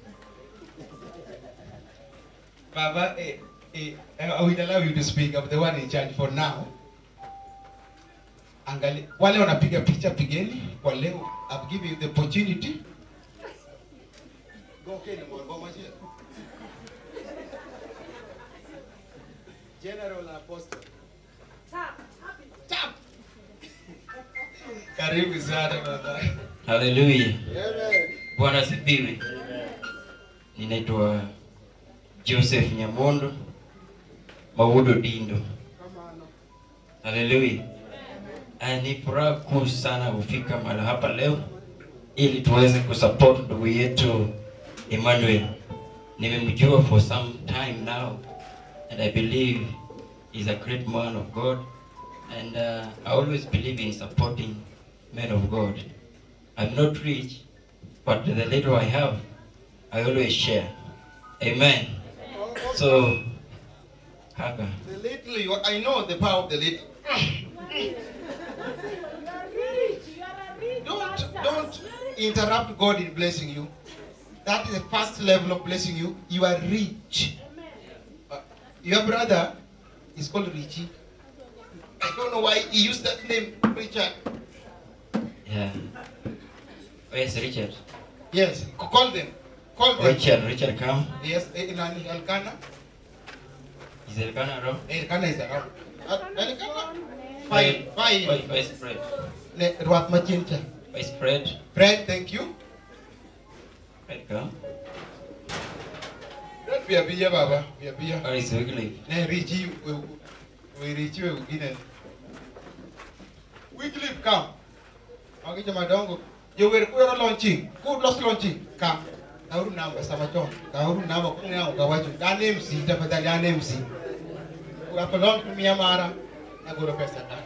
Baba, eh, eh, I will allow you to speak. I'm the one in charge for now. Angali, wale wanapiga picha pigeni kwa leo. I've given you the opportunity. Go Kenya, Mwangoma here. General and Apostle. Tap. Karibu sana baba. Haleluya. Amen. Bwana asifiwe. Ninaitwa Joseph Nyamondo Maudo Dindo. Haleluya. Ah, Ni furaha kuu sana kufika mahali hapa leo ili tuweze kusupport ndugu yetu Emmanuel. Nimemjua for some time now and I believe he's a great man of God and uh, I always believe in supporting men of God. I'm not rich, but the little I have, I always share. Amen. So, haka. The little, you, I know the power of the little. Don't, don't interrupt God in blessing you. That is the first level of blessing you. You are rich. Uh, your brother is called Richie. I don't know why he used that name, Richard. Yeah. Where's Richard? Yes, c- call them. Call them. Richard, Richard come. Yes, eh, nani, Elkanah. Is Elkanah around? Elkanah is around. Uh, Elkanah. Fine, Fine, fine. Vice Fred. Ne, Ruat Machincha. Vice Fred. Fred, thank you. Fred come. Fred, we are here, Baba. We are here. Where is Wycliffe? Ne, Richie, we, we Richie, we begin. Wycliffe, come. Magi jama dongo. Yo wer kuero launching. Ku los launching. Come. Kauru namba sama chon. Kauru namba kung nga ukawacho. Dan MC, tafadhali dan MC. Ukapelon kumia mara. Naguro pesa na.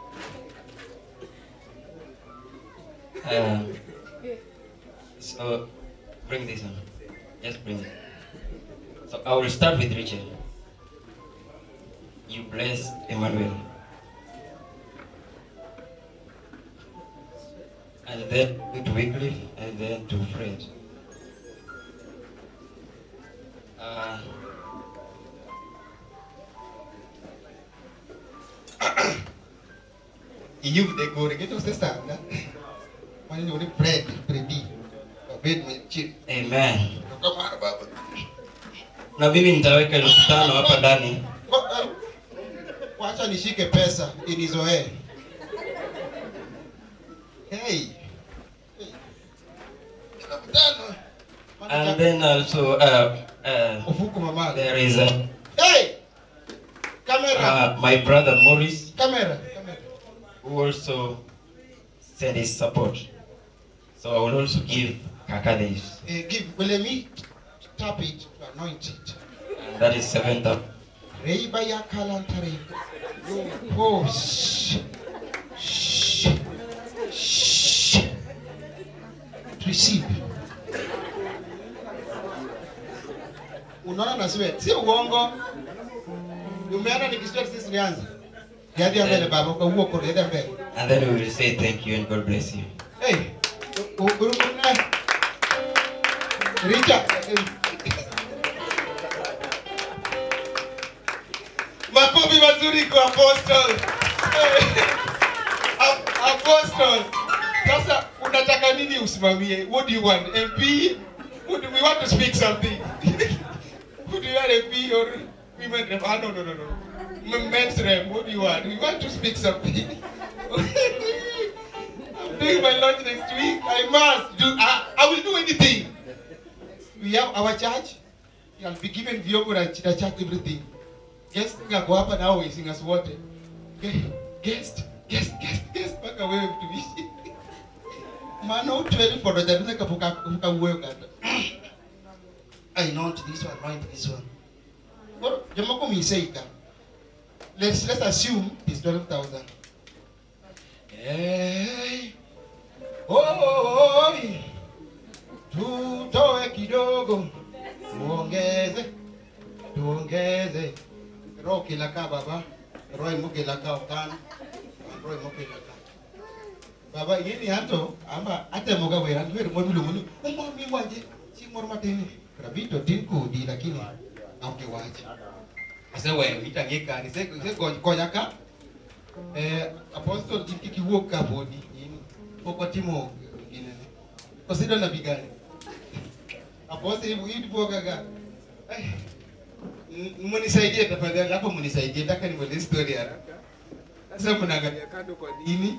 Uh, so, bring this on. Just bring it. So, I will start with Richard. You bless Emmanuel. And then to Wycliffe, and then to Fred. Uh, Iyu de gore gitu sesa na. Mani ni Fred, Freddy. bed chini. Amen. Kamara baba. Na mimi nitaweka elfu tano hapa ndani. Wa- eh, Wacha nishike pesa inizoee. Hey. And then also uh, uh, there is a, Hey! Camera. uh, my brother Morris Camera. who also sent his support. So I will also give Kaka this. Eh, give, will me tap it to anoint it. And that is 7,000. Reiba ya kalantare. Oh, shh. Shh. Shh. Receive. Unaona na sweat. Sio uongo. Umeona nikisweat sisi nianze. Yadia mbele baba kwa huo kore yadia mbele. And then we will say thank you and God bless you. Hey. Urumuna. Richard. Makofi mazuri kwa Apostle. Hey. A- Apostle. Sasa unataka nini usimamie? What do you want? MP? What do we want to speak something? Who do you want MP or women rep? Ah, no, no, no, no. M- Men's rep. What do you want? We want to speak something. I'm doing my launch next week. I must do. I, I will do anything. We have our church. I'll be given vyombo na na church everything. Guest ngako hapa na wewe singers wote. Ge- Guest, guest, guest, guest mpaka wewe mtumishi. Maana utweli fodo jaribu kafuka kafuka uwe kata. I know this one, mind this one. Well, jamaa kwa miseika. Let's let's assume it's 12,000. Hey. Oi. Tutoe kidogo. Tuongeze. Tuongeze. Roho kila ka baba. Roho muke la ka okan. Roho muke la ka. Baba yini hato ama hata moga wera ndio mo dulu munu. Umma mi waje. Si mor matini. Rabito tinku di lakini auke waje. Asa wewe itangeka ni se se konya ka. Eh apostle kiki kiwuok ka bodi. Pok watimo gine. Osidwa na bigani. Apostle hivi hivi boga ga. Eh, m- Munisaidie tafadhali hapo munisaidie nataka nimalize story haraka. Sasa mnaangalia kando kwa nini?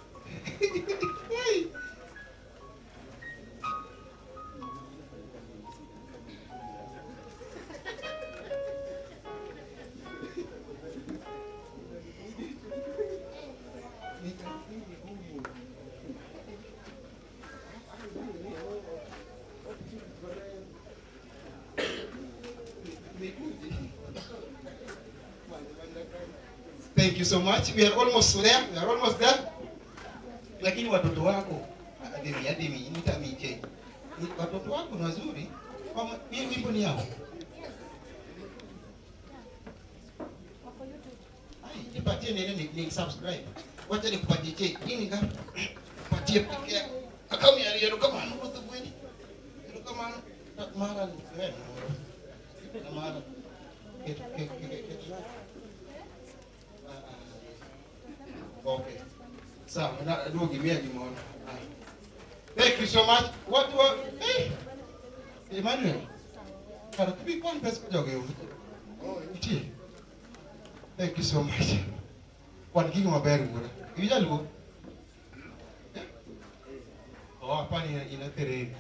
Thank you so much. We are almost there. We are almost there. Lakini watoto wako ademi ademi nitamiche. Ni- Watoto wako ni wazuri. Kama hii wimbo ni yao. Ai, nipatie nene ni, ni subscribe. Wacha nikupatie che. Nini ngapi? Patie peke yako. Kama ya yero kama anu kwa bweni. Yero kama anu. Mara ni wewe. Na mara. Ketu ketu ketu. ketu. Okay. Sawa, na ndio gimia gimono. Thank you so much. What what? Hey. Emmanuel. Kana kibi kwa pesa kwa jogo. Iti. Thank you so much. Kwa ngingo maber ngura. Iwija luo. Oh, hapa ni ina tereni.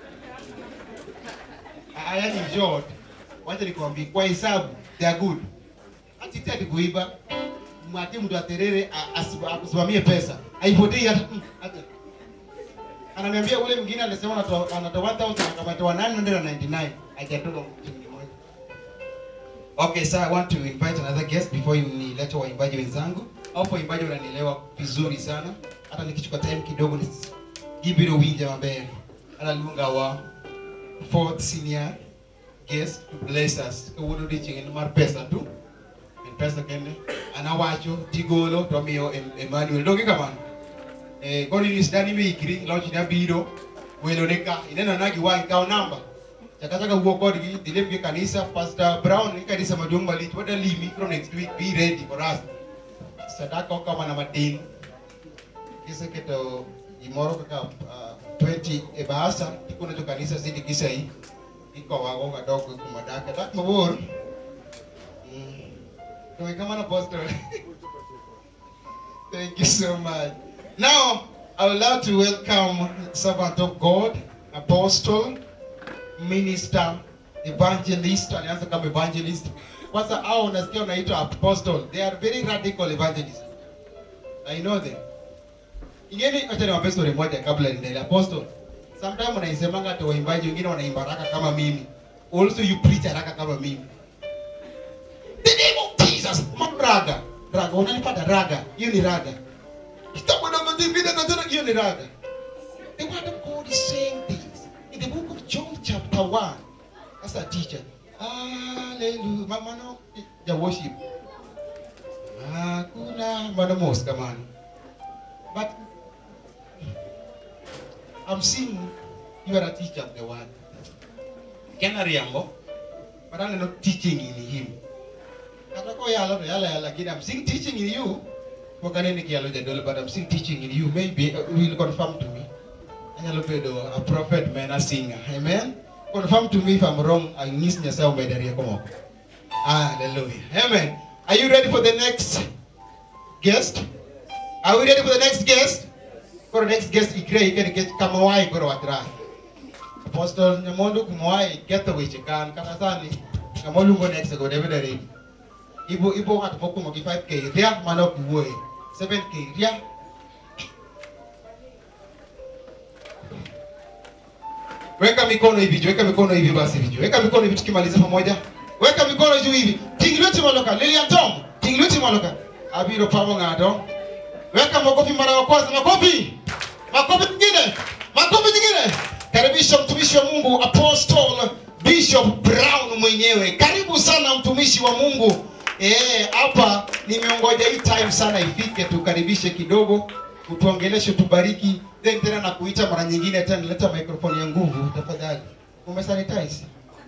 Aya ni jot. Wacha nikwambie kwa hesabu they are good. Atitaki kuiba mwate mtu aterere a- asiba- akusimamie pesa haipotei hata mm, hata ananiambia ule mwingine alisema anatoa anatoa 1000 akamatoa 999 hajatoka mtu mmoja okay sir i want to invite another guest before nilete waimbaji wenzangu hapo waimbaji wananielewa vizuri sana hata nikichukua time kidogo ni gibiro winja maber analunga wa fourth senior guest to bless us kawuono odiochieng' mar pesa tu en pesa kende an awacho tigolo to omiyo Em- Emmanuel donge kamano eh koro inyis dani miikri loch ne abiro welo ne ka ineno na gi wang' kaw namba chaka chaka wuo kodgi dhi lim gi kanisa pastor brown ni kanisa maduong' malich wada limi koro next week be ready for us sadaka okao mana matin kiseketo gimoro kaka uh, 20 e Bahasa ikuno to kanisa City Kisei iko wago kadogo kuma dake tak mabor Mm. Kami kama na pastor Thank you so much. Now, I would love to welcome servant of God, apostle, minister, evangelist, alianza kama evangelist. Kwanza hao unasikia unaitwa apostle. They are very radical evangelists. I know them. Ingeni acha niwape story moja kabla niendelee. Apostle, sometimes unaisemanga hata waimbaji wengine wanaimba haraka kama mimi. Also you preach haraka kama mimi. The name of Jesus, raga. Raga, unanipata raga. Hiyo ni raga. Kitabu namba divine na tena hiyo ni raga. The word of God is saying this in the book of John chapter 1. As a teacher. Hallelujah. Mama no ya worship. Hakuna mana mos kamani. But I'm seeing you are a teacher of the word. Kena riambo. But I'm not teaching in him. Kata ko yalo to yala yala lakini I'm seeing teaching in you. Kwa kanini kiyalo jadolo but I'm seeing teaching in you. Maybe uh, will confirm to me. Anyalo bedo a prophet man a singer. Amen. Confirm to me if I'm wrong. Ang ngis niya sa umedaria ko mo. Hallelujah. Amen. Are you ready for the next guest? Are we ready for the next guest? For the next guest, ikre ikre get kamawai kuro atrai. Apostle Nyamondo kumawai get the wichi kan kanasani. Kamolungo next go David ready. Ibo ibo at moko mo 5k ria manok buwe. 7k ria. Weka mikono hivi, weka mikono hivi basi hivi. Weka mikono hivi tukimaliza pamoja. Weka mikono juu hivi. Tingilweti maloka, Lilian Tom. Tingilweti maloka. Abiro pamo ng'ato. Weka makofi mara ya kwanza, makofi. Makofi mengine. Makofi mengine. Karibisha mtumishi wa Mungu Apostle Bishop Brown mwenyewe. Karibu sana mtumishi wa Mungu. Eh, hapa nimeongoja hii time sana ifike tukaribishe kidogo, utuongeleshe, tubariki, then tena na kuita mara nyingine tena leta microphone ya nguvu tafadhali. Umesanitize?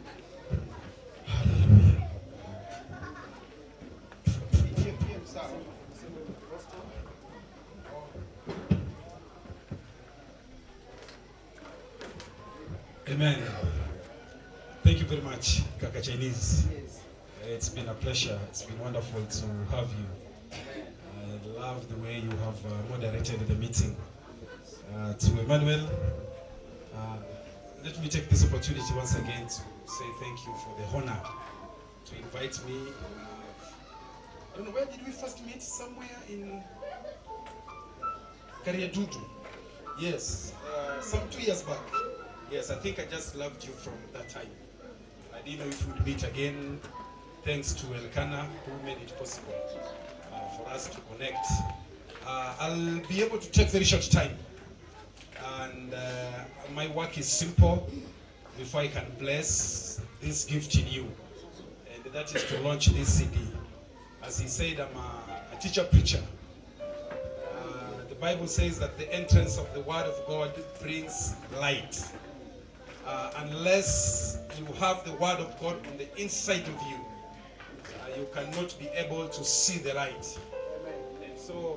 Amen. Thank you very much, Kaka Chinese. Uh, It's been a pleasure. It's been wonderful to have you. I love the way you have uh, moderated the meeting. Uh, to Emmanuel, uh, let me take this opportunity once again to say thank you for the honor to invite me. Uh, I don't know, where did we first meet? Somewhere in Kariadudu. Yes, uh, some two years back. Yes, I think I just loved you from that time. I didn't know if we'd meet again. Thanks to Elkana who made it possible uh, for us to connect. Uh, I'll be able to take very short time. And uh, my work is simple before I can bless this gift in you. And that is to launch this CD. As he said, I'm a, a teacher preacher. Uh, the Bible says that the entrance of the Word of God brings light. Uh, unless you have the Word of God on the inside of you, uh, you cannot be able to see the light. And so,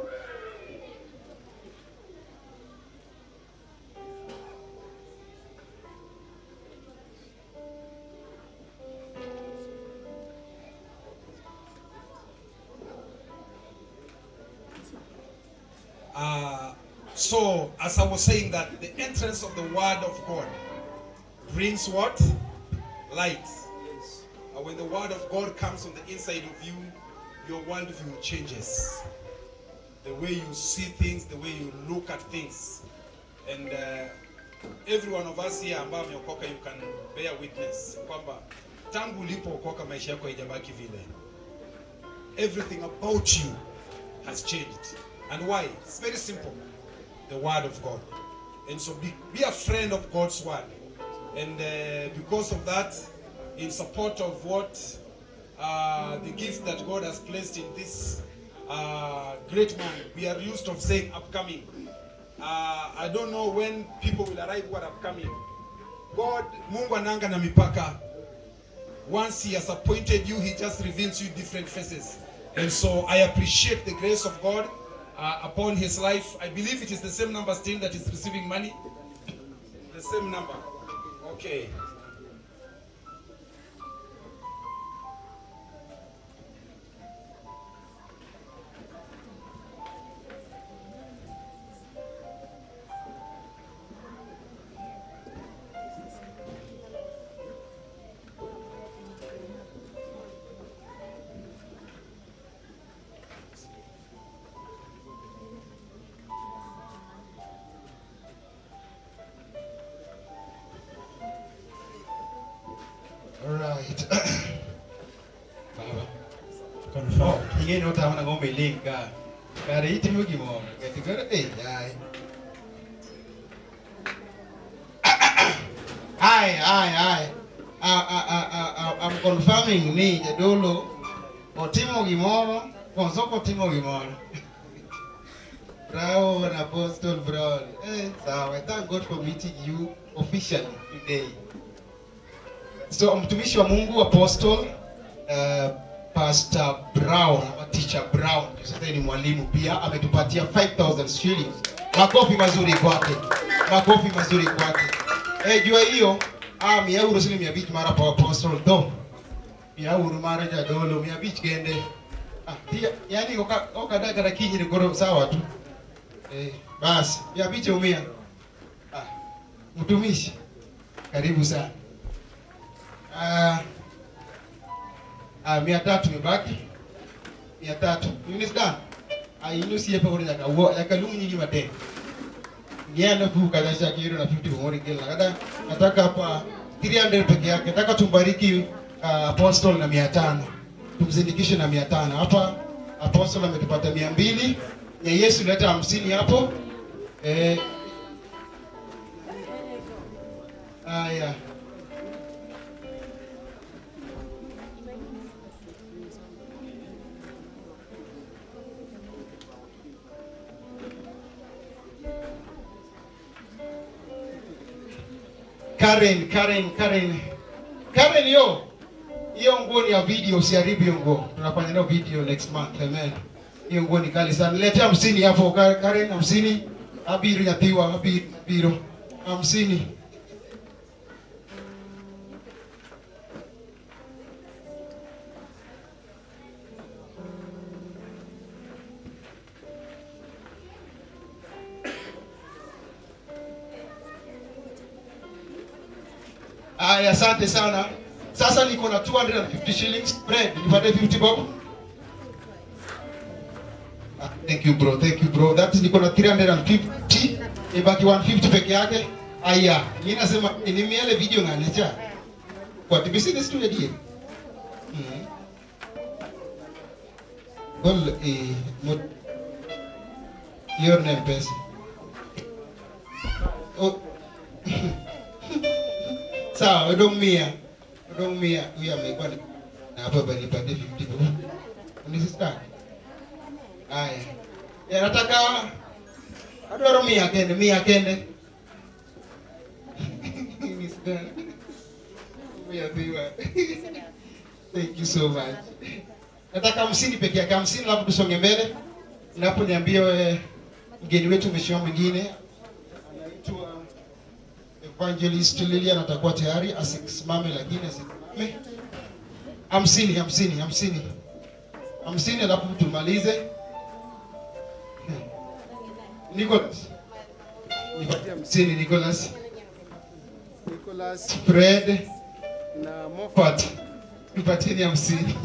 Uh, so, as I was saying that the entrance of the word of God brings what? Light. Uh, when the word of God comes on the inside of you, your worldview changes. The way you see things, the way you look at things. And uh, every one of us here ambao ameokoka, you can bear witness kwamba tangu ulipookoka maisha yako haijabaki vile. Everything about you has changed. And why? It's very simple. The word of God. And so be, be a friend of God's word. And uh, because of that, in support of what uh, the gift that God has placed in this uh, great man, we are used of saying upcoming. Uh, I don't know when people will arrive who are upcoming. God, Mungu ananga na mipaka. Once he has appointed you, he just reveals you different faces. And so I appreciate the grace of God uh, upon his life. I believe it is the same number still that is receiving money. The same number. Okay. Alright. Baba. Confirm. Ingine utaona ng'ombe linka. Kare itimo gimoro. Kati koro eh yai. Ai ai ai. I, I, I, I, I'm confirming ni jadolo otimo gimoro, Konsoko otimo gimoro. Bravo and Apostle Brown. Eh, sawa. Thank God for meeting you officially today. So mtumishi wa Mungu Apostle uh, Pastor Brown ama Teacher Brown, sasa ni mwalimu pia, ametupatia 5000 shillings. Makofi mazuri kwake, makofi mazuri kwake. Eh, jua hiyo ah, mia euro sili mia bich mara pa Apostle do mia euro mara jadolo mia bich kende ah, tia, yani oka oka daga kinyi ni goro sawa tu eh, basi mia bich umia ah, mtumishi karibu sana Ah, ah, mia tatu imebaki mia tatu unisdan ainusie pa uri yaka wo yaka lungu nyingi mate nienda tu kada shakiro na 50 ngori gila kada nataka hapa 300 peke yake nataka tumbariki uh, apostle na 500 tumzindikishe na 500 hapa apostle ametupata 200 ya Yesu leta 50 hapo eh aya Karen, Karen, Karen. Karen yo. Hiyo nguo ni ya video, usiharibu hiyo nguo. Tunafanya nayo video next month. Amen. Hiyo nguo ni kali sana. Letea hamsini hapo Ka- Karen, hamsini. Abiru nyatiwa, abiru, abiru. Hamsini. Aya, asante sana. Sasa niko na 250 shillings bread. Nipate 50 bob. Ah, thank you bro, thank you bro. That is niko na 350. Ibaki 150 peke yake. Aya, mimi nasema ni miele video ngalecha. Kwa tibisi ni studio die. Mm. Gol eh mod your name pesa. Oh. Sawa, udong mia. Udong mia. Huyu amekuwa ni na hapo bali pande 50 tu. Unisista. Haya. Ya nataka adwaro mia kende, mia kende. Unisista. Mia biwa. Thank you so much. Nataka hamsini peke yake, hamsini labda tusonge mbele. Naponiambia wewe mgeni wetu mheshimiwa mwingine anaitwa Evangelist Lilian atakuwa tayari asisimame, lakini asisimame. Hamsini, hamsini, hamsini, hamsini, alafu tumalize. Nicholas, nipatie hamsini. Nicholas, Nicholas Fred, na Moffat, nipatieni hamsini.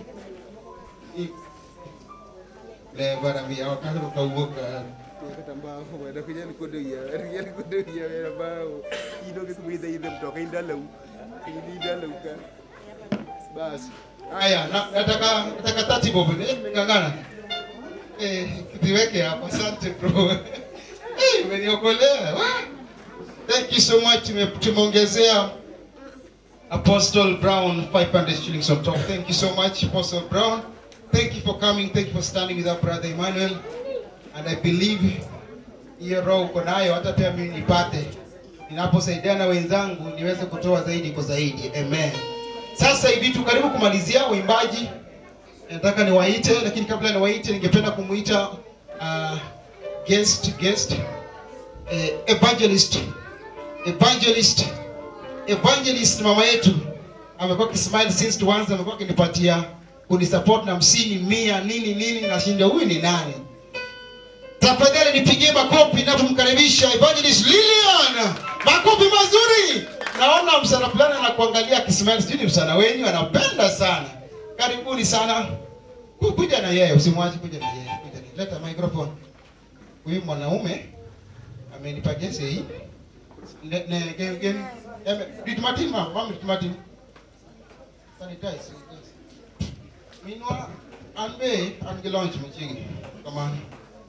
Le bwana mia wakati ukauoka katambao wenda kuja nikodo ya wenda nikodo ya wenda bao ino ke kumida ile mtoka indalau indalau ka basi Haya, na- nataka nataka tati bob. Eh, nimeng'ang'ana. Eh, kiweke hapa. Asante bro. Eh, umeniokolea. Wah! Thank you so much. Tume- Tumeongezea Apostle Brown 500 shillings on top. Thank you so much Apostle Brown. Thank you for coming. Thank you for standing with our brother Emmanuel. And I believe hiyo roho uko nayo hata pia mimi nipate ninaposaidiana na wenzangu niweze kutoa zaidi kwa zaidi. Amen. Sasa hivi tu karibu kumalizia waimbaji, nataka niwaite, lakini kabla niwaite, ningependa kumuita uh, guest guest eh, evangelist evangelist evangelist mama yetu amekuwa kismile since tuanze amekuwa akinipatia kunisupport na hamsini mia nini nini nashinda huyu ni nani tafadhali nipigie makofi napomkaribisha evangelist lilian makofi mazuri naona msana fulani anakuangalia kismile sijui ni msana wenyu anapenda sana karibuni sana Ku- kuja na yeye usimwache kuja na yeye kuja na leta microphone huyu mwanaume amenipa gesi hii ne ne gen gen eme dit martin ma mama dit martin sanitize sanitize minwa anbe ange launch mchingi come on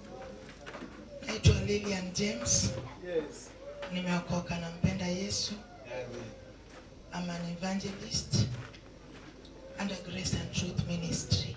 naitwa Lilian James. Yes. Nimeokoka nampenda Yesu. I'm an evangelist under Grace and Truth Ministry.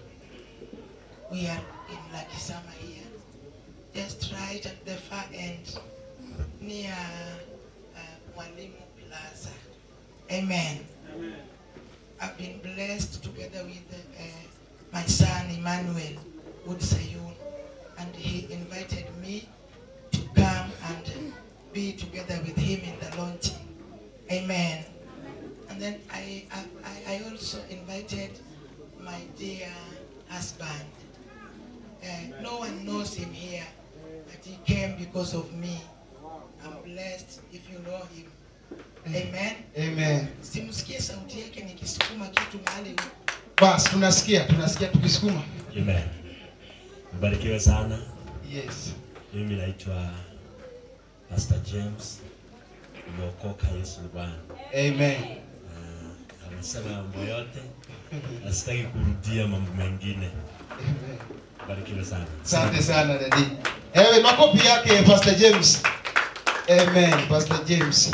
We are in Lakisama here, just right at the far end near uh, Mwalimu Plaza. Amen. I've been blessed together with uh, my son Emmanuel Woodsayun, and he invited me to come and be together with him in the launching. Amen. And then I, I, I also invited my dear husband. Uh, no one knows him here, but he came because of me. I'm blessed if you know him. Amen. amen Simsikie sauti yake nikisukuma kitu mahali bas tunasikia tunasikia tukisukuma Amen. Mbarikiwe sana. yes Mimi naitwa Pastor James. Nimeokoka Yesu ni Bwana. amen Ah, Amesema mambo yote. Na sitaki kurudia mambo mengine. Mbarikiwe sana. asante sana dadi ewe makofi yake pastor james amen pastor james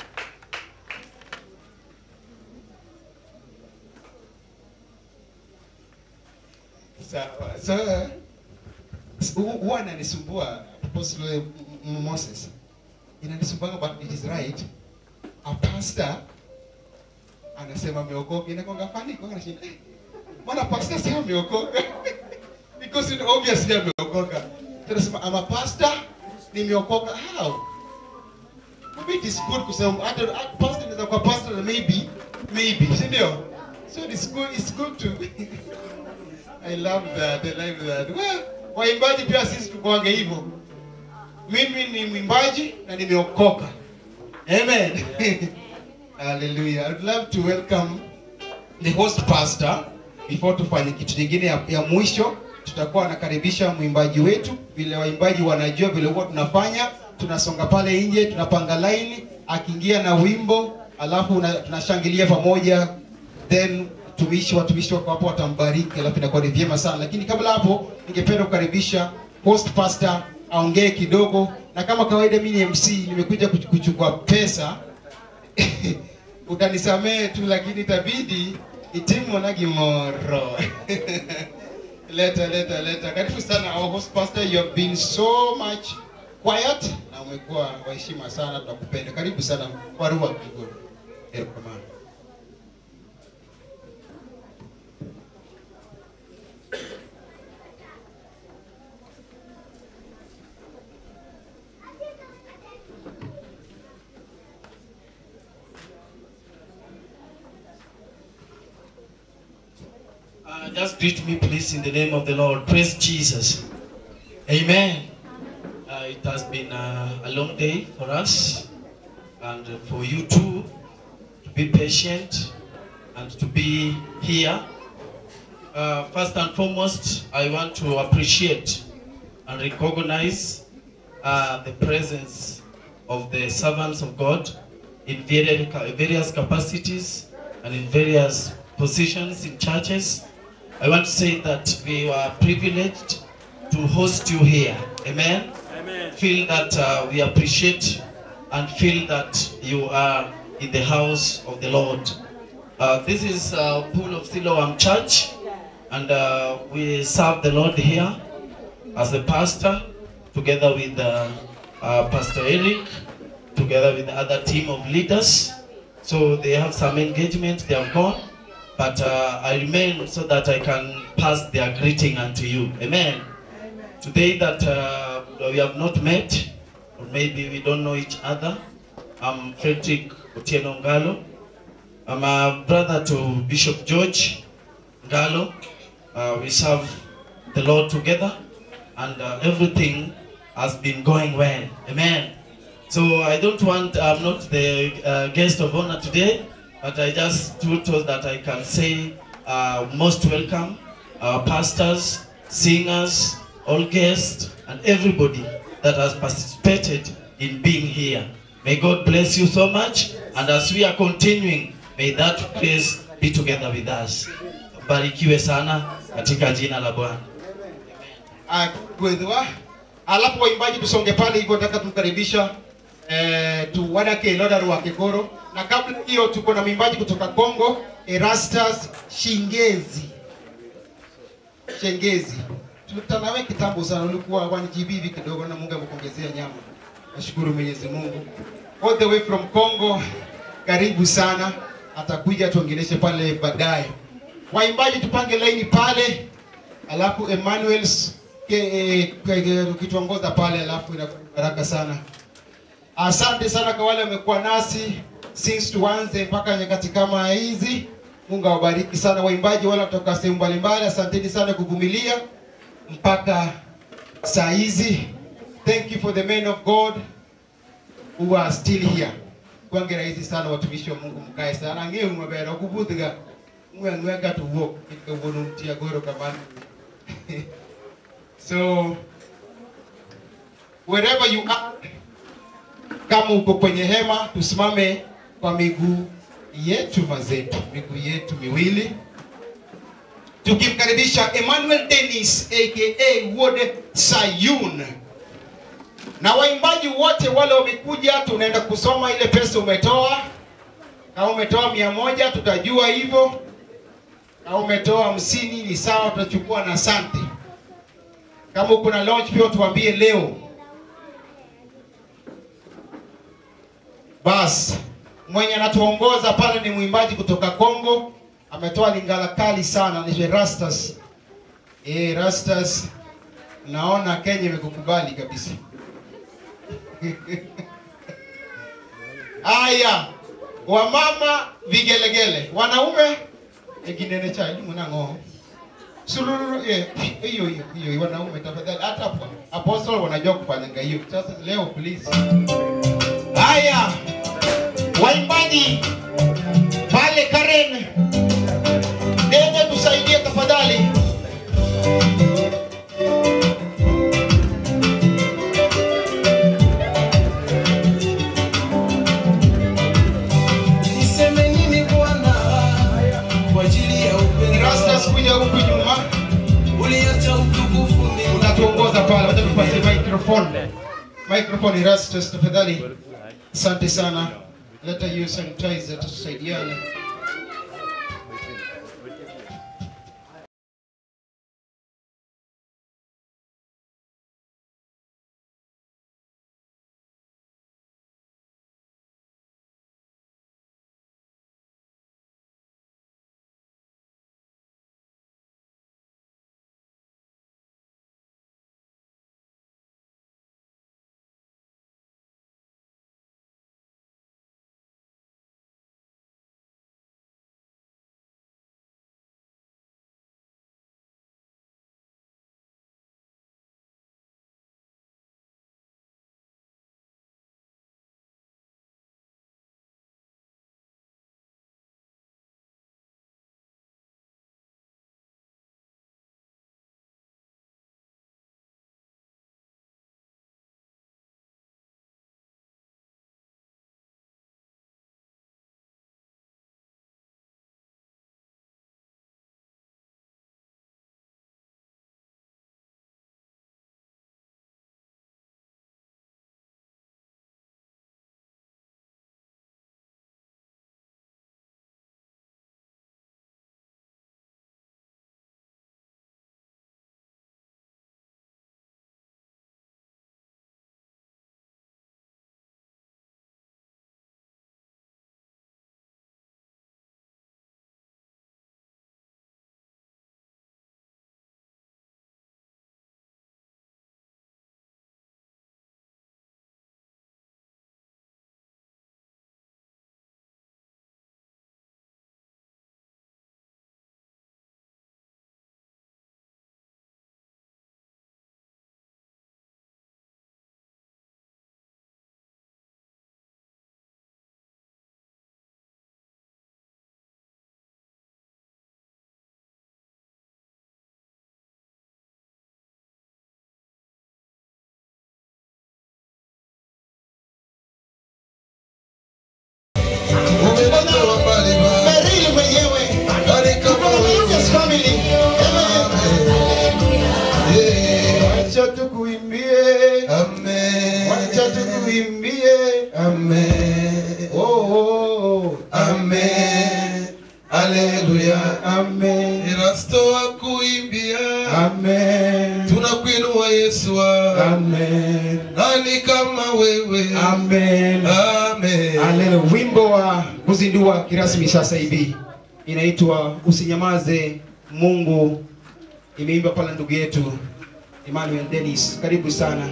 sawa so hu- huwa ananisumbua apostle M- M- moses inanisumbua but it is right a pastor anasema ameokoka inakonga fani kwa anashinda eh, mbona pastor sasa ameokoka because it obviously ameokoka tunasema I'm a pastor nimeokoka how maybe it is good kusema hata hata pastor inaweza kuwa pastor na maybe maybe si ndio so it's good it's good to I love that I love that well waimbaji pia sisi tukoage hivyo mimi ni mwimbaji na nimeokoka amen hallelujah I would love to welcome the host pastor before tufanye kitu kingine ya, ya mwisho tutakuwa nakaribisha mwimbaji wetu vile waimbaji wanajua vile huwa tunafanya tunasonga pale nje tunapanga laini akiingia na wimbo alafu una- tunashangilia pamoja then tumishi watumishi wako hapo watambariki alafu inakuwa ni vyema sana lakini kabla hapo ningependa kukaribisha host pastor aongee kidogo na kama kawaida mimi ni mc nimekuja kuch- kuchukua pesa utanisamehe tu lakini itabidi itimu na gimoro leta leta leta karibu sana our host pastor you have been so much quiet na umekuwa wa heshima sana tunakupenda karibu sana warua kidogo Eh, come on. Uh, just greet me, please, in the name of the Lord. Praise Jesus. Amen. Uh, it has been uh, a long day for us and for you too to be patient and to be here. Uh, first and foremost, I want to appreciate and recognize uh, the presence of the servants of God in various various capacities and in various positions in churches. I want to say that we are privileged to host you here. Amen. Amen. Feel that uh, we appreciate and feel that you are in the house of the Lord. Uh, this is uh, Pool of Siloam Church, and uh, we serve the Lord here as the pastor, together with uh, uh, Pastor Eric, together with the other team of leaders. So they have some engagement, they have gone, but uh, I remain so that I can pass their greeting unto you. Amen. today that uh, we have not met, or maybe we don't know each other. I'm Frederick Otieno Ngalo. I'm a brother to Bishop George Ngalo. Uh, we serve the Lord together, and uh, everything has been going well. Amen. So I don't want, I'm not the uh, guest of honor today, but I just told us that I can say uh, most welcome, our pastors, singers, all guests, and everybody that has participated in being here. May God bless you so much, and as we are continuing, may that grace be together with us. Barikiwe sana katika jina la Bwana. gwethwa alafu waimbaji tusonge pale hivyo nataka tumkaribisha eh, tu wadake loda rwa kikoro na kabla hiyo tuko na mwimbaji kutoka Kongo Erastus Shingezi Shengezi tulikutana nawe kitambo sana ulikuwa 1 GB hivi kidogo na Mungu amekuongezea nyama nashukuru Mwenyezi Mungu all the way from Congo karibu sana atakuja tuongeleshe pale baadaye waimbaji tupange laini pale alafu Emmanuel's ke- ke- ke- ukituongoza pale alafu inakuwa baraka sana asante sana kwa wale wamekuwa nasi since tuanze mpaka nyakati kama hizi mungu awabariki sana waimbaji wale kutoka sehemu mbalimbali asanteni sana kuvumilia mpaka saa hizi thank you for the men of god who are still here kwange rahisi sana watumishi wa mungu mkae sana ngeu mabera okubudhiga ngweng'weka tuwuok kawuono mtia goro kamano so wherever you are kama uko kwenye hema tusimame kwa miguu yetu mazetu miguu yetu miwili tukimkaribisha Emmanuel Dennis aka Wode Sayun na waimbaji wote wale wamekuja, tunaenda kusoma ile pesa umetoa. Kama umetoa mia moja tutajua hivyo, kama umetoa hamsini ni sawa, tutachukua na asante. Kama uko na launch pia tuambie leo. Bas, mwenye anatuongoza pale ni mwimbaji kutoka Kongo, ametoa lingala kali sana, ni Rastas. Eh, Rastas, naona Kenya imekukubali kabisa. Aya, wamama vigelegele, wanaume eginene cha elimu na ng'oo sululu eh, hiyo hiyo hiyo wanaume tafadhali, hata apo- apostle wanajua kufanya hiyo. Sasa leo please. Haya, waimbaji pale Karen, Dede tusaidie tafadhali. Niseme nini Bwana kwa ajili ya upendo Rastas kuja huku nyuma. Uliacha utukufu mbinguni. Unatuongoza pale, wacha tupatie microphone. Microphone Rastas tafadhali. Asante sana. Leta hiyo sanitizer tusaidiane. Amen. Nani kama wewe? Amen. Amen. Haleluya. Wimbo wa kuzindua kirasmi sasa hivi inaitwa Usinyamaze Mungu, imeimba pala ndugu yetu Emmanuel Dennis. Karibu sana,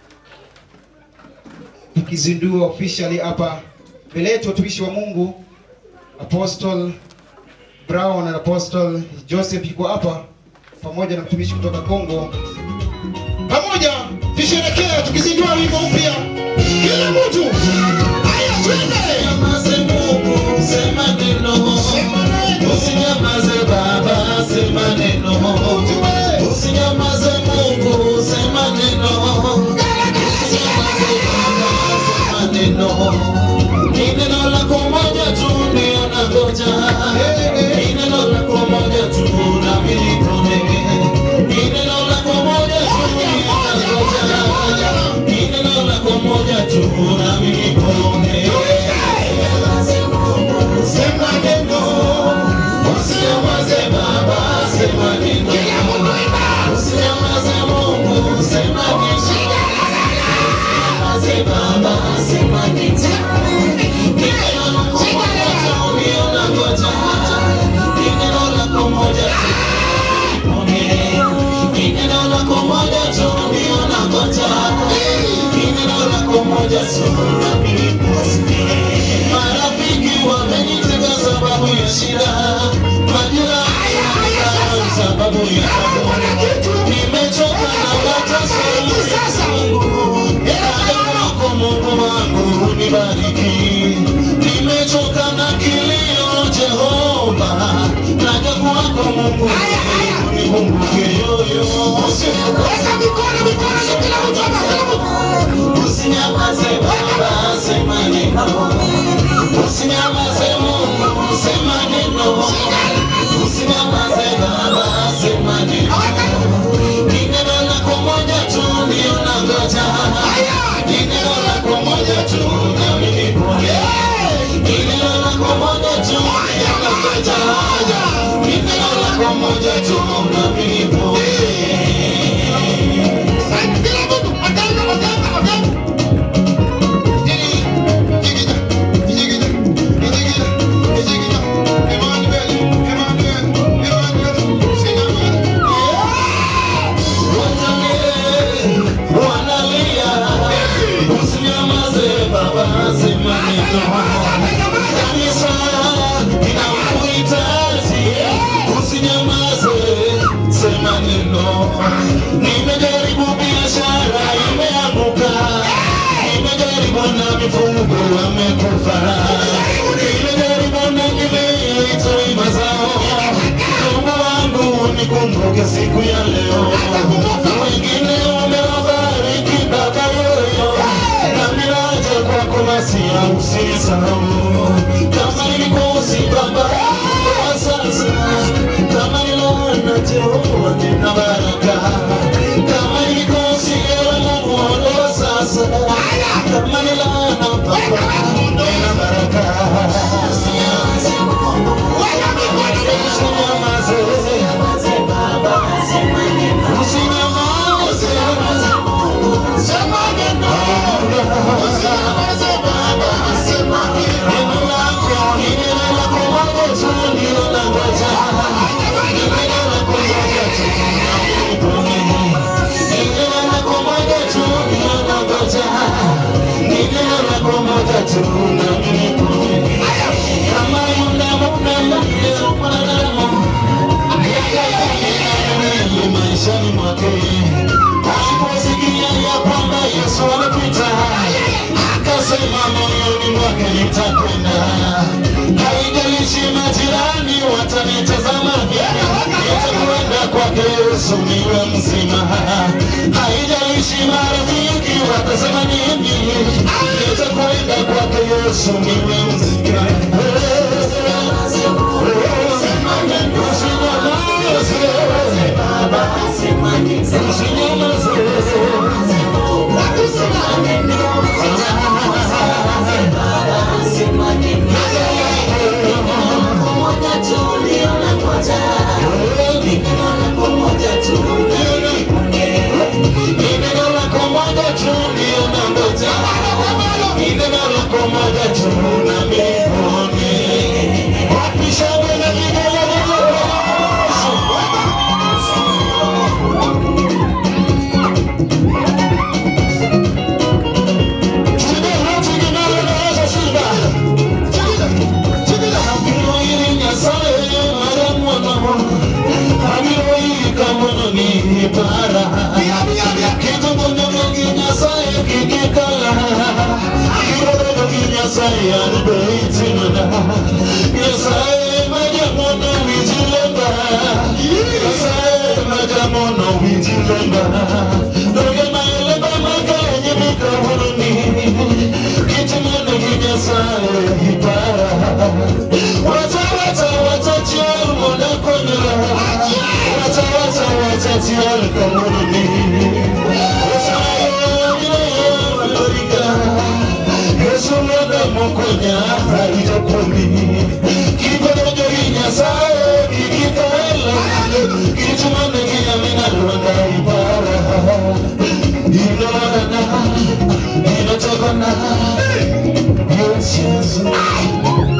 tukizindua officially hapa mbele yetu watumishi wa Mungu Apostle Brown na Apostle Joseph yuko hapa pamoja na mtumishi kutoka Kongo. Pamoja tusherekee tukizindua wimbo mpya. Kila mtu haya, twende. Usinyamaze Mungu, sema neno. Usinyamaze Baba, sema neno. Usinyamaze Mungu, sema neno. Usinyamaze Baba, sema neno. Ni neno lako moja tu ndio nangoja. Ni neno lako moja tu nami nipone. Ni neno lako moja tu ndio nangoja. Ni neno lako moja tu nami nipone. Sema neno. Usinyamaze Baba, sema neno. Usinyamaze Mungu, sema neno. Usinyamaze Baba, sema neno. Ni neno lako moja tu ndio nangoja. Ni neno lako moja tu ni neno lako moja tu ndio nangoja. Ni neno lako moja tu nami nipone. Marafiki wamenitenga sababu ya shida, majirani wamenidharau sababu ya tabu. Nimechoka na mateso ya Mungu, Ewe wako Mungu wangu unibariki. Nimechoka na kilio Jehova, naja kwako Mungu unikumbuke yoyo. Usinyamaze Baba, sema neno. Usinyamaze Mungu, sema neno. Usinyamaze Baba, sema neno. Ni neno lako moja tu ndio nangoja. Ni neno lako moja tu nami nipone. Ni neno lako moja tu ndio nangoja. Ni neno lako moja tu nami nipone. wanalia usinyamaze baba sema neno kanisa inakuhitaji usinyamaze sema neno nimejaribu biashara imeanguka nimejaribu na mifugo wamekufa nimejaribu na mimea itoi mazao Mungu wangu nikumbuke siku ya leo wengine umewabariki baba yoyo na miraja kwako masia usisahau kama nilikosi baba kwa sasa kama nilona Jehova nina baraka kama nilikosi ewe Mungu ondoa sasa kama nilona baba nina baraka usinyamaze usinyamaze baba sema neno usinyamaze sema neno usinyamaze baba sema neno neno lako ni neno lako moja tu ndio nangoja ni neno lako moja tu ni neno lako moja tu ndio nangoja ni neno lako moja tu nami nipone kama yule mume leo mwanadamu Mungu maishani mwake aliposikia ya kwamba Yesu amepita, akasema moyoni mwake nitakwenda, haijalishi majirani watanitazama vipi, nitakwenda kwake Yesu niwe mzima, haijalishi marafiki watasema nini, nitakwenda kwake Yesu niwe mzima. Ni neno lako moja tu tu ndio nangoja ile mara kwa moja tu na mbinguni wapi shangwe na vigelegele Wacha wacha wacha chiar moda konyra Wacha wacha wacha chiar kamuni Yesu moda mokonya harito kumi Kibodo jogi nyasaye kikitala Kichumane kiyamina luanda ibara Ino wadana Ino chokona Yes yes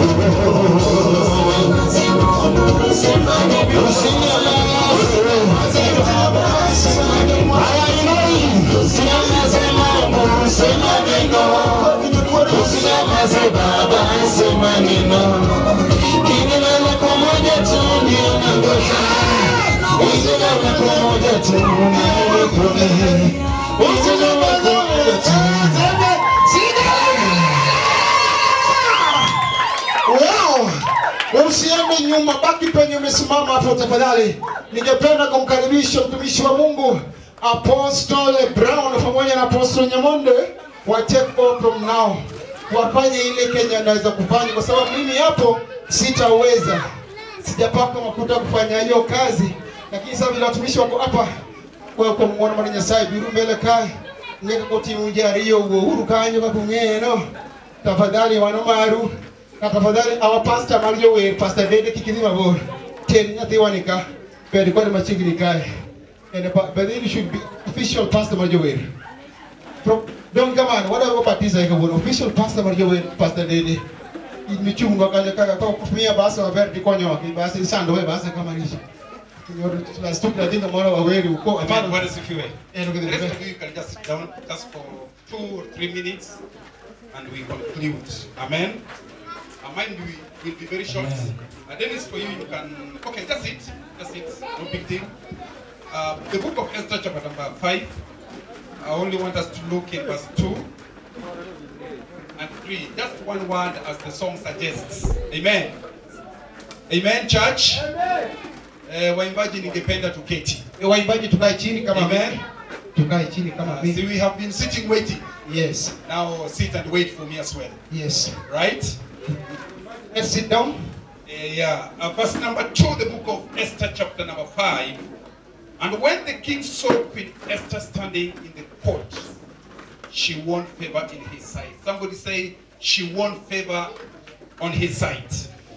Wow! Usiende nyuma, baki penye umesimama hapo tafadhali. Ningependa kumkaribisha mtumishi wa Mungu Apostle Brown pamoja na Apostle Nyamonde wa take over from now, wafanye ile Kenya anaweza kufanya, kwa sababu mimi hapo sitaweza, sijapaka makuta kufanya hiyo kazi, lakini sasa vile watumishi wako hapa kwa kwa mwana mwana nyasaye biru mbele kae nyeka koti mujari hiyo uhuru kanyo kakung'eno tafadhali wano maru na tafadhali our pastor Mario wer pastor Dede kikidhi mabor ten nyathi wanika bed kod machiegni kae and pa- but then you should be official pastor Mario wer From don't come on whatever baptize ka wuon official pastor Mario wer pastor Dede michungo kale kaka ka mia basi waber di konyo ki basi sando we basi kama rishi Stupi latino mwana waweri uko Amen. Bwana sifiwe. Eh, look at The the rest of you can just sit down just for two or three minutes and we conclude. Amen. Uh, mine will, will be very short. Uh, Dennis, for you, you can. Okay, just sit. Just sit. No big deal. Uh, the book of Esther, chapter number 5. I only want us to look at verse 2 and 3. Just one word as the song suggests. Amen. Amen, church. Eh, waimbaji ningependa tuketi. Waimbaji tukae chini kama Amen. tukae chini kama Uh, mimi. see, we have been sitting waiting. Yes. Now sit and wait for me as well. Yes. Right? Let's sit down. Uh, yeah. Uh, verse number two, the book of Esther, chapter number five. And when the king saw Queen Esther standing in the court, she won favor in his sight. Somebody say, she won favor on his sight.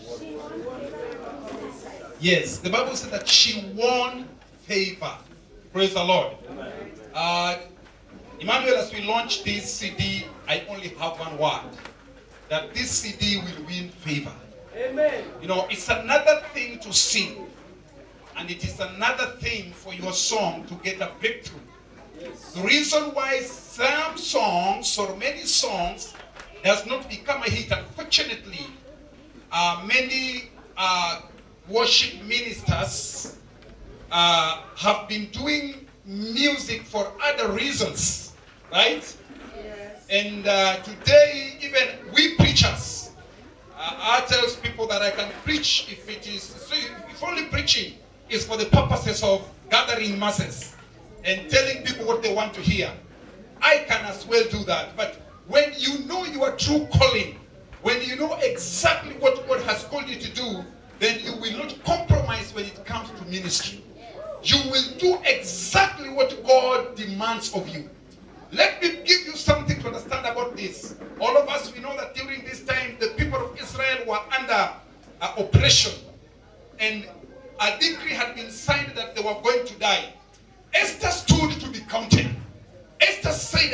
Yes, the Bible said that she won favor. Praise the Lord. Uh, Emmanuel, as we launch this CD, I only have one word that this CD will win favor. Amen. You know, it's another thing to sing, and it is another thing for your song to get a breakthrough. The reason why some songs or many songs does not become a hit, unfortunately, uh, many uh, worship ministers uh, have been doing music for other reasons, right? And uh, today, even we preachers, uh, I tells people that I can preach if it is, so if only preaching is for the purposes of gathering masses and telling people what they want to hear. I can as well do that. But when you know your true calling, when you know exactly what God has called you to do, then you will not compromise when it comes to ministry. You will do exactly what God demands of you. Let me give you something to understand about this. All of us, we know that during this time, the people of Israel were under uh, oppression. And a decree had been signed that they were going to die. Esther stood to be counted. Esther said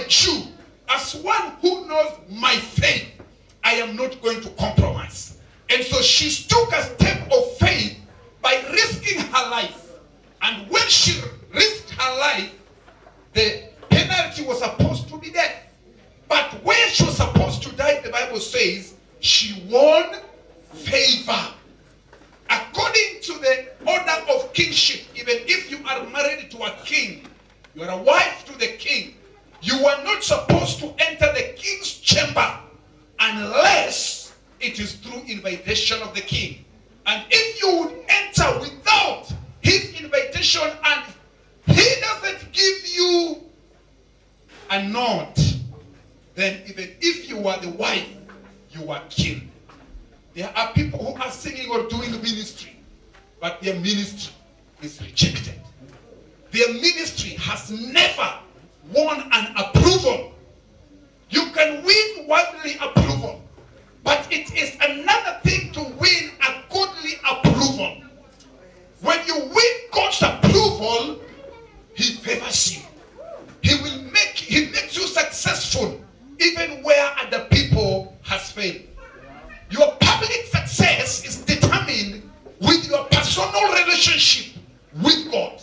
Jew, as one who knows my faith, I am not going to compromise. And so she took a step of faith by risking her life. And when she risked her life, the penalty was supposed to be death. But when she was supposed to die, the Bible says she won favor. According to the order of kingship, even if you are married to a king, you are a wife to the king, you are not supposed to enter the king's chamber unless it is through invitation of the king. And if you would enter without his invitation and he doesn't give you a nod, then even if you are the wife, you are killed. There are people who are singing or doing ministry, but their ministry is rejected. Their ministry has never won an approval. You can win worldly approval, but it is another thing to win a godly approval. When you win God's approval, He favors you. He will make He makes you successful even where other people has failed. Your public success is determined with your personal relationship with God.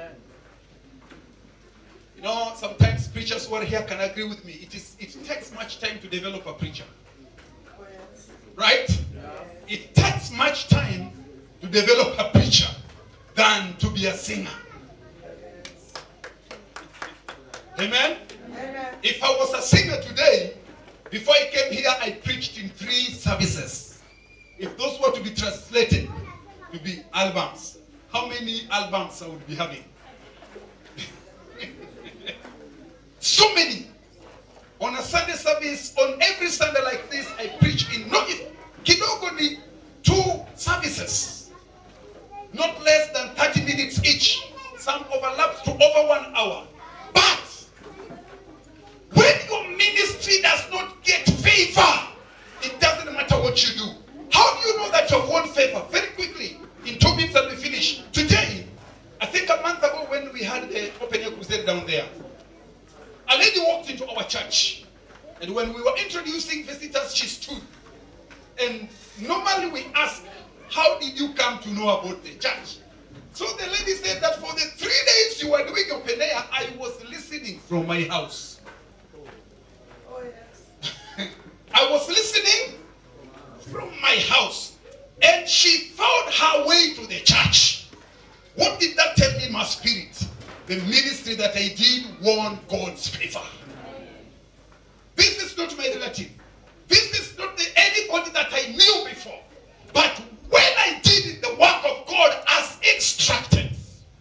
You know, sometimes preachers who are here can agree with me. It is it takes much time to develop a preacher. Right? It takes much time to develop a preacher than to be a singer. Amen? If I was a singer today, before I came here, I preached in three services. If those were to be translated to be albums, how many albums I would be having? so many. On a Sunday service, on every Sunday like this, I preach in not if kidogo ni two services, not less than 30 minutes each. Some overlaps to over one hour. But when your ministry does not get favor, it doesn't matter what you do. How do you know that you have won favor? Very quickly, in two minutes and we finish. Today, I think a month ago when we had the open air crusade down there, a lady walked into our church. And when we were introducing visitors, she stood. And normally we ask, how did you come to know about the church? So the lady said that for the three days you were doing open air, I was listening from my house. I was listening from my house. And she found her way to the church. What did that tell me in my spirit? The ministry that I did won God's favor. This is not my relative. This is not the, anybody that I knew before. But when I did the work of God as instructed,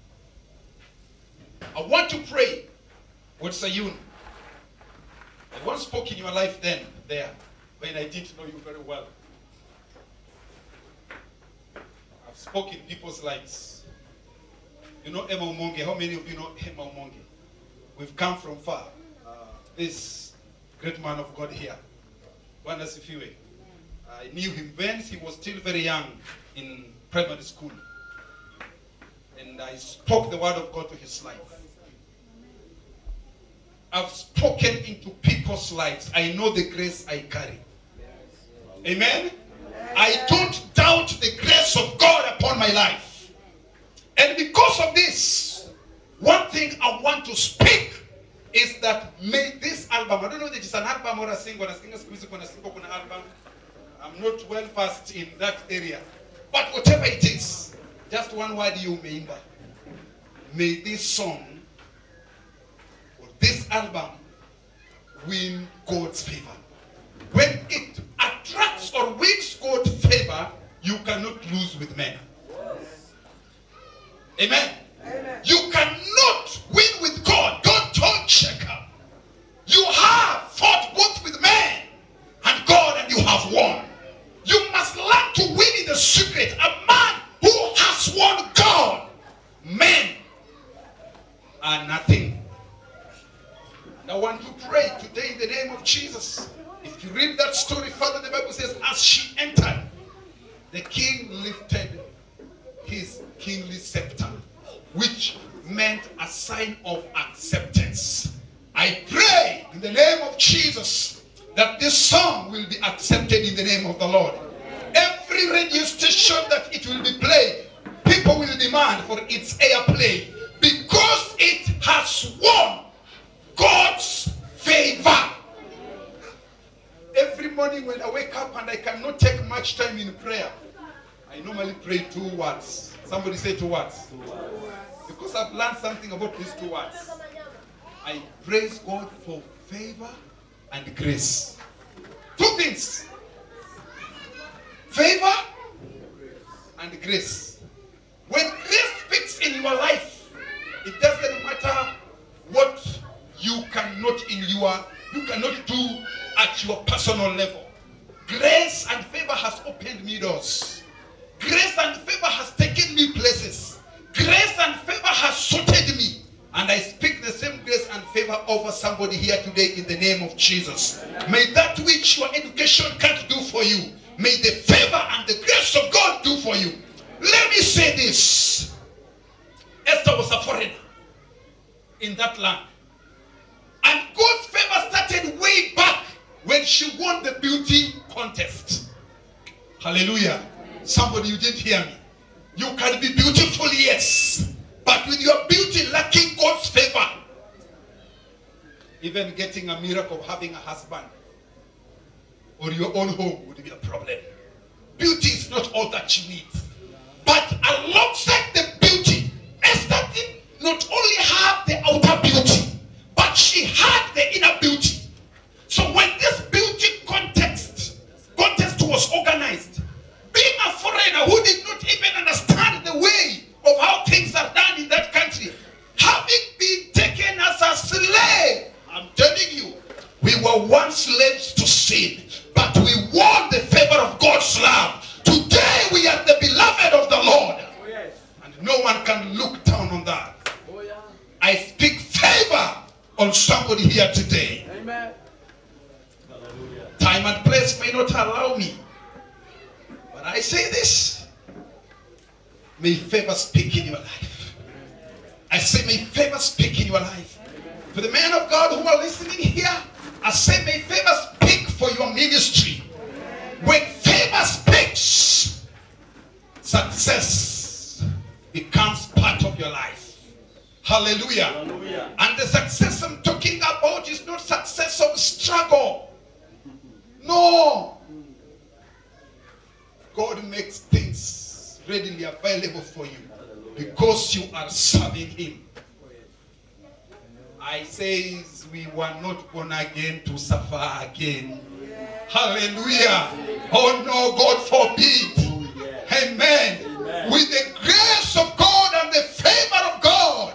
I want to pray. What's a you? I once spoke in your life then, there, when I didn't know you very well. I've spoken in people's lives. You know Emma Umonge. How many of you know Emma Umonge? We've come from far. Uh, this great man of God here. Bwana Sifiwe. I knew him when he was still very young in primary school. And I spoke the word of God to his life. I've spoken into people's lives. I know the grace I carry. Amen? I don't doubt the grace of God upon my life. And because of this, one thing I want to speak is that may this album, I don't know if it's an album or a single, a single music on a single on an album. I'm not well versed in that area. But whatever it is, just one word you may May this song or this album win God's favor. When it attracts or wins God's favor, you cannot lose with men. Amen. You cannot win with God. God told Jacob, you have fought both with men and God, and you have won. You must learn to win in the secret. A man who has won God, men are nothing. And I want to pray today in the name of Jesus. If you read that story further, the Bible says, as she entered, the king lifted his kingly scepter, which meant a sign of acceptance. I pray in the name of Jesus that this song will be accepted in the name of the Lord. Every radio station that it will be played, people will demand for its airplay because it has won God's favor. Every morning when I wake up and I cannot take much time in prayer, I normally pray two words. Somebody say two words. Because I've learned something about these two words. I praise God for favor and grace. Two things. Favor and grace. When grace speaks in your life, it doesn't matter what you cannot in your you cannot do at your personal level. Grace and favor has opened me doors. Grace and favor has taken me places. Grace and favor has sorted me. And I speak the same grace and favor over somebody here today in the name of Jesus. May that which your education can't do for you, may the favor and the grace of God do for you. Let me say this Esther was a foreigner in that land. And God's favor started way back when she won the beauty contest. Hallelujah. Somebody, you didn't hear me. You can be beautiful, yes. But with your beauty lacking God's favor, even getting a miracle of having a husband or your own home would be a problem. Beauty is not all that you need. But alongside the beauty, Esther did not only have the outer beauty, but she had the inner beauty. So when this beauty context contest was organized, being a foreigner who did not even understand the way of how things are done in that country, having been taken as a slave, I'm telling you, we were once slaves to sin, but we won the favor of God's love. Today we are the beloved of the Lord, and no one can look down on that. I speak favor on somebody here today. Amen. Time and place may not allow me. But I say this. May favor speak in your life. I say, may favor speak in your life. For the men of God who are listening here, I say, may favor speak for your ministry. When favor speaks, success becomes part of your life. Hallelujah. And the success I'm talking about is not success of struggle. No. God makes things readily available for you because you are serving Him. I say we were not born again to suffer again. Hallelujah. Oh no, God forbid. Amen. With the grace of God and the favor of God,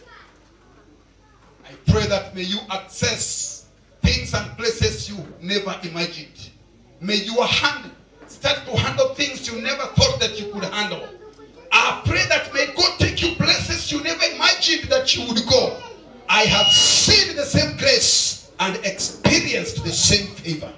I pray that may you access things and places you never imagined. May your hand start to handle things you never thought that you could handle. I pray that may God take you places you never imagined that you would go. I have seen the same grace and experienced the same favor.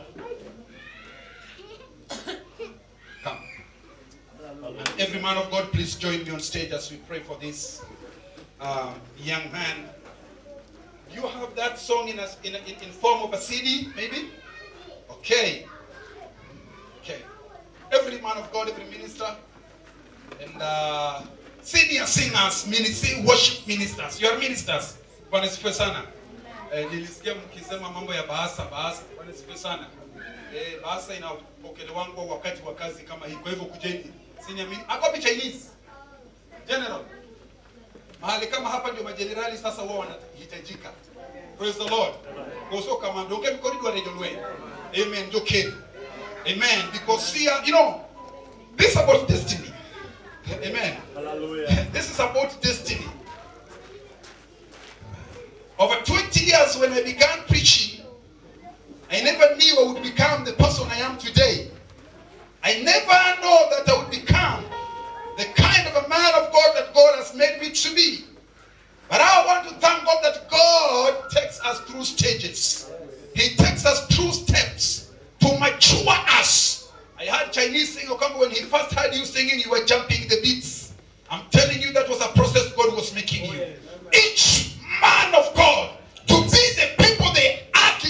Come. And every man of God, please join me on stage as we pray for this um, young man. Do you have that song in, a, in, a, in, in form of a CD, maybe? Okay. Okay. Every man of God, every minister, and uh, senior singers, ministry, worship ministers. You are ministers. Bwana sifiwe sana. Eh, nilisikia mkisema mambo ya bahasa bahasa. Bwana sifiwe sana. Eh, bahasa inapokelewa wakati wa kazi kama hii. Kwa hivyo kujeni. Senior min Hapo Chinese. General. Mahali kama hapa ndio majenerali sasa wao wanahitajika. Praise the Lord. Koso kama ndio ngemi corridor region way. Amen. Ndio Kenya. Amen. Because here, you know, this is about destiny. Amen. Hallelujah. This is about destiny. Over 20 years when I began preaching, I never knew I would become the person I am today. I never know that I would become the kind of a man of God that God has made me to be. But I want to thank God that God takes us through stages. He takes us through steps to mature us. I heard Chinese singer come when he first heard you singing, you were jumping the beats. I'm telling you that was a process God was making you. Each man of God to be the people they are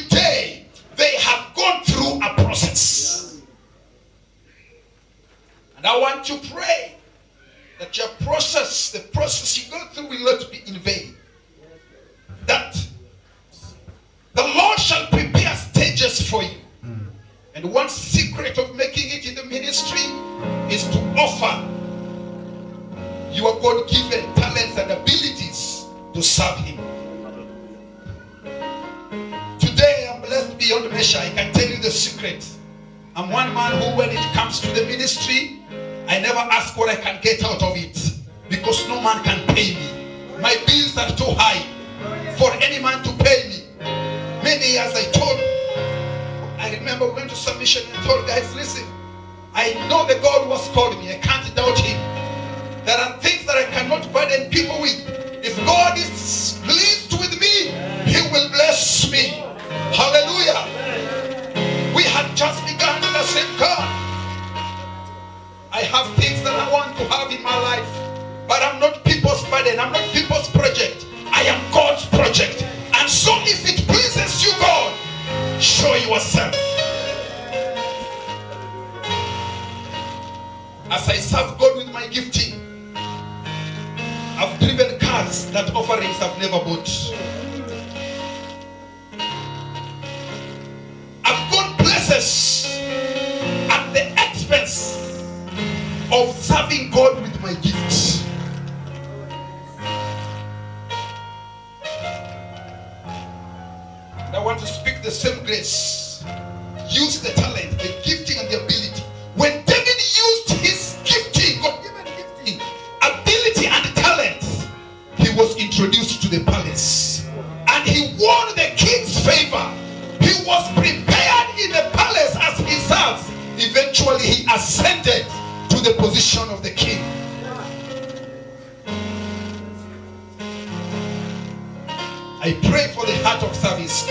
want to pray that your process, the process you go through, will not be in vain. That the Lord shall prepare stages for you. And one secret of making it in the ministry is to offer your God given talents and abilities to serve Him. Today I'm blessed beyond measure. I can tell you the secret. I'm one man who, when it comes to the ministry, I never ask what I can get out of it because no man can pay me. My bills are too high for any man to pay me. Many years I told, I remember we went to submission and told guys, listen, I know the God who has called me. I can't doubt him. There are things that I cannot burden people with. If God is pleased with me, he will bless me. Hallelujah. We had just begun and I said, God, I have things that I want to have in my life, but I'm not people's burden. I'm not people's project. I am God's project. And so if it pleases you, God, show yourself. As I serve God with my gifting, I've driven cars that offerings have never bought. I've gone places at the expense of serving God with my gifts. And I want to speak the same grace. Use the talent, the gifting, and the ability. When David used his gifting, God given gifting, ability, and talent, he was introduced to the palace. And he won the king's favor. He was prepared in the palace as he serves. Eventually, he ascended to the position of the king. I pray for the heart of service.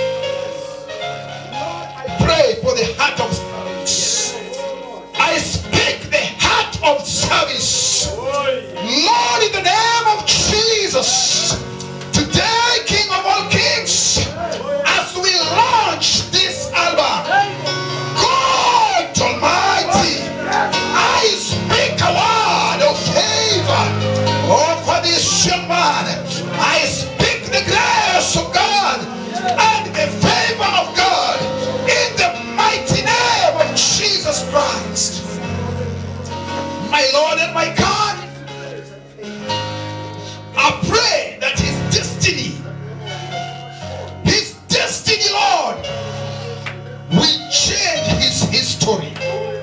I pray for the heart of service. I speak the heart of service. Lord, in the name of Jesus, today, King of all kings, as we launch this album, God Almighty, I speak a word of favor over this young man. I speak the grace of God and the favor of God in the mighty name of Jesus Christ. My Lord and my God, I pray that his destiny, his destiny, Lord, will change his history.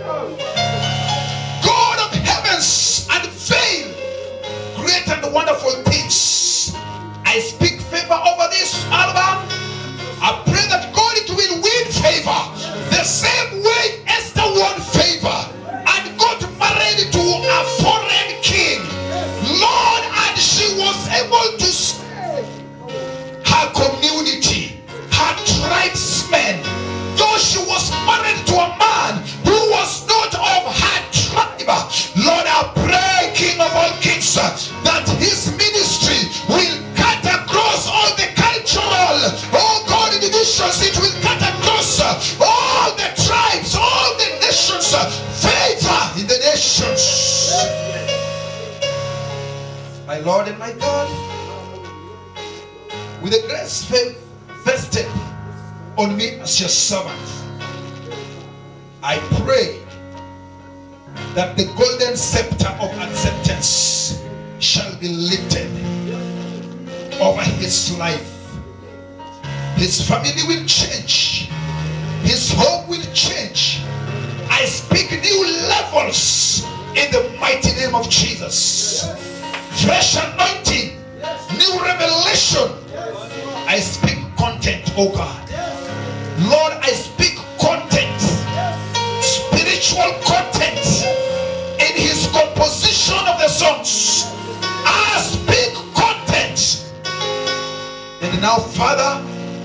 God of heavens and veil, great and wonderful things. I speak favor over this album. I pray that God it will win favor the same way Esther won favor and got married to a foreign king. Lord, and she was able to save her community, her tribesmen. Though she was married to a man who was not of her tribe. Lord, I pray, King of all kings, that his ministry will cut across all the cultural, oh God, divisions. It will cut across all the tribes, all the nations. Favor in the nations. My Lord and my God, with the grace vested on me as your servant, I pray that the golden scepter of acceptance shall be lifted over his life. His family will change. His home will change. I speak new levels in the mighty name of Jesus. Fresh anointing, new revelation. I speak content, oh God. Lord, I speak content, spiritual content in his composition of the songs. I speak content. And now, Father,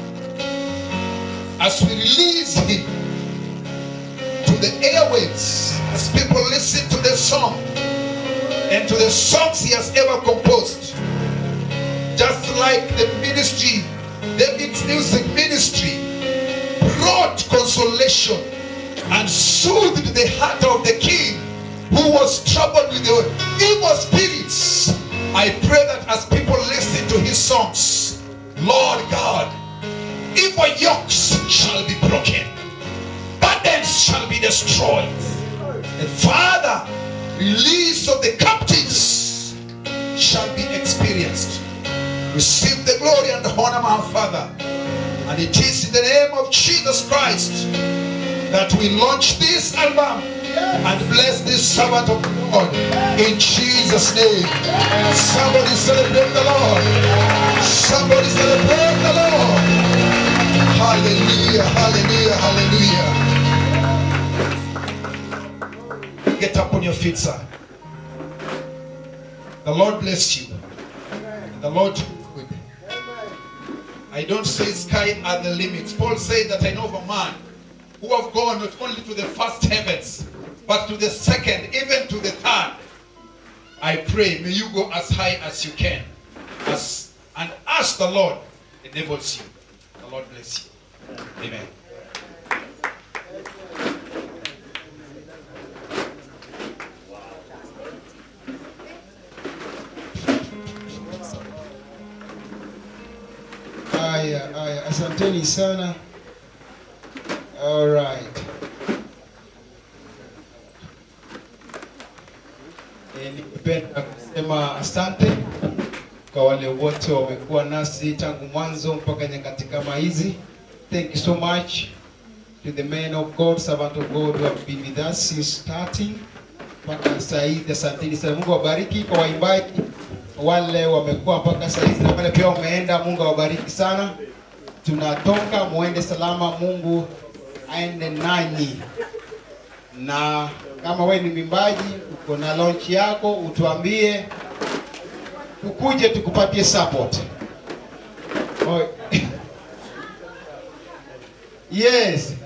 as we release him to the airwaves, as people listen to the song and to the songs he has ever composed, just like the ministry, David's music ministry, brought consolation and soothed the heart of the king. who was troubled with the evil spirits. I pray that as people listen to his songs, Lord God, evil yokes shall be broken, burdens shall be destroyed. And Father, release of the captives shall be experienced. Receive the glory and honor, my Father. And it is in the name of Jesus Christ that we launch this album and bless this servant of God in Jesus' name. Somebody celebrate the Lord. Somebody celebrate the Lord. Hallelujah, hallelujah, hallelujah. Get up on your feet, sir. The Lord bless you. The Lord do good. I don't say sky are the limits. Paul said that I know of a man who have gone not only to the first heavens, but to the second, even to the third. I pray, may you go as high as you can, as and as the Lord enables you. The Lord bless you. Amen. Haya, haya, asanteni sana. All right. Eh, ningependa kusema asante kwa wale wote wamekuwa nasi tangu mwanzo mpaka nyakati kama hizi. Thank you so much to the men of God, servant of God who have been with us since starting mpaka saa hizi. Asanteni sana. Mungu awabariki kwa waimbaji wale wamekuwa mpaka saa hizi na wale pia wameenda. Mungu awabariki sana. Tunatoka, muende salama. Mungu aende nanyi, na kama we ni mwimbaji uko na launch yako, utuambie tukuje tukupatie support. Oh. yes,